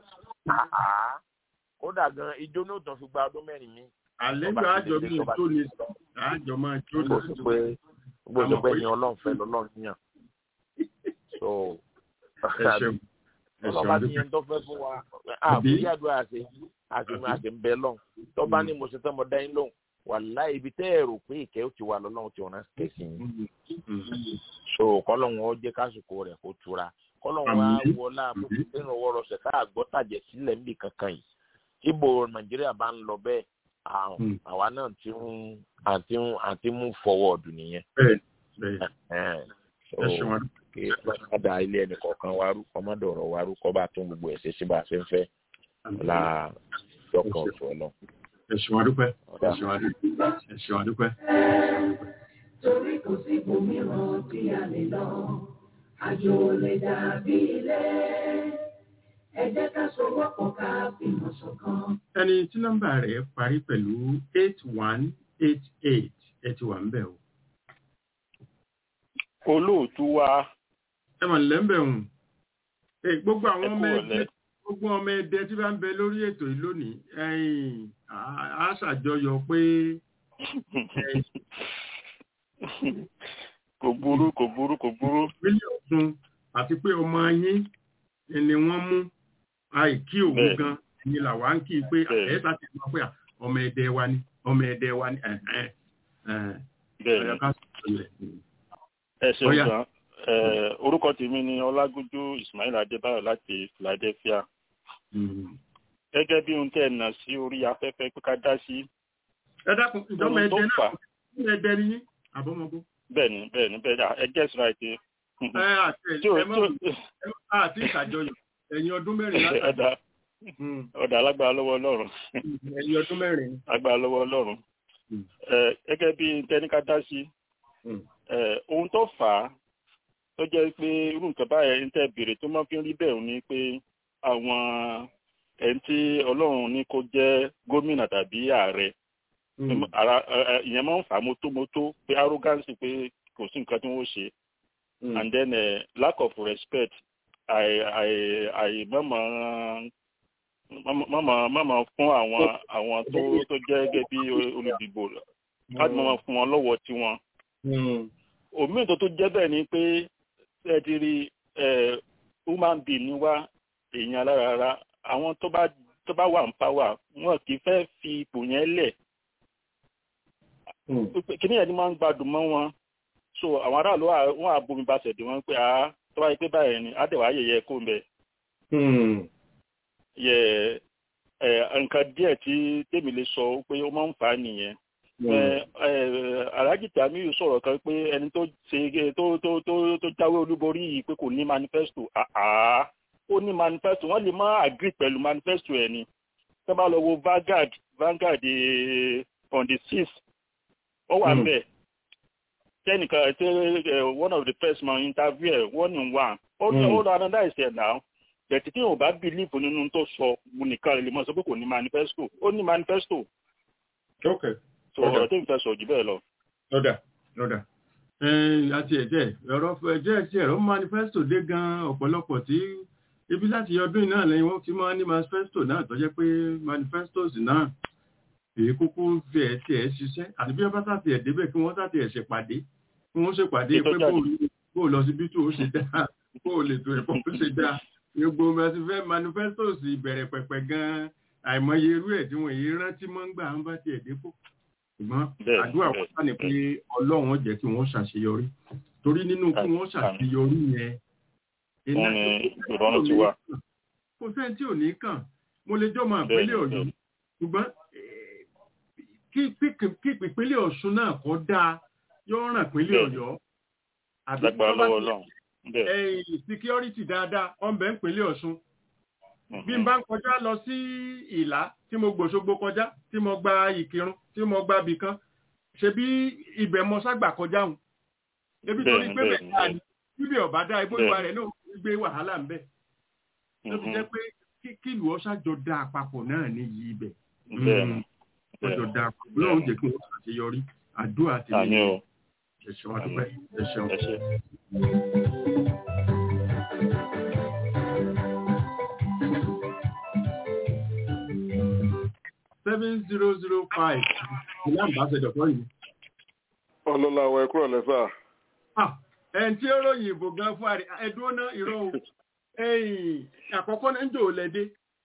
kódà gan ijó ní òtún fi gba ọdún mẹ́rin mi. àlejò àjọ mi tó ní àjọ máa jó lọ. gbogbo ìjọba ẹni ọlọ́run fẹ́ lọ́lọ́run yàn. so ọlọ́ba ní yẹn tó fẹ́ fún wa àbúrí àdúrà àti àti àti ń bẹ lọ́hùn tọ́ba ní mo ṣe tán mo dá yín lóhùn wàlá ibi tẹ́ ẹ rò pé ìkẹ́ ó ti wà lọ́lọ́run tí ọ̀nà kẹsì yín. so kọ́lọ́hún ọ jẹ́ kásìkò rẹ̀ kó tura kọ́lọ́hún á wọlá nínú ọwọ́ rọ̀ṣẹ̀ ká àgbọ́ tàjẹ̀ sílẹ̀ níbi kankan yìí tíbo nàìjíríà bá ń lọ bẹ́ẹ̀ àwa náà ti ń àti ń àti mú fọwọ́ọ̀dù nìyẹn. kí ọ̀dà ilé ẹnì kọ̀ọ̀kan wa rú ọmọdé ọ̀rọ̀ wa rú kọ́ bá tún gbogbo ẹ̀ ṣe sí bá a ṣe ń fẹ́ la dọ́kàn ọ̀ṣọ́ náà ẹ̀sùn àdúpẹ́ ẹ̀sùn àdúpẹ́. torí kò sí ibòmíràn tí a lè lọ àjò lè dàbí ilé ẹ jẹ́ ká sowọ́pọ̀ ká fìmọ̀ ṣọ̀kan. ẹni tí nọ́mbà rẹ̀ parí pẹ̀lú eight one eight eight ẹ ti wà ń bẹ̀ o. olóòtú wa. ẹ mọ̀ nílẹ̀ ń bẹ̀ hùn. gbogbo àwọn ọmọ ẹgbẹ́ gbogbo ọmọ ẹdẹ tí bá ń bẹ lórí ètò yìí lónìí ẹ̀yin a ṣàjọyọ̀ pé. kò burú kò burú kò burú. ìpínlẹ̀ ọ̀sùn àti pé ọmọ yín ni wọ́n mú àìkí òun gan ni làwa ń kí i pé ẹ̀ẹ́ta ti mọ̀ pé ọmọ ẹdẹ wa ni ọmọ ẹdẹ wa ni. ẹ ṣeun gan orúkọ tèmi ni ọlágúnjú ismail adébáyọ̀ láti philadelphia gẹ́gẹ́ bí ohun tẹ́ ẹ̀ nà sí orí afẹ́fẹ́ pé ká dá sí. ẹ dákun ìjọba ẹdẹ náà ní ẹdẹ ní yín àbọ̀mọ́gbó. bẹ́ẹ̀ni bẹ́ẹ̀ni bẹ́ẹ̀ni ẹ gẹ́sì ra ètè. ẹ àti ẹ mọ̀ àti ìṣàjọyọ̀ ẹ̀yin ọdún mẹ́rin láti. ọ̀dà ọ̀dà alágbára lọ́wọ́ ọlọ́run. ẹ̀yin ọdún mẹ́rin. agbára lọ́wọ́ ọlọ́run. gẹ́gẹ́ bí tẹ́ni ká dá sí. ohun tó fà á tó jẹ́ pé irú nǹkan báyẹn ń tẹ́ béèrè tó máa fi ń rí bẹ́ẹ̀ ni pé àwọn ẹni tí ọlọ́run ní kó jẹ́ gómìnà tàbí ààrẹ ìyẹn máa ń fà á mótómótó pé arrogance pé kò sí nǹkan tí wọ́n ṣe and then uh, lack of respect mọ̀mọ́ fún àwọn àwọn tó tó jẹ́ gẹ́gẹ́ bí olùdìbò láti mọ̀mọ́ fún wọn lọ́wọ́ tiwọn. òmíì tó tó jẹ́ bẹ́ẹ̀ ni pé ẹ ti rí human being ni wá èèyàn alárara àwọn tó bá tó bá wà ń pàwà wọn kì í fẹ́ fi ipò yẹn lẹ̀ kíní yẹn ni máa ń gbádùn mọ́ wọn so àwọn aráàlú wọn àbomi bá ṣẹ̀dẹ̀ wọn pé àá tó bá yẹ pé báyìí ni àdẹ̀wà ayẹyẹ kó ń bẹ. yẹ ẹ nǹkan díẹ̀ tí tèmi lè sọ pé ó máa ń fà á nìyẹn alhaji tamiyu sọ̀rọ̀ kan pé ẹni tó ṣe tó tó tó tó jáwé olúborí yìí pé kò ní manifesto àá ó ní manifesto wọ́n lè má agree pẹ̀lú manifesto ẹ̀ ni tó bá lọ wo Vanguard Vanguard on the sixth ó wà ń bẹ̀ tẹnìkan ṣe one of the first man interview ẹ̀ one in one ó ní ó lọ analyse ẹ̀ náà bẹ̀tí tí yóò bá believe nínú tó sọ nìkan lè mọ̀ sọ pé kò ní manifesto ó ní manifesto. okay so ọ̀rọ̀ tí n fẹ́ sọ jù bẹ́ẹ̀ lọ. lọ́dà lọ́dà àti ẹ̀jẹ̀ ọ̀rọ̀ ẹ̀jẹ̀ ẹ̀jẹ̀ ẹ̀rọ manifesto dé gan ọ̀pọ̀lọpọ̀ tí ibi láti ọdún náà lẹ́yìn wọ́n ti máa ní manifesto náà tó jẹ́ pé manifestos náà èyí kúkú fi ẹ̀ tí ẹ̀ ṣiṣẹ́ àti bí wọ́n bá sàtì ẹ̀ débẹ̀ kí wọ́n sàtì ẹ̀ ṣèpàdé kí wọ́n ṣèpàdé pé bó lọ sí bí tó ó ṣe dá bó lè tó ẹ̀kọ́ ó ṣe dá gbogbo manifestos ìbẹ̀rẹ̀ pẹ̀pẹ̀ gan àìmọye irú ẹ̀ tí wọ́n èyí rántí mọ́ ń gbà ń bá tiẹ̀ dépò ṣùgbọ́n àdúrà wọn sá ni pé ọlọ́run jẹ́ kí wọ́n ṣàṣeyọrí torí nínú kí wọ́n ṣàṣeyọrí yẹn ìrọ̀rùn ti wà. kò sẹ́ni tí ò ní kàn mo lè jọ́ máa pélé ọ̀yọ́ ṣùgbọ́n kí ìpínlẹ̀ ọ̀ṣun náà kọ́ dáa yóò ràn pínlẹ̀ ọ̀yọ́ àbí tí wọ́n bá ti ẹ̀yìn security dáadáa wọ́n bẹ̀ ń pínlẹ̀ ọ̀ṣun bí n bá ń kọjá lọ sí ìlà tí mo gbòṣogbo kọjá tí mo gba ìkírun tí mo gba bìkan ṣe bí ibẹ̀ mọ ságbà kọjá hùn ebi tó ní pé bẹ́ẹ̀ dáa ni bíbí ọ̀bá dá ibó ìwà rẹ̀ náà gbé wàhálà ń bẹ̀ ló fi jẹ́ pé kí ìlú ọ̀ṣàjọ dá àpapọ̀ náà ní yí ibẹ̀ ọjọ́ da lọ́run jẹ́ kí wọ́n ṣàṣeyọrí àdúrà àti àmì o ẹ̀ṣọ́ àdúpẹ́ ẹ̀ṣọ́. ẹ ṣe. seven zero zero five ilé àmbàṣẹdọ̀ kọ́ yìí. ọlọ́lá wa ẹ̀kúrọ̀ lẹ́sà. ẹn tí ó ròyìn ìbò gan fún àrí ẹdúró náà ìró ẹ̀yìn àkọ́kọ́ náà ń jò lẹ́dẹ́.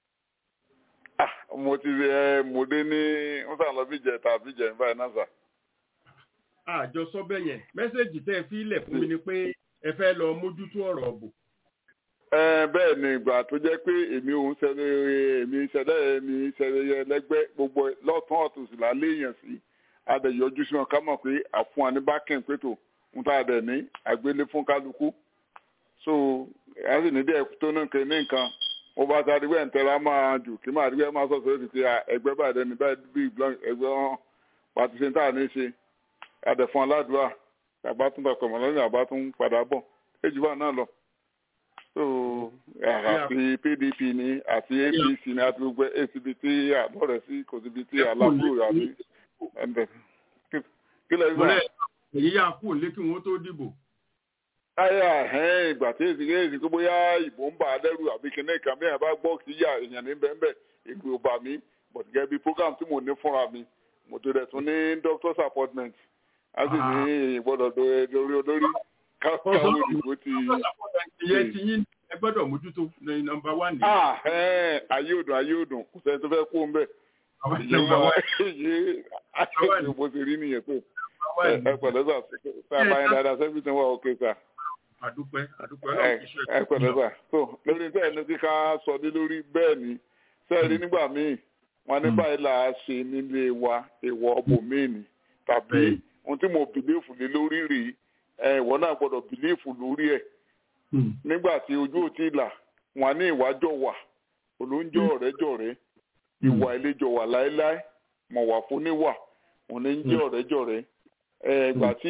mo ti ẹ mo dé ní wọ́n sàn lọ bí jẹ tàbí jẹ ní báyìí náà sà. àjọ sọ́bẹ̀ yẹn mẹ́sẹ̀gì tẹ́ ẹ fi ilẹ̀ fún mi ni pé ẹ fẹ́ lọ mójútó ọ̀rọ̀ ọ̀bù. ẹ bẹ́ẹ̀ ni ìgbà tó jẹ́ pé èmi òun ṣẹlẹ̀ èmi ṣẹlẹ̀ èmi ṣẹlẹ̀ lẹ́gbẹ́ gbogbo lọ́tún ọ̀tún sì là léèyàn sí adẹ̀yọjú sí wọn ká mọ̀ pé àfún wa ní bákìn pétò ń tà dẹ̀ ní àgbélé fún kálukú so ẹ sì ní díẹ̀ tó ní nǹkan ní nǹkan mo bá ta adigun ẹ̀ ń tẹ́ra máa jù kí máa adigun ẹ̀ máa sọ̀tọ̀ lórí ti ẹgbẹ́ báyìí dẹni báyìí bí ẹgbẹ́ wọn pàtó ṣe ń tà ní ṣe adẹ̀fún aládùúrà àbá tún bàtọ̀ mọ́ lọ́yìn àbá tún padà bọ̀ èjì bá náà lọ so àti pdp ni àti apc ni àti gbogbo acb tí àlọ́rẹ̀ sí kò síbi tí alábùrò àti ẹ̀ǹdẹ̀ kí lẹ́yìn sọ. èyí yà kú lé kí wọ́n tó dìbò. ayé ẹ̀hẹ́n ìgbà tí èsì èsì tó bóyá ìbò ń bà á lẹ́rù àbí kíní kan bí ẹ̀ bá gbọ́ kí yà èèyàn ní bẹ́ẹ̀ ìgbè ò bà mí but gẹ́gẹ́ bí program tí mo ní fúnra mi mo tó dẹ̀ tún ní doctor's appointment a sì ní ìgbọ́dọ̀ lórí olórí káwọn òdìbò ti. ìyẹn ti yín ẹ gbọ́dọ̀ mójútó ní nọ́mbà wá ní. ayé òdùn ayé òdùn kò sẹ́ni tó fẹ́ kó ń bẹ̀. ìyẹn ayé bó ṣe rí nìyẹn tó ẹ pẹ̀lẹ́ sà sà báyìí dáadáa sẹ́fì tí wọ́n òkè sà. àdúpẹ́ àdúpẹ́ ẹ pẹ̀lẹ́ sà so lórí tẹ́ ẹni tí ká sọ ní lórí bẹ́ẹ̀ ni sẹ́ẹ̀rí nígbà míì wọn ní báyìí là á ṣe nílé wa èèwọ̀ ọbòmíìnì tàbí ohun tí mo bìlífù lé lórí rèé ìwọ náà gbọ́dọ̀ bìlífù lórí ẹ̀ nígbà tí ojú ò tí ì là wọn ní ìwájọ wà olóńjọ ọ̀rẹ́jọ̀rẹ́ ìwà ìlejò wà láéláé mọ̀ wà fún níwà òun ní jẹ́ ọ̀rẹ́jọ̀rẹ́ ìgbà tí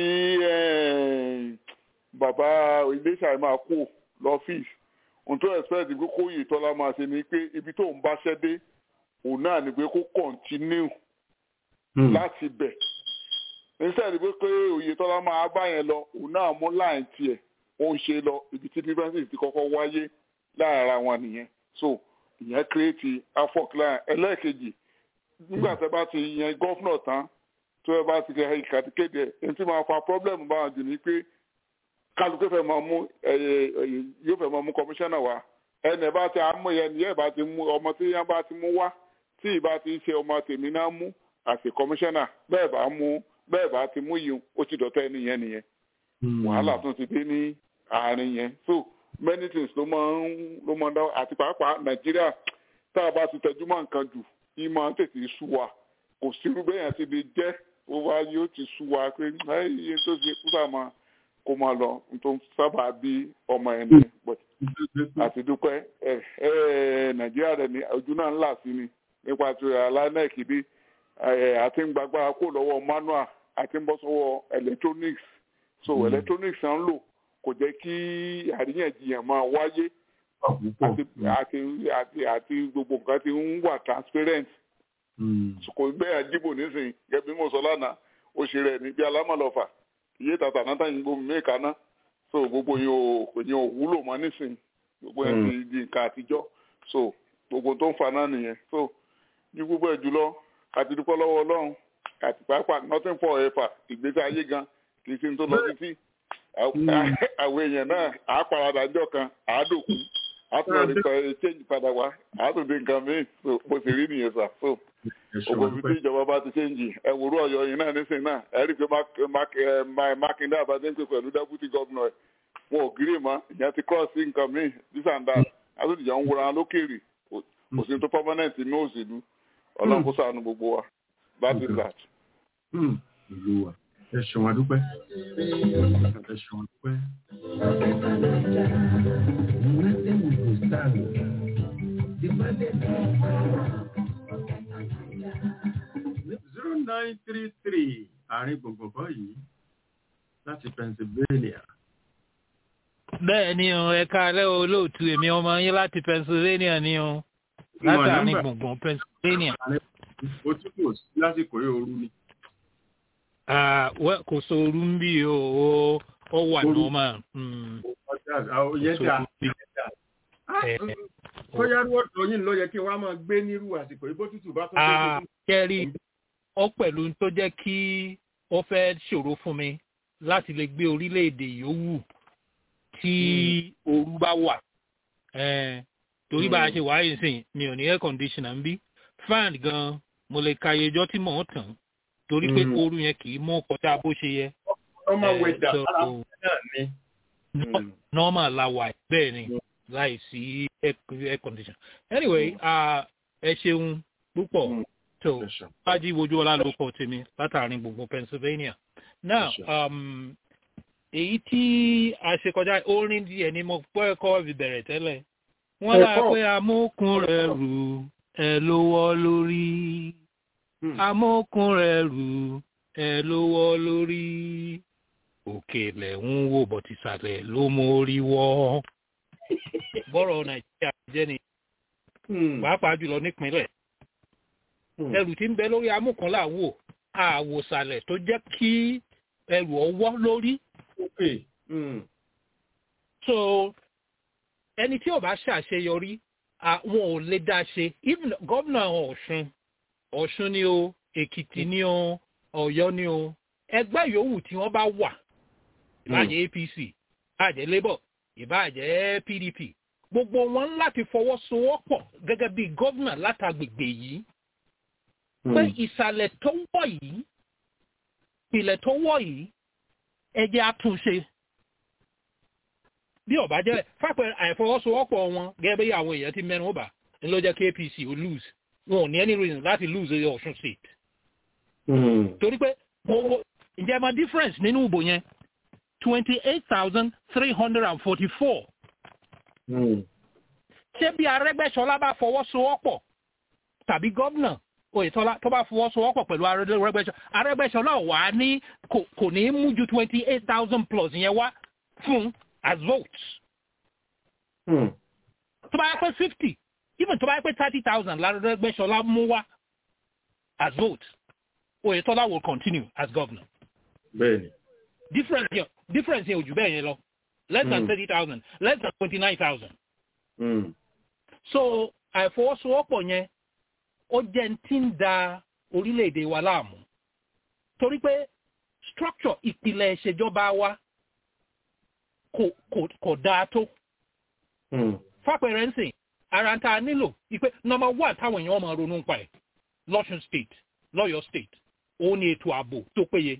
bàbá iléeṣẹ́ máa kú lọ́fíìsì ohun tó expect pé kó yìí tọ́lá máa ṣe ni pé ibi tó ń báṣẹ́ dé òun náà ni pé kó continue láti bẹ̀ instead pé pé òye tọ́lá máa bá yẹn lọ òun náà mú láì tiẹ̀ ó ń ṣe lọ ibi tí differences ti kọ́kọ́ wáyé láàárín ara wọn nìyẹn so ìyẹn create afọ́k láàrin ẹlẹ́ẹ̀kejì nígbà tí a bá ti yan gọ́fúnà tán tó ẹ bá ti kẹ ìkàtí kéde ẹ ẹni tí máa fa problem bá wọn jù ní pé kálukú fẹ́ máa mú yóò fẹ́ máa mú kọmíṣánná wá ẹnì bá ti àmú yẹn nìyẹn bá ti mú ọmọ tí yẹn bá ti mú wá tí ìbá ti ṣe ọmọ tèmi náà mú àti kọmíṣánná bẹ́ẹ̀ bá mú bẹ́ẹ̀ bá ti mú yìí ó ti dọ̀tẹ́ nìyẹn nìyẹn wàhálà tún ti dé ní àárín yẹn so many things ló máa ń ló máa ń dá àti pàápàá nàìjíríà tá a bá ti tẹjú mọ́ nǹkan jù yìí máa ń tètè sú wa kò sírú bẹ́yàn ti lè jẹ́ ó wá yóò ti sú wa pé iye tó ṣe kú sáà máa kó máa lọ tó ń sábà bí ọmọ ẹni àti dúpẹ́ nàìjíríà rẹ̀ ní ojú náà ńlá sí ni nípa ti aláìnẹ́ẹ̀kì bí àti ń gbàgbára kó lọ́wọ́ manual àti ń bọ́ sọ́wọ́ electronics so mm. electronics à ń lò kò jẹ́ kí àríyànjiyàn máa wáyé àti àti àti gbogbo nǹkan ti ń wà transparent kò bẹ́ẹ̀ àjíbò nísìnyí gẹ́gẹ́ bí mo sọ lánàá ó ṣe rẹ̀ ní bí alámọ̀lọ́fà iye tàtà náà tàn yín gbómi mẹ́ẹ̀ká ná so gbogbo yẹn ò yẹn ò wúlò mọ́ nísìnyí gbogbo yẹn ti di nǹkan àtijọ́ so gbogbo tó ń fa náà nìyẹn so ní gbogbo ẹ̀ jùlọ àti dúpọ́ lọ́wọ́ ọlọ́run àti pàápàá nothing for ever ìgbésí ayé gan kì í ṣe tó lọ títí àwọn èèyàn náà àá paradà ńjọ́ kan àádòkú àtúnọ̀dé kan change padà wá àtúndé nǹkan míì bó ṣe rí nìyẹn sà so ògbó fi tí ìjọba bá ti change ẹwùrú ọ̀yọ́ yìí náà nísìnyí náà ẹ rí i pé mákindé àbájá ń pè pẹ̀lú deputy governor ẹ̀ wọn ò gírí mọ́ ìyẹn ti cross sí nǹkan míì this and that àtúndìjà ń wúra lókèrè kò sí tó permanent ní òṣèlú ọlọ́run kó ṣàánú gbogbo wa that is that. ẹ ṣeun adúpẹ́ ẹ ṣeun adúpẹ́. zero nine three three àárín gbùngbùn kan yìí láti Pennsylvania. bẹ́ẹ̀ ni o ẹ káalẹ́ o olóòtú èmi ọmọ yín láti Pennsylvania ni o láti àárín gbùngbùn Pennsylvania. òtútù lásìkò yóò rú ni. kò sóoru ń bí o ó wà normal. yẹn dà bóyá rúwọ́dọ̀ yìí ló yẹ kí wọ́n á máa gbé nírú àsìkò yìí bó tútù bá tó tó. kẹ́rì ó pẹ̀lú tó jẹ́ kí ó fẹ́ ṣòro fún mi láti lè gbé orílẹ̀-èdè yòówù tí ooru bá wà torí bá a ṣe wáyé sìn mi ò ní air conditioner ń bí fan gan mo lè ka iye ọjọ́ tí mò ń tàn torí pé ooru yẹn kì í mú kọjá bó ṣe yẹ. ọmọ wẹ̀dà ara náà ni. normal la wà bẹ́ẹ̀ ni láì sí air conditioner. anyway ẹ ṣeun púpọ̀ tó fájí wojú ọlá ló kọ tèmi látàrin gbogbo pennsylvania. now um, èyí tí a ṣe kọjá orin díẹ̀ ni mo gbọ́ ẹ̀kọ́ ìbẹ̀rẹ̀ tẹ́lẹ̀ wọ́n lá pé amókun rẹ̀ rù ẹ̀ lówó lórí amókun rẹ̀ rù ẹ̀ lówó lórí òkè lẹ̀ ń wò bọ̀tìsàlẹ̀ ló mórí wọ́ bọ́rọ̀ nàìjíríà jẹ́ ni pàápàá jùlọ nípínlẹ̀ ẹrù tí ń bẹ lórí amókun làwò àwòsàlẹ̀ tó jẹ́ kí ẹrù ọwọ́ lórí so ẹni tí ò bá ṣàṣeyọrí àwọn ò lè dá ṣe even gómìnà ọ̀ṣun ọ̀ṣun ni o èkìtì ni o ọ̀yọ́ ni o ẹgbẹ́ yòówù tí wọ́n bá wà ìbàjẹ́ apc ìbàjẹ́ labour ìbàjẹ́ pdp gbogbo wọn láti fọwọ́sowọ́pọ̀ gẹ́gẹ́ bí gómìnà látàgbègbè yìí pé ìsàlẹ̀ tó wọ̀ yìí ìpìlẹ̀ tó wọ̀ yìí ẹjẹ́ àtúnṣe bí ọba jẹ́ fápẹ́ àìfọwọ́sowọ́pọ̀ wọn gẹ́gẹ́ bí àwọn èèyàn ti mẹ́nu ọba ní ló jẹ́ kí apc ó lose wọn ò ní any reason láti lose the ọ̀ṣun state. torí pé ǹjẹ́ ma difference nínú ìbò yẹn twenty eight thousand three hundred and forty four. ṣé bí arẹ́gbẹ́sọlá bá fọwọ́sowọ́pọ̀ tàbí gómìnà oyetola tó bá fọwọ́sowọ́pọ̀ pẹ̀lú arẹ́gbẹ́sọlá arẹ́gbẹ́sọlá wà á ní kò ní mú ju twenty eight thousand plus yẹn wá fún as votes. tó bá yẹ pé fifty even tó bá yẹ pé thirty thousand lárẹ́gbẹ́sọlá mú wá as votes oyetola will continue as governor. bẹ́ẹ̀ni. difference yẹn difference yẹn ò jù bẹ́ẹ̀ yẹn lọ less than thirty thousand less than twenty nine thousand. so àìfọwọ́sowọ́pọ̀ yẹn ó jẹ́ tí ń da orílẹ̀-èdè wa láàmú torí pé structure ìpìlẹ̀ ìṣèjọba wa kò kò kò dáa tó. fápẹ̀rẹ̀ ń sìn ara ta nílò ìpè number one táwọn èèyàn máa ronú pa ẹ̀ lọ́sùn state lọ́yọ̀ state òun ni ètò ààbò tó péye.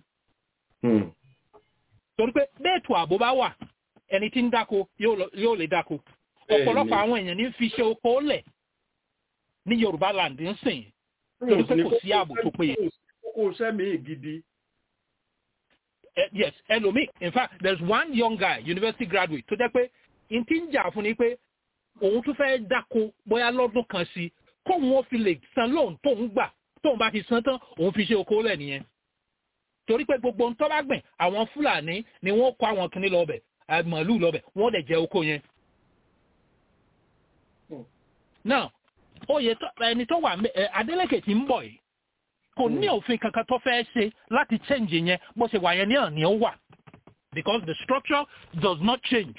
torí pé bẹ́ẹ̀ ètò ààbò bá wà ẹni tí ń dáko yóò lè dáko ọ̀pọ̀lọpọ̀ àwọn èèyàn ní fi ṣe oko lẹ̀ ní yorùbá land ń sìn torí pé kò sí ààbò tó péye. kókó sẹ́mi gidi. Uh, yes ẹlòmíì in fact there is one young guy university graduate tó jẹ́ pé n ti ń jà fún ni pé òun tún fẹ́ dáko bóyá lọ́dún kan sí kóun ó fi lè san lóun tóun gbà tóun bá ti san tán òun fi ṣe oko lẹ̀ nìyẹn torí pé gbogbo ntọ́ bá gbìn àwọn fúlàní ni wọ́n kó àwọn kìnnì lọ́bẹ̀ màálù lọ́bẹ̀ wọ́n dẹ̀ jẹ oko yẹn. now oyè ẹni tó wà Adeleke tí ń bọ̀ yìí kò ní òfin kankan tó fẹ́ ṣe láti change yẹn bó ṣe wà yẹn ní àná ó wà because the structure does not change.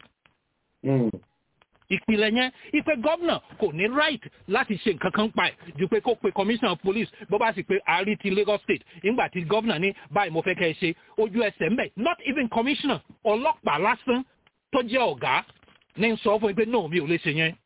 ìpìlẹ̀ yẹn ipe gómìnà kò ní right láti ṣe nǹkan kan pa ẹ̀ ju pé kó pe commissioner police bó bá sì pé àárí ti Lagos state nígbà tí gómìnà ní báyìí mo fẹ́ kẹ́ ẹ ṣe ojú ẹsẹ̀ mbẹ̀ not even commissioner ọlọ́pàá lásán tó jẹ́ ọ̀gá ní sọ fún mi pé no mi ò lè ṣe yẹn.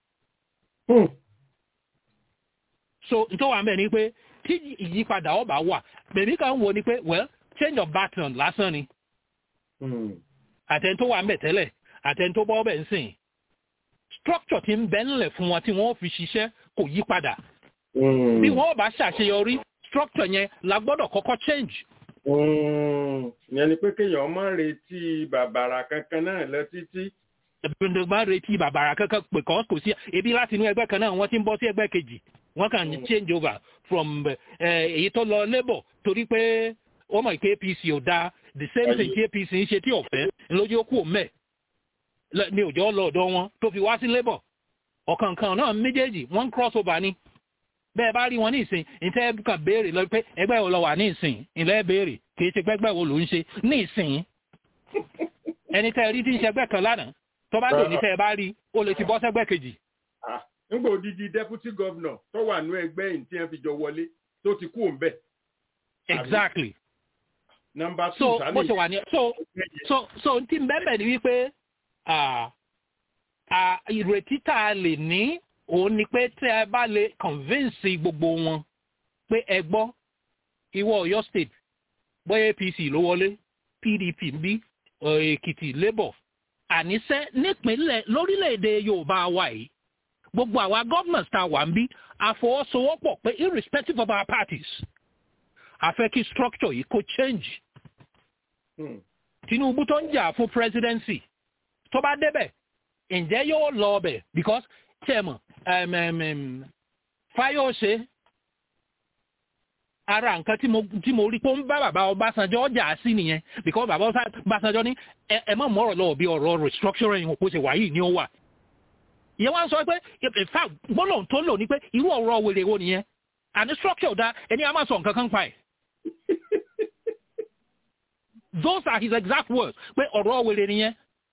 so nítorí wà mẹ́ ni pé tí ìyípadà ọba wà bèbí kan wo ni pé well change of baton lásán ni àtẹni tó wà ń bẹ̀ tẹ́lẹ̀ àtẹni tó bọ́ bẹ̀ ń sìn structure ti ń bẹ ńlẹ̀ fún wọn tí wọ́n fi ṣiṣẹ́ kò yí padà bí wọ́n bá ṣàṣeyọrí structure yẹn la gbọ́dọ̀ kọ́kọ́ change. ìyẹn ni pé kéèyàn má retí bàbàrà kankan náà lọ títí. ẹ̀bùn máa retí bàbàrà kankan pé kọ́ kò sí ebi láti inú ẹgbẹ́ kan náà wọ́n ti ń bọ́ sí ẹgbẹ́ kejì wọ́n kàn ní change over from èyí tó lọ labour torí pé wọ́n mọ̀ pé apc ò dáa the same thing tí apc ń ṣe tí ọ̀fẹ́ lójú ó kú òmẹ́ ní òjò lọ́ọ̀dọ̀ wọn tó fi wá sí labour ọ̀kankan náà méjèèjì wọ́n cross over ni bẹ́ẹ̀ bá rí wọn ní ìsìn ìtẹ́ kàn béèrè lọ pé ẹgbẹ́ wo lọ wà ní ìsìn ìlẹ́ béèrè kì í ṣe pẹ́gbẹ́ wo ló ń ṣe ní ìsìn ẹni tẹ́ rí tí ń ṣẹgbẹ́ kan lánàá tó bá lò ní tẹ́ ẹ bá rí ó lè ti bọ́ sẹ́gbẹ́ kejì. nígbà odidi deputy governor tó wà nú ẹgbẹ́ yìí tí wọ́n fi jọ wọlé tó ti kú òǹbẹ̀. exactly. number two so sani. bó ṣe wà ní so so so tí n bẹ́ẹ̀ bẹ́ẹ̀ ni wípé ìrètí tá a lè ní òun ni pé tí ẹ bá lè convince gbogbo wọn pé ẹ gbọ́ ìwọ Ọ̀yọ́ state bóyá APC ló wọlé PDP ń bí Èkìtì Labour àníṣe nípínlẹ̀ lórílẹ̀‐èdè Yorùbá wa yìí gbogbo àwa governors tá a wà ń bí àfọwọ́sowọ́pọ̀ pé irrespective of our parties a fẹ́ kí structure yìí kó change. Tinubu tó ń jà fún presidency tó bá débẹ̀ ǹjẹ́ yóò lọ ọbẹ̀ because tẹ̀mọ̀ Fáyọ̀ṣe ara nǹkan tí mo tí mo rí pé ó ń bá bàbá Ọbásanjọ́ ọjà sí nìyẹn because bàbá Ọbásanjọ́ ní ẹ má mọ̀rọ̀ lọ́wọ́ bí ọ̀rọ̀ restructuring òpó ṣe wà yìí ni ó wà. ìyẹn wá ń sọ pé in fact gbọ́dọ̀ tó lò ní pé irú ọ̀rọ̀ wèrè wo nìyẹn àní structure dá ẹni a máa sọ nǹkan kan pa ẹ̀. those are his exact words pé ọ̀rọ̀ wèrè nìyẹn.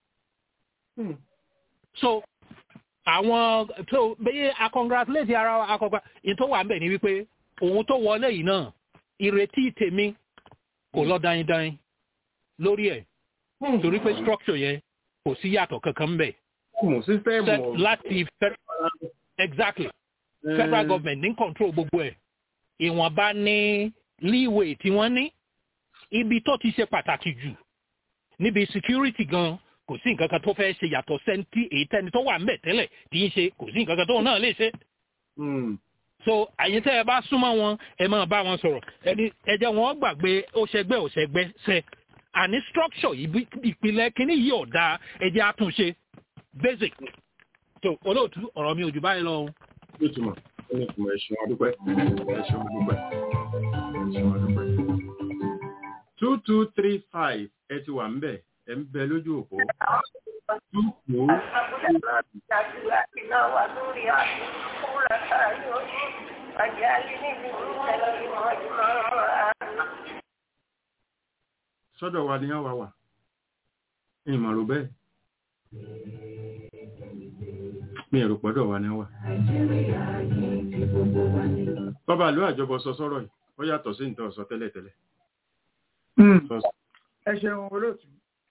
so àwọn tó bẹ́ẹ̀ a congratulate ara wa akọgbà ìtò wà ń bẹ̀ ni wípé òun tó wọlé yìí náà ìrètí tèmi kò lọ dáindáin lórí ẹ̀ torí pé structure yẹn kò sí yàtọ̀ kankan bẹ̀. láti exactly federal government ní control gbogbo ẹ̀ ìwọ̀nba ní leeway tí wọ́n ní ibi tó ti ṣe pàtàkì jù níbi security gan kò sí nǹkan kan tó fẹ́ ṣe yàtọ̀ sẹ́ńtì èyí tẹ́ni tó wà ń bẹ̀ tẹ́lẹ̀ tí ń ṣe kò sí nǹkan kan tó náà lè ṣe so àyìn tẹ́ ẹ bá súnmọ́ wọn ẹ máa bá wọn sọ̀rọ̀ ẹni ẹjẹ́ wọn gbàgbé ó ṣẹgbẹ́ ò ṣẹgbẹ́ ṣẹ àní structure yìí ìpìlẹ̀ kínní yìí ọ̀dà ẹjẹ́ àtúnṣe basic so olóòtú ọ̀rọ̀ mi ò jù báyìí lọ. ó túmọ̀ ó ní ìtumọ̀ ẹ̀ṣin adúpẹ́ ẹ̀ṣin adúpẹ́ ẹ̀ṣin adúpẹ́. two two three five ẹ ti wà ń bẹ̀ ẹ ń bẹ lójú òpó. two two sọ́dọ̀ wa ni wà wà ìmọ̀rò bẹ́ẹ̀ mi ẹ̀rù pọ̀dọ̀ wa ni wà. bàbá àlọ́ àjọbọ sọ sọ́rọ̀ yìí ó yàtọ̀ sí nǹkan ọ̀sọ́ tẹ́lẹ̀tẹ́lẹ̀. ẹ ṣeun olóòtú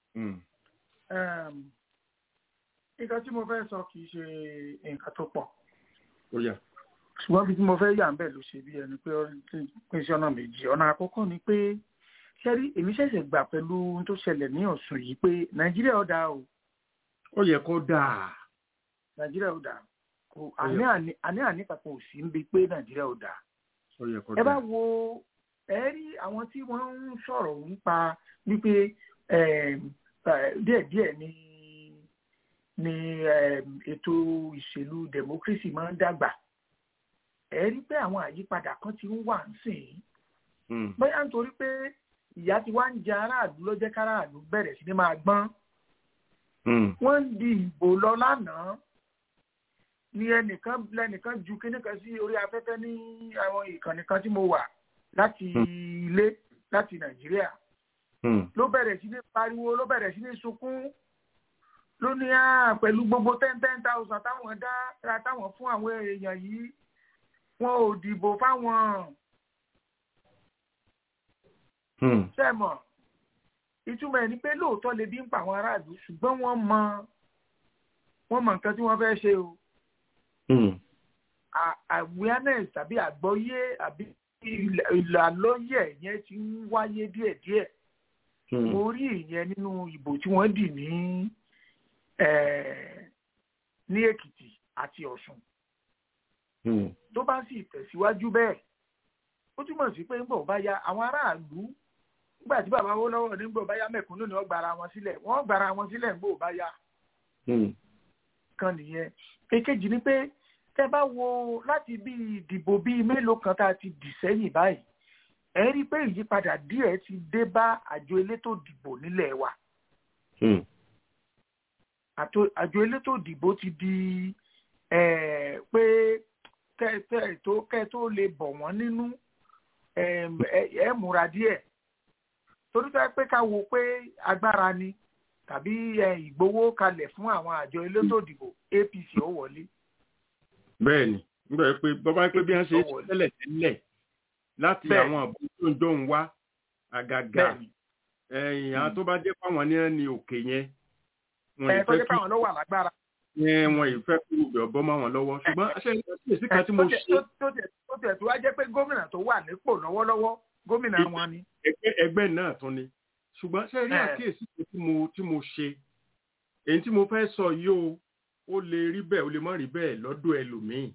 nǹkan tí mo fẹ́ sọ kì í ṣe nǹkan tó pọ̀ ó yà. ṣùgbọ́n bí tí mo fẹ́ yà ń bẹ̀ ló ṣe bí ẹni pé pín sí ọ̀nà méjì ọ̀nà àkọ́kọ́ ni pé ṣẹ́rí èmi ṣẹ̀ṣẹ̀ gbà pẹ̀lú ohun tó ṣẹlẹ̀ ní Ọ̀ṣun yìí pé Nàìjíríà ó dáa o. ó yẹ kó dáa. Nàìjíríà ó dáa kò àní àní kankan ò sí ń bi pé Nàìjíríà ó dáa. ó yẹ kó ẹ bá dáa. wo ẹ rí àwọn tí wọ́n ń sọ̀rọ̀ nípa wípé díẹ̀díẹ̀ ni ni ètò ìṣèlú democracy máa ń dàgbà ẹ rí pé àwọn àyípadà kan ti ń wà nísìnyí bóyá nítorí pé ìyá tí wàá ń jẹ aráàlú ló jẹ́ káráàlú bẹ̀rẹ̀ sí ni máa gbọ́n wọ́n ń di ìbò lọ lánàá ni ẹnìkan lẹnìkan ju kíní kan sí orí afẹ́fẹ́ ní àwọn ìkànnì kan tí mo wà láti ilé láti Nàìjíríà ló bẹ̀rẹ̀ sí ní pariwo ló bẹ̀rẹ̀ sí ní sunkún ló ní à pẹ̀lú gbogbo ten ten thousand táwọn dá ra táwọn fún àwọn èèyàn yìí wọn ò dìbò fáwọn sẹ́mọ̀ ìtumọ̀ ẹ̀ ni pé lóòótọ́ lè bí ń pa àwọn aráàlú ṣùgbọ́n wọ́n mọ wọ́n mọ nǹkan tí wọ́n fẹ́ ṣe o awareness tàbí àgbọ́yé àbí ìlàlọ́yẹ̀ yẹn ti ń wáyé díẹ̀díẹ̀ mo rí ìyẹn nínú ìbò tí wọ́n dì ní ní Èkìtì àti Ọ̀ṣun tó bá sì tẹ̀síwájú bẹ́ẹ̀ ó túmọ̀ sí pé nígbà ó bá ya àwọn aráàlú nígbà tí bàbá wó lọ́wọ́ nígbà ó bá ya mẹ̀kúnnù ni wọ́n gbara wọn sílẹ̀ wọ́n gbara wọn sílẹ̀ nígbà ó bá ya kan nìyẹn èkejì ni pé tẹ́ bá wo láti bí ìdìbò bíi mélòó kan tá a ti dì sẹ́yìn báyìí ẹ rí i pé ìyípadà díẹ̀ ti dé bá àjọ elétò ìdìbò nílẹ̀ wa àjọ elétò ìdìbò ti di pé kẹ́ tó kẹ́ tó lè bọ̀ wọ́n nínú ẹ múra díẹ̀ torí tó yẹ pé ká wo pé agbára ni tàbí ìgbowó kalẹ̀ fún àwọn àjọ elétò ìdìbò apc ó wọlé. bẹ́ẹ̀ni nígbà pé bọba pé bí wọn ṣe tẹ́lẹ̀ tẹ́lẹ̀ láti àwọn àbúrò tó ń dóhùn wá àgàgà ẹ̀yìn àwọn tó bá jẹ́ fáwọn ní ẹni òkè yẹn. ẹ tó jẹ́ fáwọn ló wà lágbára. ẹ wọn ìfẹ́ kúrò bẹ̀ ọ̀bọ máa wọn lọ́wọ́ ṣùgbọ́n aṣẹ́ ìgbésí kan tí mo ṣe. tó tẹ̀ tó wá jẹ́ pé gómìnà tó wà nípò lọ́wọ́lọ́wọ́ gómìnà wọn ni. ẹgbẹ́ náà tún ni ṣùgbọ́n ṣe rí àkíyèsí tí mo tí mo ṣe èyí tí mo fẹ́ sọ yìí o ó lè rí bẹ́ẹ̀ ó lè má rí bẹ́ẹ̀ lọ́dọ̀ ẹlòmíì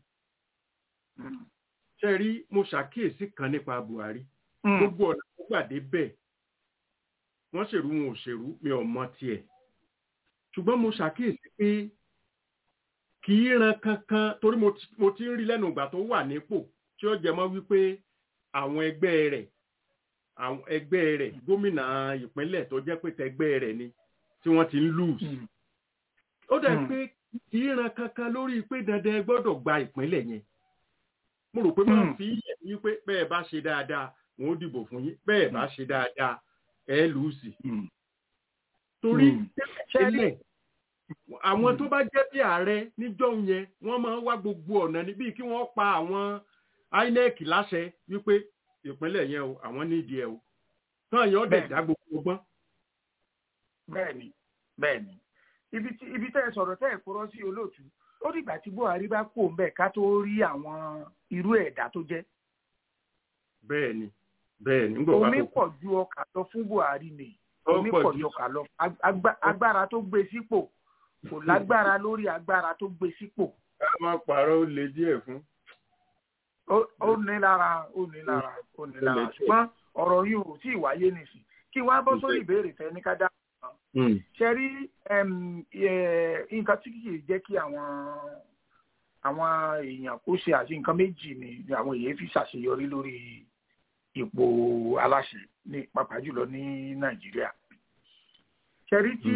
ṣe rí mo ṣàkíyèsí kan nípa Buhari gbogbo ọ̀nà tó gbàdé bẹ́ẹ̀ wọ́n ṣèrú wọn ò ṣèrú mi ò mọ tiẹ̀ ṣùgbọ́n mo ṣàkíyèsí pé kì í ran kankan torí mo ti ń rí lẹ́nu ìgbà tó wà nípò tí ó jẹ mọ́ wípé àwọn ẹgbẹ́ rẹ̀ àwọn ẹgbẹ́ rẹ̀ gómìnà ìpínlẹ̀ tó jẹ́ pé tẹgbẹ́ rẹ̀ ni tí wọ́n ti ń lose. ó dẹ̀ pé kì í ran kankan lórí pé dandan ẹ gbọ́dọ̀ gba ìpínlẹ̀ yẹn. mo rò pé máa fi yẹ̀ ní pé bẹ́ẹ̀ bá ṣe dáadáa wọn ó dìbò fún yín bẹ́ẹ̀ bá ṣe dáadáa ẹ lùsì. torí tẹ́lẹ̀ àwọn tó bá jẹ́ bí ààrẹ níjọ́ yẹn wọ́n máa ń wá gbogbo ọ̀nà níbí kí wọ́n pa àwọn INEC láṣẹ wípé ìpínlẹ̀ yẹn o àwọn nídìí ẹ o tán yẹn ó dẹ̀ dá gbogbo ọgbọ́n. bẹ́ẹ̀ni bẹ́ẹ̀ni ibi tí ibi tẹ́ ẹ sọ̀rọ̀ tẹ́ ẹ kúrọ́ sí olóòtú ó dìgbà tí Buhari bá kó ń bẹ̀ ká tó rí àwọn irú ẹ̀dá tó jẹ́. bẹ́ẹ̀ni bẹ́ẹ̀ni ń gbọ́ wá omi pọ̀ ju ọkà lọ fún Buhari ni omi pọ̀ ju ọkà lọ agbára tó gbé sípò kò lágbára lórí agbára tó gbé sípò. ká má parọ́ ó le díẹ̀ fún ó ní lára ó ní lára ó ní lára ṣùgbọ́n ọ̀rọ̀ yìí ò tí ì wáyé nìsín kí wọ́n á bọ́ sórí ìbéèrè tẹ ní ká dá ṣe rí nǹkan tí kìí jẹ́ kí àwọn àwọn èèyàn kó ṣe àti nǹkan méjì ni àwọn èèyàn fi ṣàṣeyọrí lórí ipò aláṣẹ ní pàápàá jùlọ ní Nàìjíríà ṣe rí tí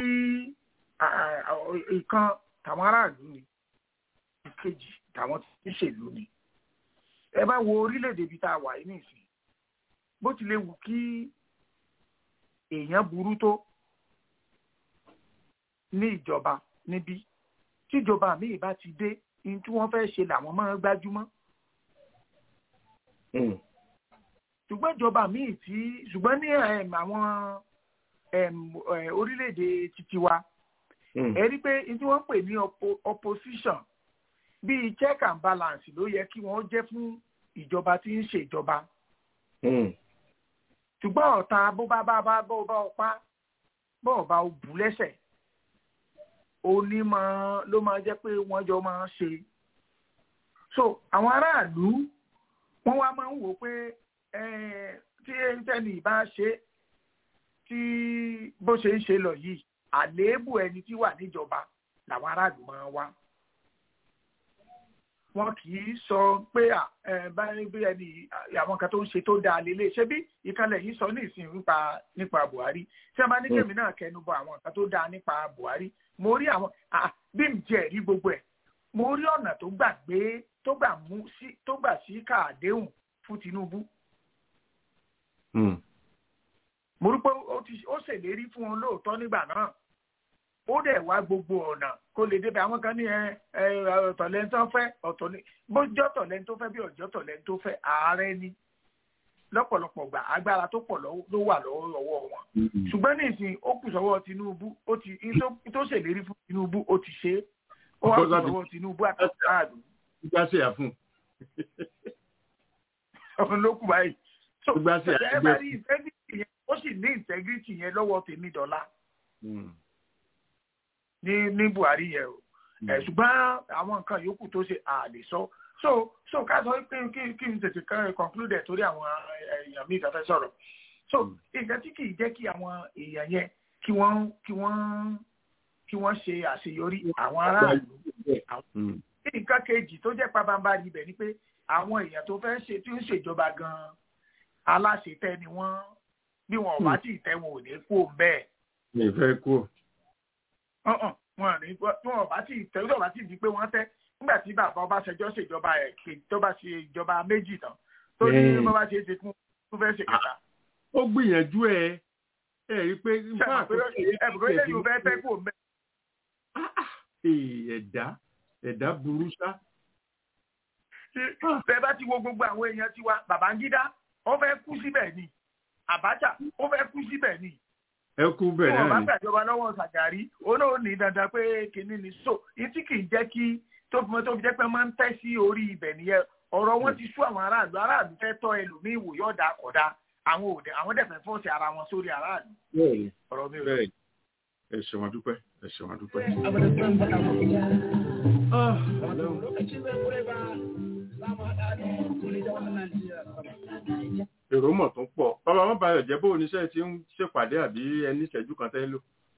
ìkan tàwọn aráàlú ni ìkejì tàwọn tí ń ṣèlú ni ẹ bá wo orílẹ̀-èdè ibi tá a wà yìí nìsín bó tilẹ̀ wù kí èèyàn burú tó ní ìjọba níbí tíjọba míì bá ti dé ní tí wọ́n fẹ́ ṣe làwọn máa ń gbájúmọ́. ṣùgbọ́n ìjọba míì tí ṣùgbọ́n ní àwọn orílẹ̀-èdè títí wa ẹ rí pé ní tí wọ́n ń pè ní opposition bíi check and balance ló yẹ kí wọ́n jẹ́ fún ìjọba tí ń ṣèjọba. ṣùgbọ́n ọ̀tá bó bá bá bá bó bá ọpá bó ọba ò bù lẹ́sẹ̀ onímọ̀ ló máa jẹ́ pé wọ́n jọ máa ń ṣe. so àwọn aráàlú wọ́n wá máa ń wò pé tí ẹni bá ṣe tí bó ṣe ń ṣe lọ yìí àléébù ẹni tí wà níjọba làwọn aráàlú máa wá wọn kì í sọ pé báyìí bí ẹni àwọn kan tó ń ṣe tó dáa lélẹ̀ ṣé bí ìkànnì yìí sọ ní ìsìn nípa nípa Buhari tí a bá ní kèmí náà kẹnu bọ àwọn kan tó dáa nípa Buhari mo rí àwọn bí n jẹ rí gbogbo ẹ mo rí ọ̀nà tó gbà gbé tó gbà mú sí tó gbà sí káàdéhùn fún Tinubu. mo rí pé ó ṣèlérí fún wọn lóòótọ́ nígbà náà ó dẹ̀ wá gbogbo ọ̀nà kó lè débẹ̀ àwọn kan ní ọ̀tọ̀ lẹ́ni tó fẹ́ ọ̀tọ̀ ní bójọ́ ọ̀tọ̀ lẹ́ni tó fẹ́ bí ọ̀jọ́ ọ̀tọ̀ lẹ́ni tó fẹ́ ààrẹ ni lọ́pọ̀lọpọ̀ gbà agbára tó pọ̀ ló wà lọ́wọ́ wọn ṣùgbọ́n ní ìsìn ó kù sọ́wọ́ Tinubu ó ti tó ṣèlérí fún Tinubu ó ti ṣe é ó wá kù sọ́wọ́ Tinubu àtàkùn àdùn. ìgbà ṣe àfún. ọ̀hún ló kù báyìí. ìgbà ṣe àgbẹ̀ ó sì ní integrity yẹn lọ́wọ́ tèmi dọ́là ní ní Buhari yẹn o ẹ ṣùgbọ́n àwọn nǹkan yòókù tó ṣe àlè sọ so so ká sọ pé kí kí n tètè kàn conclude torí àwọn èèyàn mi ìtafẹ́ sọ̀rọ̀ so nǹkan tí kì í jẹ́ kí àwọn èèyàn yẹn kí wọ́n kí wọ́n kí wọ́n ṣe àṣeyọrí àwọn aráàlú nǹkan kejì tó jẹ́ pabambarì ibẹ̀ ni pé àwọn èèyàn tó fẹ́ ṣe tí ó ń ṣèjọba gan-an aláṣetẹ ni wọ́n bí wọn ò bá tí ì tẹ́ wọn ò ní kú bẹ́ẹ̀. mi ì fẹ́ kú wọn ní tí wọn bá ti tẹ tí wọn bá ti di pé wọn tẹ nígbà tí bàbá Ọbásanjọ́ ṣèjọba ẹ̀ tó bá ṣe ìjọba méjì tán tó ní bó bá ṣe é ṣe fún fún fẹ́ ṣe kẹta. ó gbìyànjú ẹ ẹ rí i pé ẹ̀bùrọ̀ ilé yóò fẹ́ fẹ́ kó mẹ́. ẹ̀dá ẹ̀dá burú ṣá. bẹ́ẹ̀ bá ti wo gbogbo àwọn èèyàn tiwa Babangida ó fẹ́ kú síbẹ̀ ni Abacha ó fẹ́ kú síbẹ̀ ni ẹ kú bẹ́ẹ̀ náà ni. wọn bá gbàjọba lọ́wọ́ Ṣàgàrí òun náà ní dandan pé kínní ni so etí kì í jẹ́ kí tó fi tó fi jẹ́ pé máa ń tẹ́ sí orí ibẹ̀ nìyẹn ọ̀rọ̀ wọn ti sú àwọn aráàlú aráàlú fẹ́ tọ́ ẹlòmíín wò yọ̀ọ̀dà kọ̀dá àwọn òde àwọn dẹ̀fẹ̀ fọ́ọ̀sì ara wọn sórí aráàlú. ọ̀rọ̀ mi ò bẹ́ẹ̀ ẹ ṣe wọn dúpẹ́ ẹ ṣe wọn dúpẹ́. èrò mọ̀ tó ń pọ̀ bàbá wọn bá yọ̀ jẹ́ bó oníṣẹ́ ti ń ṣèpàdé àbí ẹni ìṣẹ́jú kan tẹ́ lò.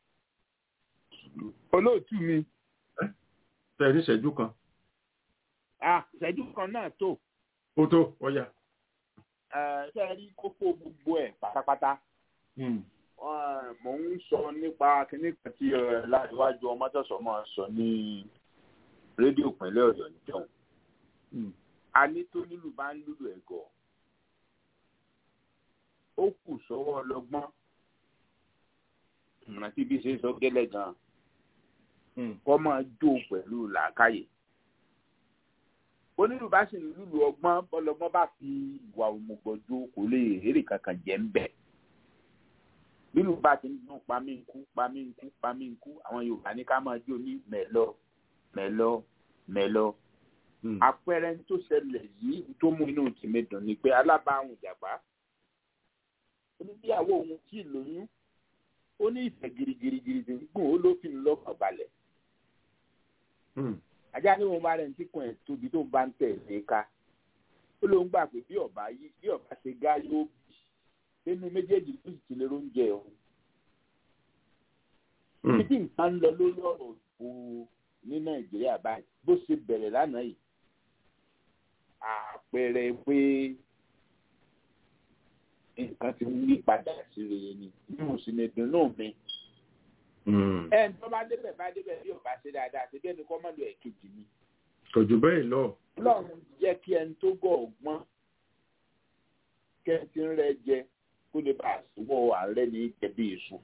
olóòtú mi. tẹ ní ìṣẹ́jú kan. ah ìṣẹ́jú kan náà tó. ó tó ọ̀yà. ṣé ẹ rí kókó gbogbo ẹ̀ pátápátá. mò ń sọ nípa kíní kan tí láìwájú ọmọtọ̀sọ̀ máa sọ ní rédíò pínlẹ̀ ọ̀yọ́ níjọ́un. a ní tó nílùú bá ń lùlù ẹ̀gọ́ ó kù sọ́wọ́ ọlọ́gbọ́n ìmọ̀ràn tí bí ṣe sọ gẹ́lẹ́ gan-an kọ́ máa jó pẹ̀lú làákàyè onílù bá sì lùlù ọgbọ́n bọ́lọ́gbọ́n bá fi ìwà òmùgbọ̀jọ kò lè èrè kankan jẹ́ ń bẹ̀ lílù bá ti ń dún pamí nkú pamí nkú pamí nkú àwọn Yorùbá ní ká máa jó ní mẹ́lọ mẹ́lọ mẹ́lọ àpẹẹrẹ tó ṣẹlẹ̀ yìí tó mú inú tèmi dùn ni pé alábàáhùn ìjàpá oníbíyàwó òun tí lóyún ó ní ìfẹ́ girigirigiri tí ń gùn ó ló fi ń lọ́kàn balẹ̀. ajá ní wọn bá rẹ̀ ń tíkùn ẹ̀ tóbi tó ń bá ń tẹ̀ ní ká ó lóun gbà pé bí ọba yìí bí ọba ṣe gá yóò bì nínú méjèèjì tó sì ti lè róúnjẹ òun. títí nǹkan ń lọ lórí ọ̀rọ̀ òyìnbó ní nàìjíríà báyìí bó ṣe bẹ̀rẹ̀ lánàá yìí àpẹẹrẹ pé nǹkan ti ń yí padà sí rere ni bí mo sì lè dùn náà mi. ẹ ń tọ́ bá débẹ̀ bá débẹ̀ bí ọba ṣe dáadáa ṣe bẹ́ẹ̀ ni kọ́ mọ́ lọ ẹ̀kejì mi. kò jù bẹ́ẹ̀ lọ. ọlọ́run jẹ́ kí ẹni tó gọ̀ ọ̀gbọ́n kẹ́ntì ń rẹ jẹ kó lè bá àṣìwọ̀ ààrẹ ní jẹ̀bi èso.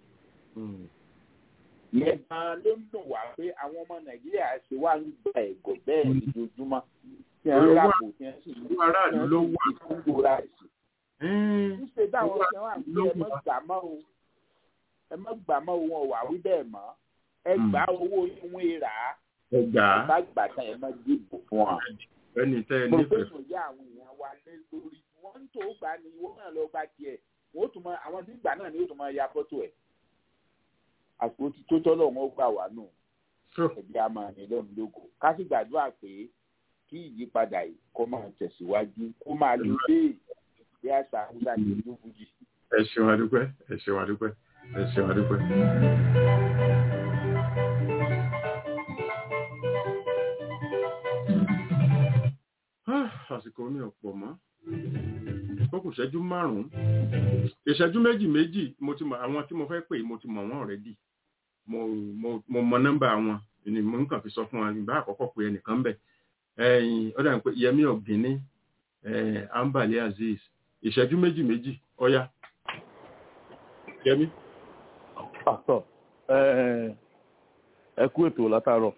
ìyẹn gan-an ló ń dùn wá pé àwọn ọmọ nàìjíríà ṣe wá ń gba ẹ̀gọ́ bẹ́ẹ̀ lójoojúmọ́ tí wọ́n rà kò tí wọ́n sì ń gbòòrà ẹ̀sìn ṣíṣe dáwọn ṣe wà ní ẹ mọ gbà mọ o ẹ mọ gbà mọ o wọn wà wí bẹ́ẹ̀ mọ́ ẹ gbà owó ìwé rà á ẹ gbà á bá gbà tán ẹ mọ dìbò fún wa. ẹni tẹ ẹ mo fẹ́ nífẹ̀ẹ́. sọ yá àwọn èèyàn wa lé lórí wọ́n ń tó gbà ní ìwọ náà lọ gbà tiẹ̀ wọ́n ó tún mọ àwọn tí gbà náà ni ó tún mọ ya fọ́tò ẹ̀ àsìkò tí tó tọ́lọ̀ wọn gbà wá nù ẹ̀bí a máa ní lọ́run lógo ká sì gbàdúrà pé kí ìyípadà yìí kó máa tẹ̀síwájú kó máa lọ bẹ́ẹ̀ bí àṣà àwùjọ àti ìlú fújì. ẹ ṣeun adúpẹ́ ẹ ṣeun adúpẹ́ ẹ ṣeun adúpẹ́. àsìkò mi ò pọ̀ mọ́ ó kù ìṣẹ́jú márùn-ún ìṣẹ́jú méjì méjì mo ti mọ àwọn tí mo fẹ́ pè mo ti mọ̀ wọ́n already mo mo mo mọ nọ́mbà wọn ni mo ń kàn fi sọ fún wa ìgbà àkọ́kọ́ pé ẹnìkan bẹ̀ ẹ̀yìn ó dà ní pé Yẹmí Ọ̀gíní Ambali Azeez ìṣẹ́jú méjì méjì ọ̀yá Yẹmí. àtọ ẹ kú ètò látàárọ̀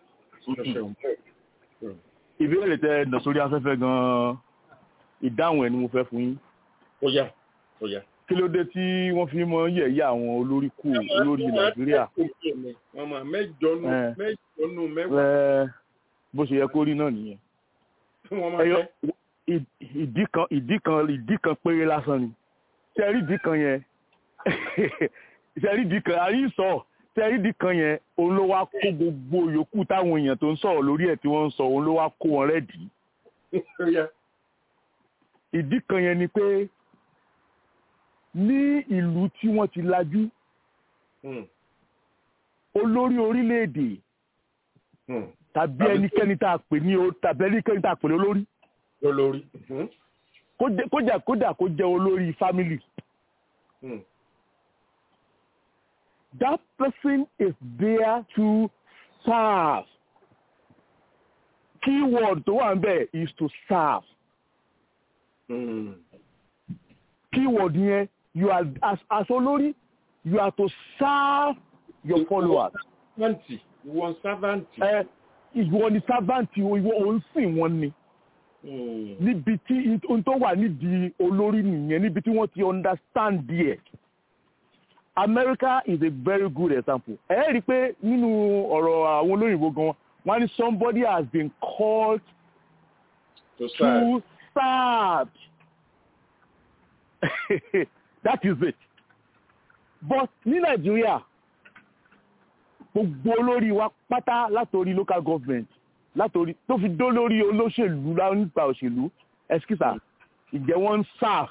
ìbéèrè tẹ ẹ nà sórí afẹ́fẹ́ gan-an ìdáhùn ẹ̀ ni mo fẹ́ fún yín. ó yá ó yá. kí ló dé tí wọ́n fi mọ yẹ̀yẹ́ àwọn olórí kù olórí nàìjíríà. wọ́n máa mẹ́jọ nù mẹ́jọ nù mẹ́wàá. ẹ bó ṣe yẹ kó rí náà nìyẹn. wọ́n máa fẹ́. ìdí kan ìdí kan ìdí kan péré lásán ni ṣe rí ìdí kan yẹn ṣe rí ìdí kan àrí sọ ṣe rí ìdí kan yẹn òun ló wá kó gbogbo yòókù táwọn èèyàn tó ń sọ̀rọ̀ lórí ẹ̀ tí wọ́n ń sọ òun ló wá kó wọn rẹ́ẹ̀dì ìdí kan yẹn ni pé ní ìlú tí wọ́n ti lajú olórí orílẹ̀-èdè tàbí ẹnikẹ́ni tá a pè ní tàbí ẹnikẹ́ni tá a pè ní olórí olórí kójà kódà kó jẹ́ olórí family that person is there to serve keyword tó wà ń bẹ̀ is to serve. keyword yẹn you are as as olórí you are to serve your followers. servant ìwọ servant. ẹ ìwọ ni servant ìwọ òun sìn wọn ni. níbi tí ohun tó wà nídìí olórí nìyẹn níbi tí wọ́n ti understand díẹ̀. America is a very good example. ẹ rí i pé nínú ọ̀rọ̀ àwọn olóyìnbó gan wọ́n ní somebody has been called to serve. To serve. that is it. but ní Nàìjíríà gbogbo olórí wa pátá látòrí local government látòrí tó fi dó lórí olóṣèlú nípa òṣèlú ẹskísà ìjẹ́ wọ́n ń sáà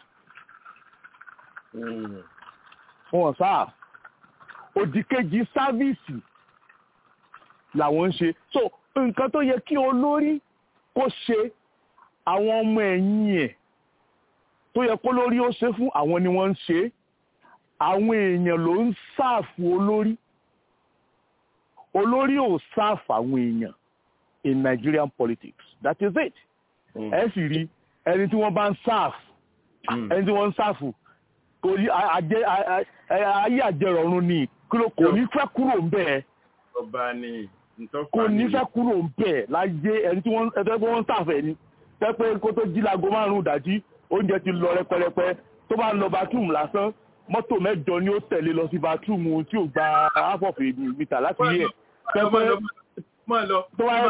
wọ́n sáà òdìkejì sáfíìsì làwọn ń ṣe so nǹkan tó yẹ kí olórí kó ṣe àwọn ọmọ ẹ̀yìn ẹ̀ tó yẹ kó lórí ó ṣe fún àwọn ni wọ́n ń ṣe àwọn èèyàn ló ń sáàfù olórí olórí ò sáàfù àwọn èèyàn in Nigerian politics that is it ẹ sì rí ẹni tí wọ́n bá ń sáàfù ẹni tí wọ́n ń sáàfù kò ní ayé àjẹrọ̀run ni kò ní fẹ́ kúrò ń bẹ́ẹ̀ ọba ni kò ní fẹ́ kúrò ń bẹ́ẹ̀ láyé ẹni tí wọ́n ẹni tí wọ́n ń sáàfù ẹni tẹ́ pé kó tó jí láago márùn-ún ìdájí oúnjẹ ti lọ rẹpẹrẹpẹ tó bá ń lọ bathroom lásán mọ́tò mẹ́jọ ni ó tẹ̀lé lọ sí bathroom tí ò gba half of a meter láti yẹ pẹ́pẹ́ tó wáyé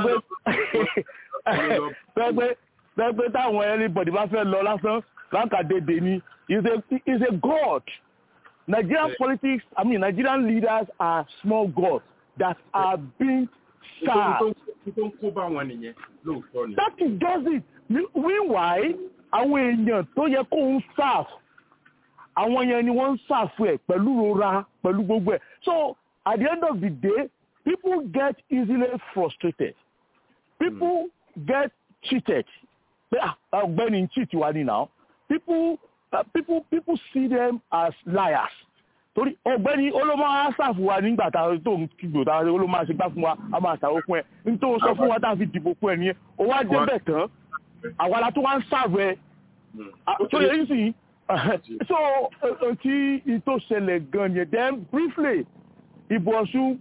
pé pẹ́pẹ́ pẹ́pẹ́ táwọn everybody bá fẹ́ lọ lásán láǹkàdédé ni is a is a god Nigerian yeah. politics I mean Nigerian leaders are small gods that are being served. tó ń kó bá wọn nìyẹn lóòótọ́ ni. that is just it meanwhile àwọn èèyàn tó yẹ kó ń serve àwọn yẹn ni wọ́n ń serve ẹ̀ pẹ̀lú rora pẹ̀lú gbogbo ẹ̀ so at the end of the day people get easily frustrated people mm. get cheated pé ọ̀gbẹ́ni cheat wa ni now people uh, people people see them as liars torí ọ̀gbẹ́ni olómọ asàfù wa nígbà tá tó ń kígbò tá olómọ àṣegbá fún wa a máa ṣàwó fún ẹ nítorí sọ fún wa tá a fi dìbò fún ẹ nìyẹn ó wá débẹ̀ tán àwa la tó wá ń sàfù ẹ tó yẹ yín sì so tí ìtò ṣẹlẹ̀ gan yẹn then briefly ìbò ọ̀ṣun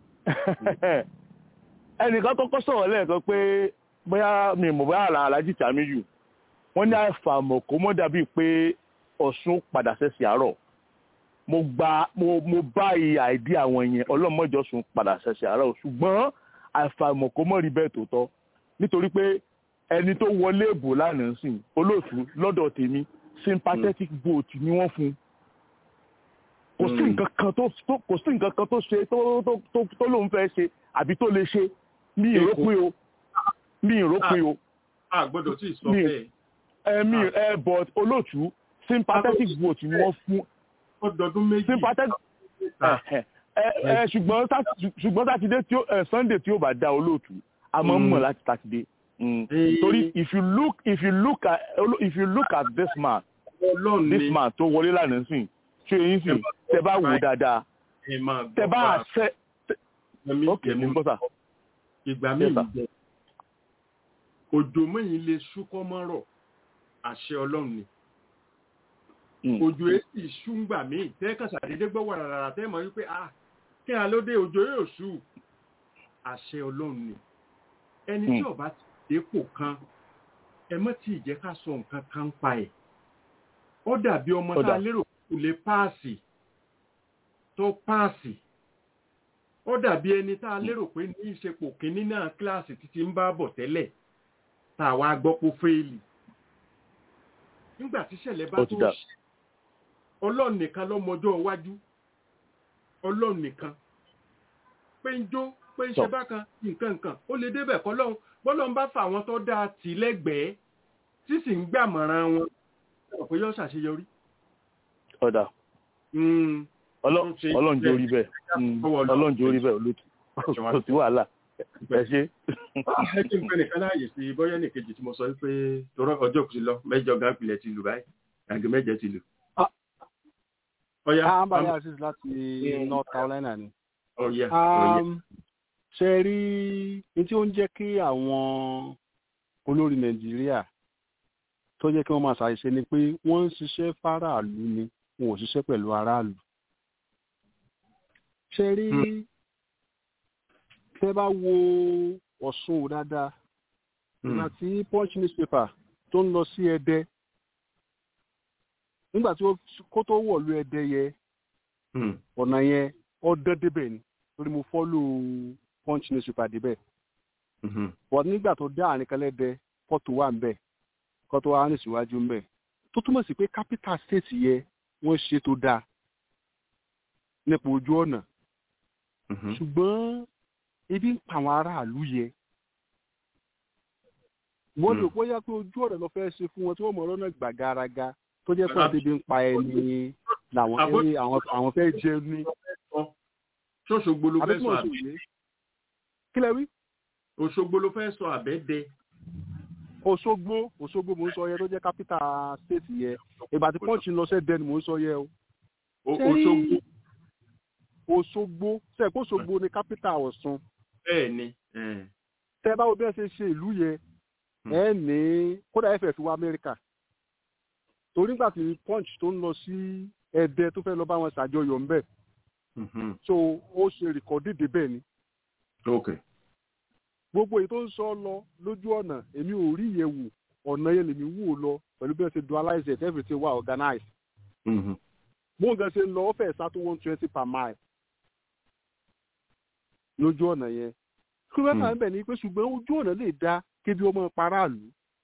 ẹnìkan kọ́kọ́ sọ̀rọ̀ lẹ́ẹ̀kan pé bóyá mi mọ̀ bóyá alájí tàmíyù wọ́n ní àìfàmọ̀ kó mọ́ dàbí pé ọ̀ṣun padà sẹ́sì àárọ̀ mo gba mo mo bá iye àìdí àwọn yẹn ọlọ́mọjọ́sùn padà sẹ́sì àárọ̀ ṣùgbọ́n àìfàmọ̀ kó mọ́ rí bẹ́ẹ̀ tó tọ́ nítorí pé ẹni tó wọlé ìbò lánàá sìn olóòtú lọ́dọ̀ tèmi sympathetic vote ni wọ́n fún kò sí nǹkan kan tó kò sí nǹkan kan tó ṣe tó tó tó lóun fẹ́ ṣe àbí tó lè ṣe mi ìrópin o mi ìrópin o. a gbọ́dọ̀ tí ì sọ bẹ́ẹ̀. ẹ mi ẹ but olóòtú sympathetic vote ni wọ́n fún. ọdọọdún méjì. sympathetic ẹ ẹ ṣùgbọ́n ṣùgbọ́n sátidé tí ó sunday tí ó bá dá olóòtú a máa ń mọ̀ láti sátidé. torí if you look if you look at if you look at this man this man tó wọlé lánàá sìn ṣé eyín sìn tẹ bá wò dáadáa tẹ bá ṣe ok mo ń bọ́ sà. ìgbà míì jẹ òjò mẹ́yìn lè ṣúkọ́ mọ́rọ̀ àṣẹ ọlọ́run ni òjò èsì ṣúngbà míì tẹ́ẹ̀kan ṣàdédé gbọ́ wàràrà tẹ́ mọ̀ wípé ah kí a ló dé òjò yóò ṣú àṣẹ ọlọ́run ni ẹni tí ọba ti dépò kan ẹ mọ́ tí ì jẹ́ ká sọ nǹkan kan pa ẹ̀ ó dàbí ọmọ tá a lérò kò lè páàsì tó páàsì ó dàbí ẹni tá a lérò pé ní ìṣepò kínní náà kíláàsì títí ń bá bọ̀ tẹ́lẹ̀ tá a wá gbọ́ pé fẹ́ẹ̀lì nígbà tí ìṣẹ̀lẹ̀ bá tó ṣe ọlọ́run nìkan lọ́mọjọ́ iwájú ọlọ́run nìkan pé ń jó pé ń ṣe bákan nǹkan nǹkan ó lè débẹ̀ kọ́ lọ́hùn bọ́lọ́run bá fà wọn tó dáa tì lẹ́gbẹ̀ẹ́ tí sì ń gbàmọ̀ràn wọn pé yóò ṣàṣeyọrí. ọ̀dà ọlọ́run jó rí bẹ́ẹ̀ ọlọ́run jó rí bẹ́ẹ̀ olóòtú kò sí wàhálà ẹ ṣe. ẹ kí n pẹ́ nìkan láàyè sí bọ́yá nìkejì tí mo sọ pé torọ ọjọ́ kùsì lọ mẹ́jọ gáàpìlẹ̀ ti lù báyìí àgbẹ̀ mẹ́jẹ ti lù. ọ̀yá ambali aziz láti north carolina ni. ọ̀yá ọ̀yá. ṣe rí ní tí ó ń jẹ́ kí àwọn olórí nàìjíríà tó jẹ́ kí wọ́n máa ṣàṣìṣe ni pé wọ́n ń ṣiṣẹ́ fáráàlú ni wọn ò ṣiṣẹ́ pẹ̀lú aráàlú. ṣe rí tẹ́ bá wo ọ̀ṣun dáadáa ìgbà tí punch newspaper tó ń lọ sí ẹdẹ nígbà tí kó tó wọ̀lú ẹdẹ yẹ ọ̀nà yẹn ọdẹ débẹ̀ ni torí mo fọ́lù punch newspaper débẹ̀ but nígbà tó dá àárín kan lẹ́dẹ kọ́tù wà ń bẹ̀ kọ́tù wà ní síwájú ń bẹ̀ tó túmọ̀ sí pé capital state yẹ wọ́n ṣe tó dáa nípa ojú ọ̀nà ṣùgbọ́n ebi ń pa àwọn aráàlú yẹ wọ́n lè kó yá pé ojú ọ̀rẹ́ lọ fẹ́ ṣe fún wọn tí wọ́n mọ̀ ọ́nà gbàgàràgà tó jẹ́ pé ebi ń pa ẹni làwọn ẹni àwọn fẹ́ jẹ ní. ṣọ́ṣogbo ló fẹ́ sọ àbẹ́ kí lẹ wí. òṣogbo ló fẹ́ sọ àbẹ́dẹ. òṣogbo òṣogbo mò ń sọ yẹ tó jẹ́ capital state yẹ ìgbà tí pọ́ǹchì lọ sẹ́dẹ̀ ni mò ń sọ yẹ o. òṣogbo. òṣogbo sẹ́ẹ̀kó òṣogbo ni capital ọ̀ṣun. bẹ́ẹ̀ ni. tẹ́ báwo bí ẹ ṣe ṣe ìlú yẹ ẹ ní kódà ẹfẹ fi wá amẹ́ríkà torí nígbà tí punch tó ń lọ sí ẹdẹ tó fẹ́ lọ bá wọn ṣàjọyọ̀ ńbẹ̀ so ó ṣe rìkọ́dì débẹ̀ ni. gbogbo èyí tó ń sọ lọ lójú ọ̀nà èmi ò rí ìyẹn wò ọ̀nà yẹn lèmi wò lọ pẹ̀lú bí wọ́n ṣe dualize it everything wà organized. bó nǹkan ṣe ń lọ ó fẹ́ sá tó one twenty per mile lójú ọ̀nà yẹn. kí wọ́n fà ń bẹ̀ ni pé ṣùgbọ́n ojú ọ̀nà lè dá kébi ọmọ paráàlú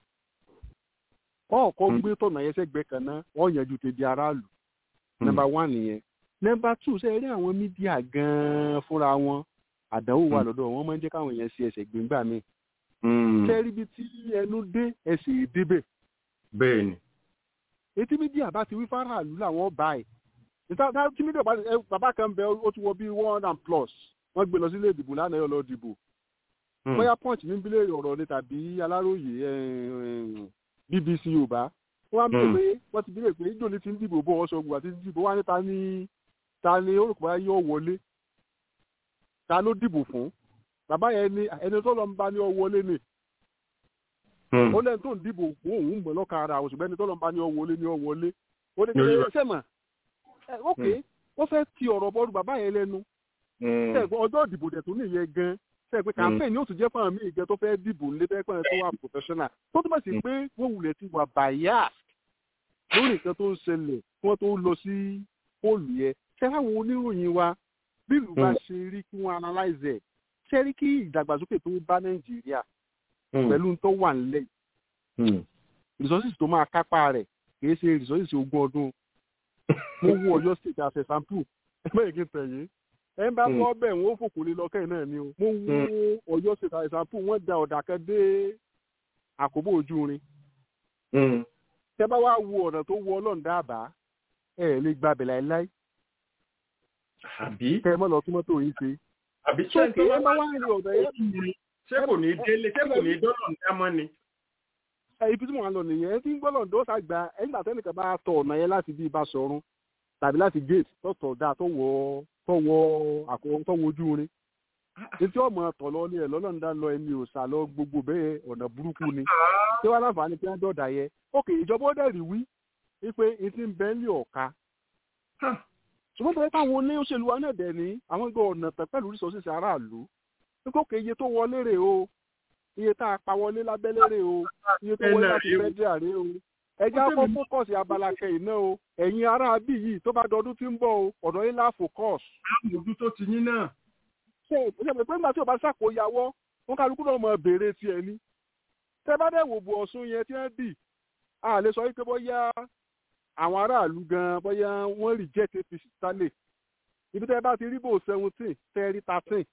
ọkọ gbé tọ̀nà yẹn sẹ́gbẹ̀ẹ́ kan náà wọ́n yanjú tẹ̀bi aráàlú nọmba one nìyẹn nọmba two ṣe rí àwọn mídíà gan-an fúnra wọn àdánwò wà lọ́dọ̀ wọn máa ń jẹ́ káwọn èèyàn ṣe ẹsẹ̀ gbẹ̀ngbà mi ṣe rí ibi tí ẹnu dé ẹsẹ̀ débẹ̀. bẹ́ẹ̀ni. etí mídíà bá ti wí fáráàlú làwọn bá ẹ̀ níta tí mídíà bá bàbá kan bẹ ó ti wọ bí one and plus wọ́n gbé lọ sílé ìdìbò lánàá yọ lọ dìbò bóyá punch ní bílẹ̀ ọ̀rọ̀ ni tàbí aláròye bbc yorùbá wọ́n á bẹ̀rẹ̀ pé wọ́n ti bílẹ̀ pé ìjọ ní ti ń dìbò bọ́ ọ̀ṣọ́ ògùn àti dìbò wá ní ta ni ta ni ó rò pé yóò wọlé ta ló dìbò fún bàbá yẹn ni ẹni tó lọ ń bá ní ọ wọlé ni ó lẹ́ni tó ń dìbò fún òun mọ̀ lọ́ka ara àwọn ṣùgbọ́n ẹni tó lọ ń bá ní ọ wọlé ní ọ wọlé ó ní kí ẹ sẹ́mà ok wọ́n fẹ́ ti ọ̀rọ̀ bọ́ọ̀lù bàbá yẹn lẹ́nu ọjọ́ ìdìbò dẹ̀ tó nìyẹn gan sẹ pé campaign ni ó tún jẹ́ fún àwọn míì jẹ́ tó fẹ́ dìbò nílé fẹ́ pẹ́ tó wà professional tó túmọ̀ sí pé wọ́n wulẹ̀ ti wà bias lórí nǹkan tó ń ṣẹlẹ̀ kí wọ́n tó lọ sí póòlù yẹn ṣé láwọn oníròyìn wa bí ìlú bá ṣe rí kí wọ́n analyze ẹ̀ ṣé rí kí ìdàgbàsókè tó bá nàìjíríà pẹ̀lú tó wà nílẹ̀ resources tó máa kápá rẹ̀ kì í ṣe resources ogún ọdún mo wo ọ̀yọ́ state as a sample ẹgbẹ́ yìí kí n tẹ̀yìn ẹ bá kọ́ bẹ̀ wọ́n fòkò lé lọ́kẹ́ náà ni o mo wo ọ̀yọ́ ṣètà ìsàpù wọ́n da ọ̀dà kan dé àkóbò ojú rin tẹ bá wá wo ọ̀nà tó wọ ọlọ́run dábàá ẹ lè gba abẹ̀ láéláé àbí kẹ ẹ mọ́ lọ tún mọ́tò yín ṣe. àbí ṣé kí ẹ bá wá rìn ọ̀dọ̀ yẹn. ṣé kò ní délé ṣé kò ní dọ́lọ̀ ní dámọ́ ni. ibi tí mo wà lọ nìyẹn ẹ ti ń gbọ́dọ̀ ǹdọ́ sàgbà ẹ̀yìn àtẹnìkan bá tọ̀ ọ̀nà yẹn láti bí ibà sọ̀run tàbí láti gate tọ̀tọ̀ dáa tó wọ tọwọ àkọwọ tọwọ ojú rin etí ọmọ tọlọ ní ẹ lọlọrun dá lọ ẹni òòsà lọ gbogbo bẹ́ẹ̀ ọ̀nà burúkú ni tí wọn láǹfààní pé wọn dọ̀dà yẹ ókè ìjọba ó dẹ̀rì wí wípé etí ń bẹ́ ń lé ọ̀ka ṣùgbọ́n bẹ́ẹ̀ táwọn oní òṣèlú wa náà dẹ̀ ní àwọn gbọ́ ọ̀nà tẹ̀ pẹ̀lú resources aráàlú wípé òkè iye tó wọlé rè o iye tá a pa wọlé lábẹ́lé rè o iye tó wọlé láti fẹ́díà rè o ẹjẹ́ akọ́ fókọ̀sì abala kẹyìn náà o ẹ̀yin ará bí yìí tó bá dọdún tí ń bọ̀ o ọ̀dọ̀ yín lá fókọ̀sì. àmójú tó ti yín náà. ṣe ìpínlẹ̀ pé nígbà tí o bá ṣàkóyawọ́ wọn kálukú náà mọ béèrè tiẹ̀ ni. tẹ́ bá dẹ̀ wò bu ọ̀ṣun yẹn tí wọ́n dì a lè sọ wípé bóyá àwọn aráàlú gan bóyá wọ́n reject apc sálẹ̀ ibi tẹ́ bá ti rí bò seventeen tẹ́ rí thirteen.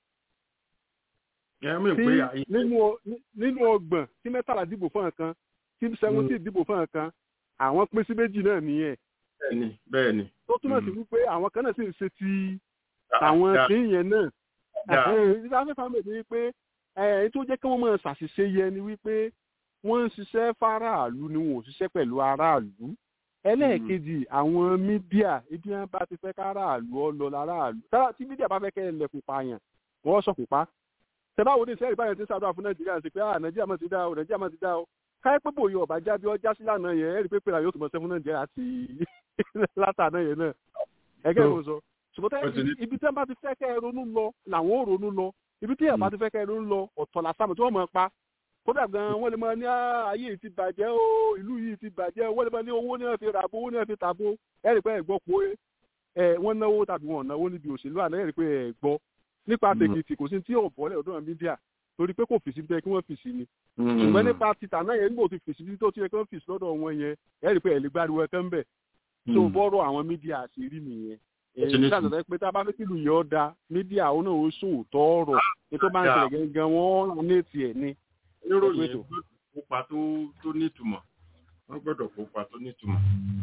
nínú ọgbọ̀n tí mẹ́tàlá dìbò fún ọ̀kan tí seventeen dìbò fún ọ̀kan àwọn pín sí méjì náà nìyẹn. bẹ́ẹ̀ni bẹ́ẹ̀ni. tó túmọ̀ sí wípé àwọn kan náà sì ń ṣe ti àwọn tí yẹn náà. ìdá fẹ́fà mi ni wípé èyí tó jẹ́ kí wọ́n máa ṣàṣìṣe yẹ ni wípé wọ́n ń ṣiṣẹ́ fáráàlú ni wọn ò ṣiṣẹ́ pẹ̀lú aráàlú. ẹlẹ́ẹ̀kejì àwọn mídíà ibi wọn bá ti fẹ́ káráàlú ọ lọ láráàlú tí mídíà bá fẹ́ kẹ́ ẹ lẹ̀kùn pààyàn wọ́n sọ̀kùn pa tẹ́lá wo ní sẹ́yìn báyìí ti ṣàdúrà fún nàìjíríà sí pé ah nàìjíríà máa ti dá o nàìjíríà máa ti dá o káyọ̀ pé bòye ọ̀bá jábí ọjà sí lánàá yẹn ẹ̀rí pé pé yóò tún mọ̀ sẹ́fún nàìjíríà àti látàná yẹn náà ẹgẹ́ ìwọ̀n sọ ṣùgbọ́n ibi tí wọ́n bá ti fẹ́ kẹ́ ẹ ronú lọ làwọn ò ronú lọ ibi tí ẹ̀ bá ti fẹ́ kẹ́ ẹ ronú lọ ọ̀tọ̀ làsámù tí wọ́n mọ̀ pa kódà gan wọ́n lè máa ní ayé yìí ti bàjẹ́ o ìlú yìí ti bàjẹ́ wọ́n lè máa ní owó náà fi ràbó owó náà fi tàbó ẹ̀rí pé ẹ̀ gbọ́ pé ẹ̀ wọ́n náwó tàbí wọ́n náwó níbi òṣèlú àná ẹ̀rí pé ẹ̀ gbọ́ nípa tèkìtì kò sí tí ò bọ́lẹ̀ ọdún mídíà torí pé kò fèsì bẹ́ẹ̀ kí wọ́n fèsì ni ṣùgbọ́n nípa títà náà yẹn nígbà tó fèsì bí tó ti yẹ kí wọ́n fèsì lọ́dọ̀ wọn yẹn ẹ̀rí pé ẹ̀ lè gbáriwo ẹ̀kẹ́ ń bẹ̀ tó bọ́rọ̀ àwọn mídíà àṣírí nìyẹn èyí ṣàtẹ̀tẹ̀ pé tá a bá fẹ́ kílù yẹn ọ́ da mídíà òun náà ó sòótọ́ ọ̀rọ̀ ètò bá ń ṣẹlẹ̀ gangan wọ́n rán ní ètì ẹ̀ ni. níròyìn kópa tó tó nítumọ̀ wọ́n gbọ́dọ̀ kópa tó nítumọ̀.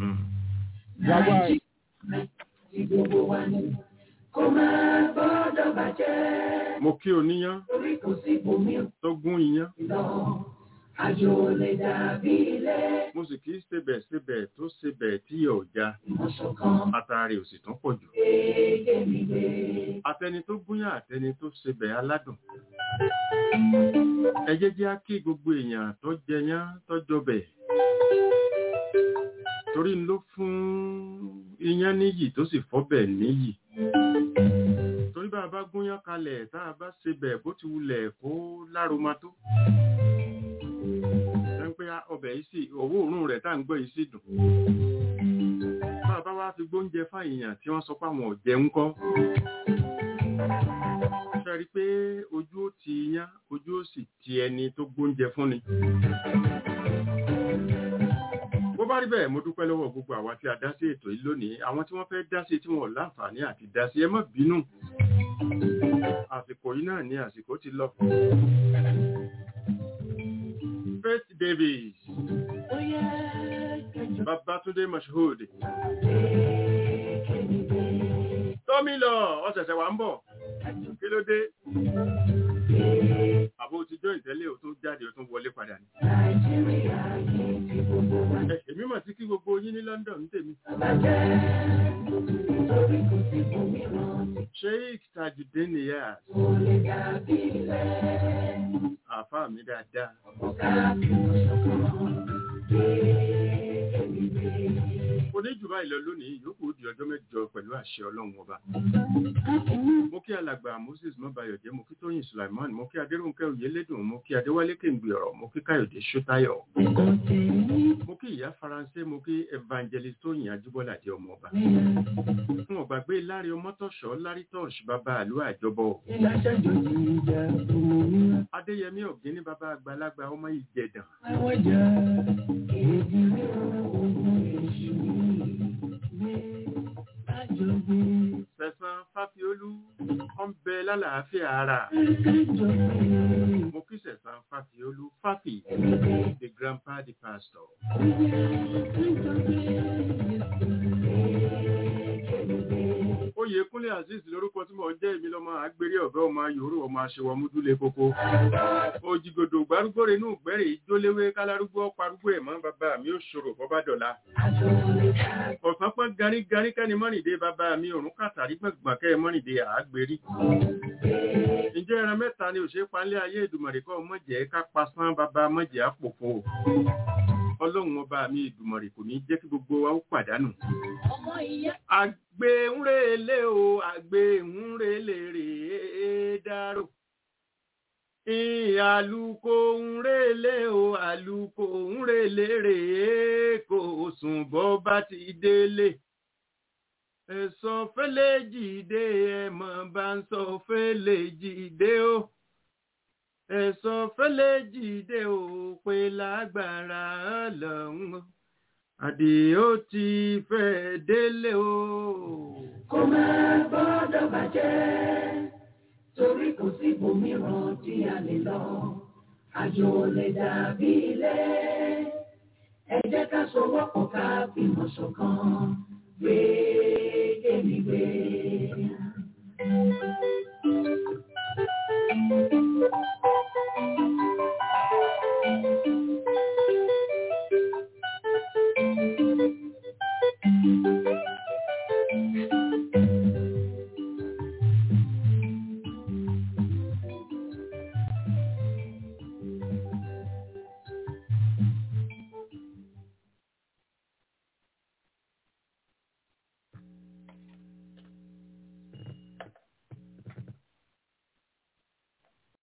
ìgbòho wa ni kó máa gbọ́dọ̀ bàjẹ́. mo kí oníyán torí kò sí ibòmíràn tó gún iyán. lọ àjò lè dàbí ilé. mo sì kí sebẹ̀ sebẹ̀ tó sebẹ̀ tí yóò já ìmọ̀ṣọ̀kan àtàrí ò sì tún pọ̀ jù. kéèké mi gbé. àtẹni tó gúnyán àtẹni tó sebẹ̀ aládùn. ẹ jẹ́ jẹ́ á kí gbogbo èèyàn tó jẹyán tó jọbẹ̀. torí ló fún iyán níyì tó sì fọ́bẹ̀ níyì torí bá a bá gúnyán kalẹ̀ tá a bá sebẹ̀ bó ti wulẹ̀ kó lároma tó pé ọbẹ̀ yìí sì owó òórùn rẹ̀ tá à ń gbọ́ yìí sì dùn. bá a bá wá fi gbóúnjẹ fáyìyàn tí wọ́n sọ pé àwọn ọ̀jẹ̀ ń kọ́. ṣe rí i pé ojú ó ti yán ojú ó sì ti ẹni tó gbóúnjẹ fún ni. bó bá rí bẹ́ẹ̀ mo dúpẹ́ lọ́wọ́ gbogbo àwa tí a dá sí ètò yìí lónìí àwọn tí wọ́n fẹ́ dá sí tí wọ́n láǹfààní àti dá sí ẹ má bínú. àsìkò yìí náà ni àsìkò ti lọ. Faith Davis. Babatunde Mashood. Tọ́mí lọ, ọ̀sẹ̀sẹ̀ wà ń bọ̀. Kí ló dé? Àbó ti jọ ìtẹ́lẹ̀ ò tó jáde ò tún wọlé padà ní. Èmi mọ̀ sí kí gbogbo yín ní London tèmi. Sheikh Tajudeen Niyaz. Àfáà mi dáadáa. Mo ní jù báyìí lọ lónìí, yòókù di ọjọ́ mẹ́jọ pẹ̀lú àṣẹ Ọlọ́run ọba. Mo kí alàgbà Moses Mọ́bayọ̀jẹ́, mo kí Tóyìn Sulaiman, mo kí Adéròǹkẹ́ Oyèlédùn, mo kí Adéwálé Kéǹgbì ọ̀rọ̀, mo kí Káyọ̀dé Ṣótáyọ̀. Mo kí ìyá Faransé, mo kí Evangelist Tóyìn Ajíbọ́lá jẹ́ ọmọ ọba. Fún ọ̀gbàgbé Lárí Ọmọ́tọ̀ṣọ́, Lárí Tọ́ṣ, bàbá àlú àjọbọ̀. Adéyẹmí Ọ̀gíní, bàbá àgbàlagbà ọmọ Ìjẹ̀dàn. Sẹ̀sán Fáfiolú, ọ ń bẹ lálàáfíà ara. Mo kí Sẹ̀sán Fáfiolú, Fáfi, the grandpa, the pastor. Oyèkúnlé Azeez lórúkọ tí mo jẹ́ èmi lọ́mọ àgbèrè ọ̀gá ọmọ yòórù ọmọ aṣèwọ̀ múdúlé kókó. Òjìgòdò gbárúgbòrè inú ìgbẹ́rẹ̀ ìjóléwé kálárúgbó parúgbó ẹ̀mọ́ bàbá mi ó ṣòro bọ́bá dọ̀la. Ọ̀sán pọ́n garígarí kẹ́ni mọ́rìndé bàbá mi òrùn kàtàrí gbọ̀ngbọ̀n kẹ́ mọ́rìndé àgbèrí. Ǹjẹ́ ẹran mẹ́ta ni òṣèré panlé ayé ìdùmọ̀rẹ́ kọ́ mọ̀jẹ̀ ká pasán bàbá mọ̀jẹ̀ àpòfo. Ọlọ́run ọba mi ìdùmọ̀rẹ́ kò ní jẹ́ kí gbogbo wa ó pàdánù. Àgbè ń relé o, àgbè ń relé rèé dárò. Àlùkò ń relé o, àlùkò ń relé rèé kò sùn bọ́ bá ti délé. Ẹ̀sọ́ fẹ́lẹ́ jìde ẹ̀mọ̀ bá ń sọ fẹ́lẹ́ jìde o. Ẹ̀sọ́ fẹ́lẹ́ jìde o pé lágbára ọlọ́run. Àdìó ti fẹ́ délé o. Kó máa gbọ́dọ̀ bàjẹ́ torí kò sí ibòmíràn tí a lè lọ àjò lè dàbí ilé ẹ jẹ́ ká sowọ́pọ̀ ká fìmọ̀ ṣọ̀kan gbé kémi gbé. Thank you.